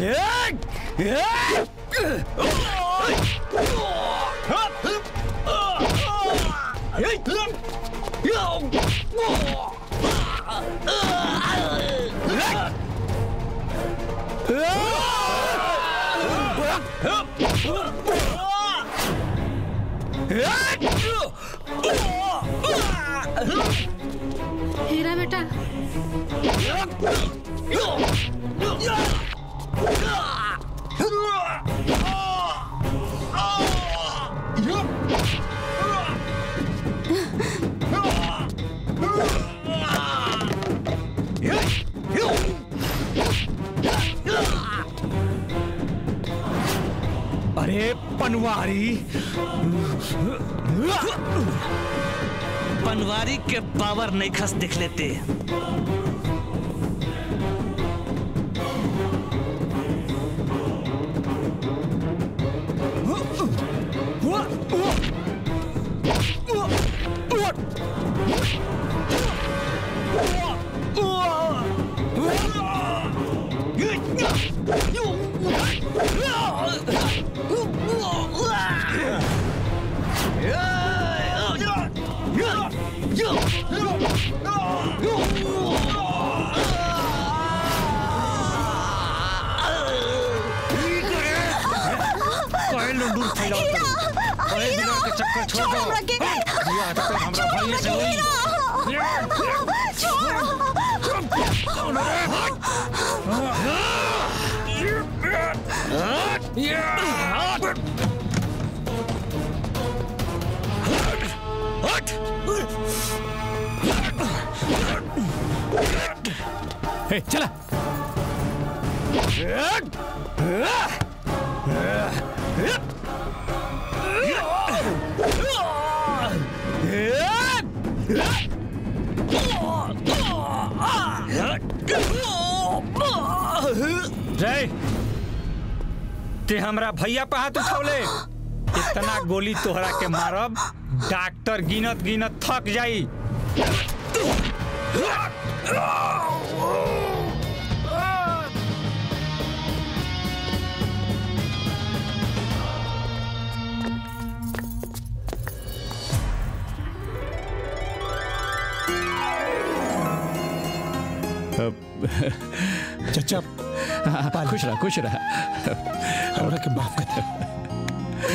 हीरा बेटा अरे पनवारी पनवारी के पावर नहीं खस दिख लेते कोई लुंडू फैलाओ कोई बिना के चक्कर छोड़ दो हमरा के दिया तो हमरा भाई से हुई छोड़ ए, चला जय ते हमरा भैया पे हाथ उठौले इतना गोली तोहरा के मारब डॉक्टर गिनत गिनत थक जाई चचा खुश रहा खुश रहा हमरा के माफ कर दे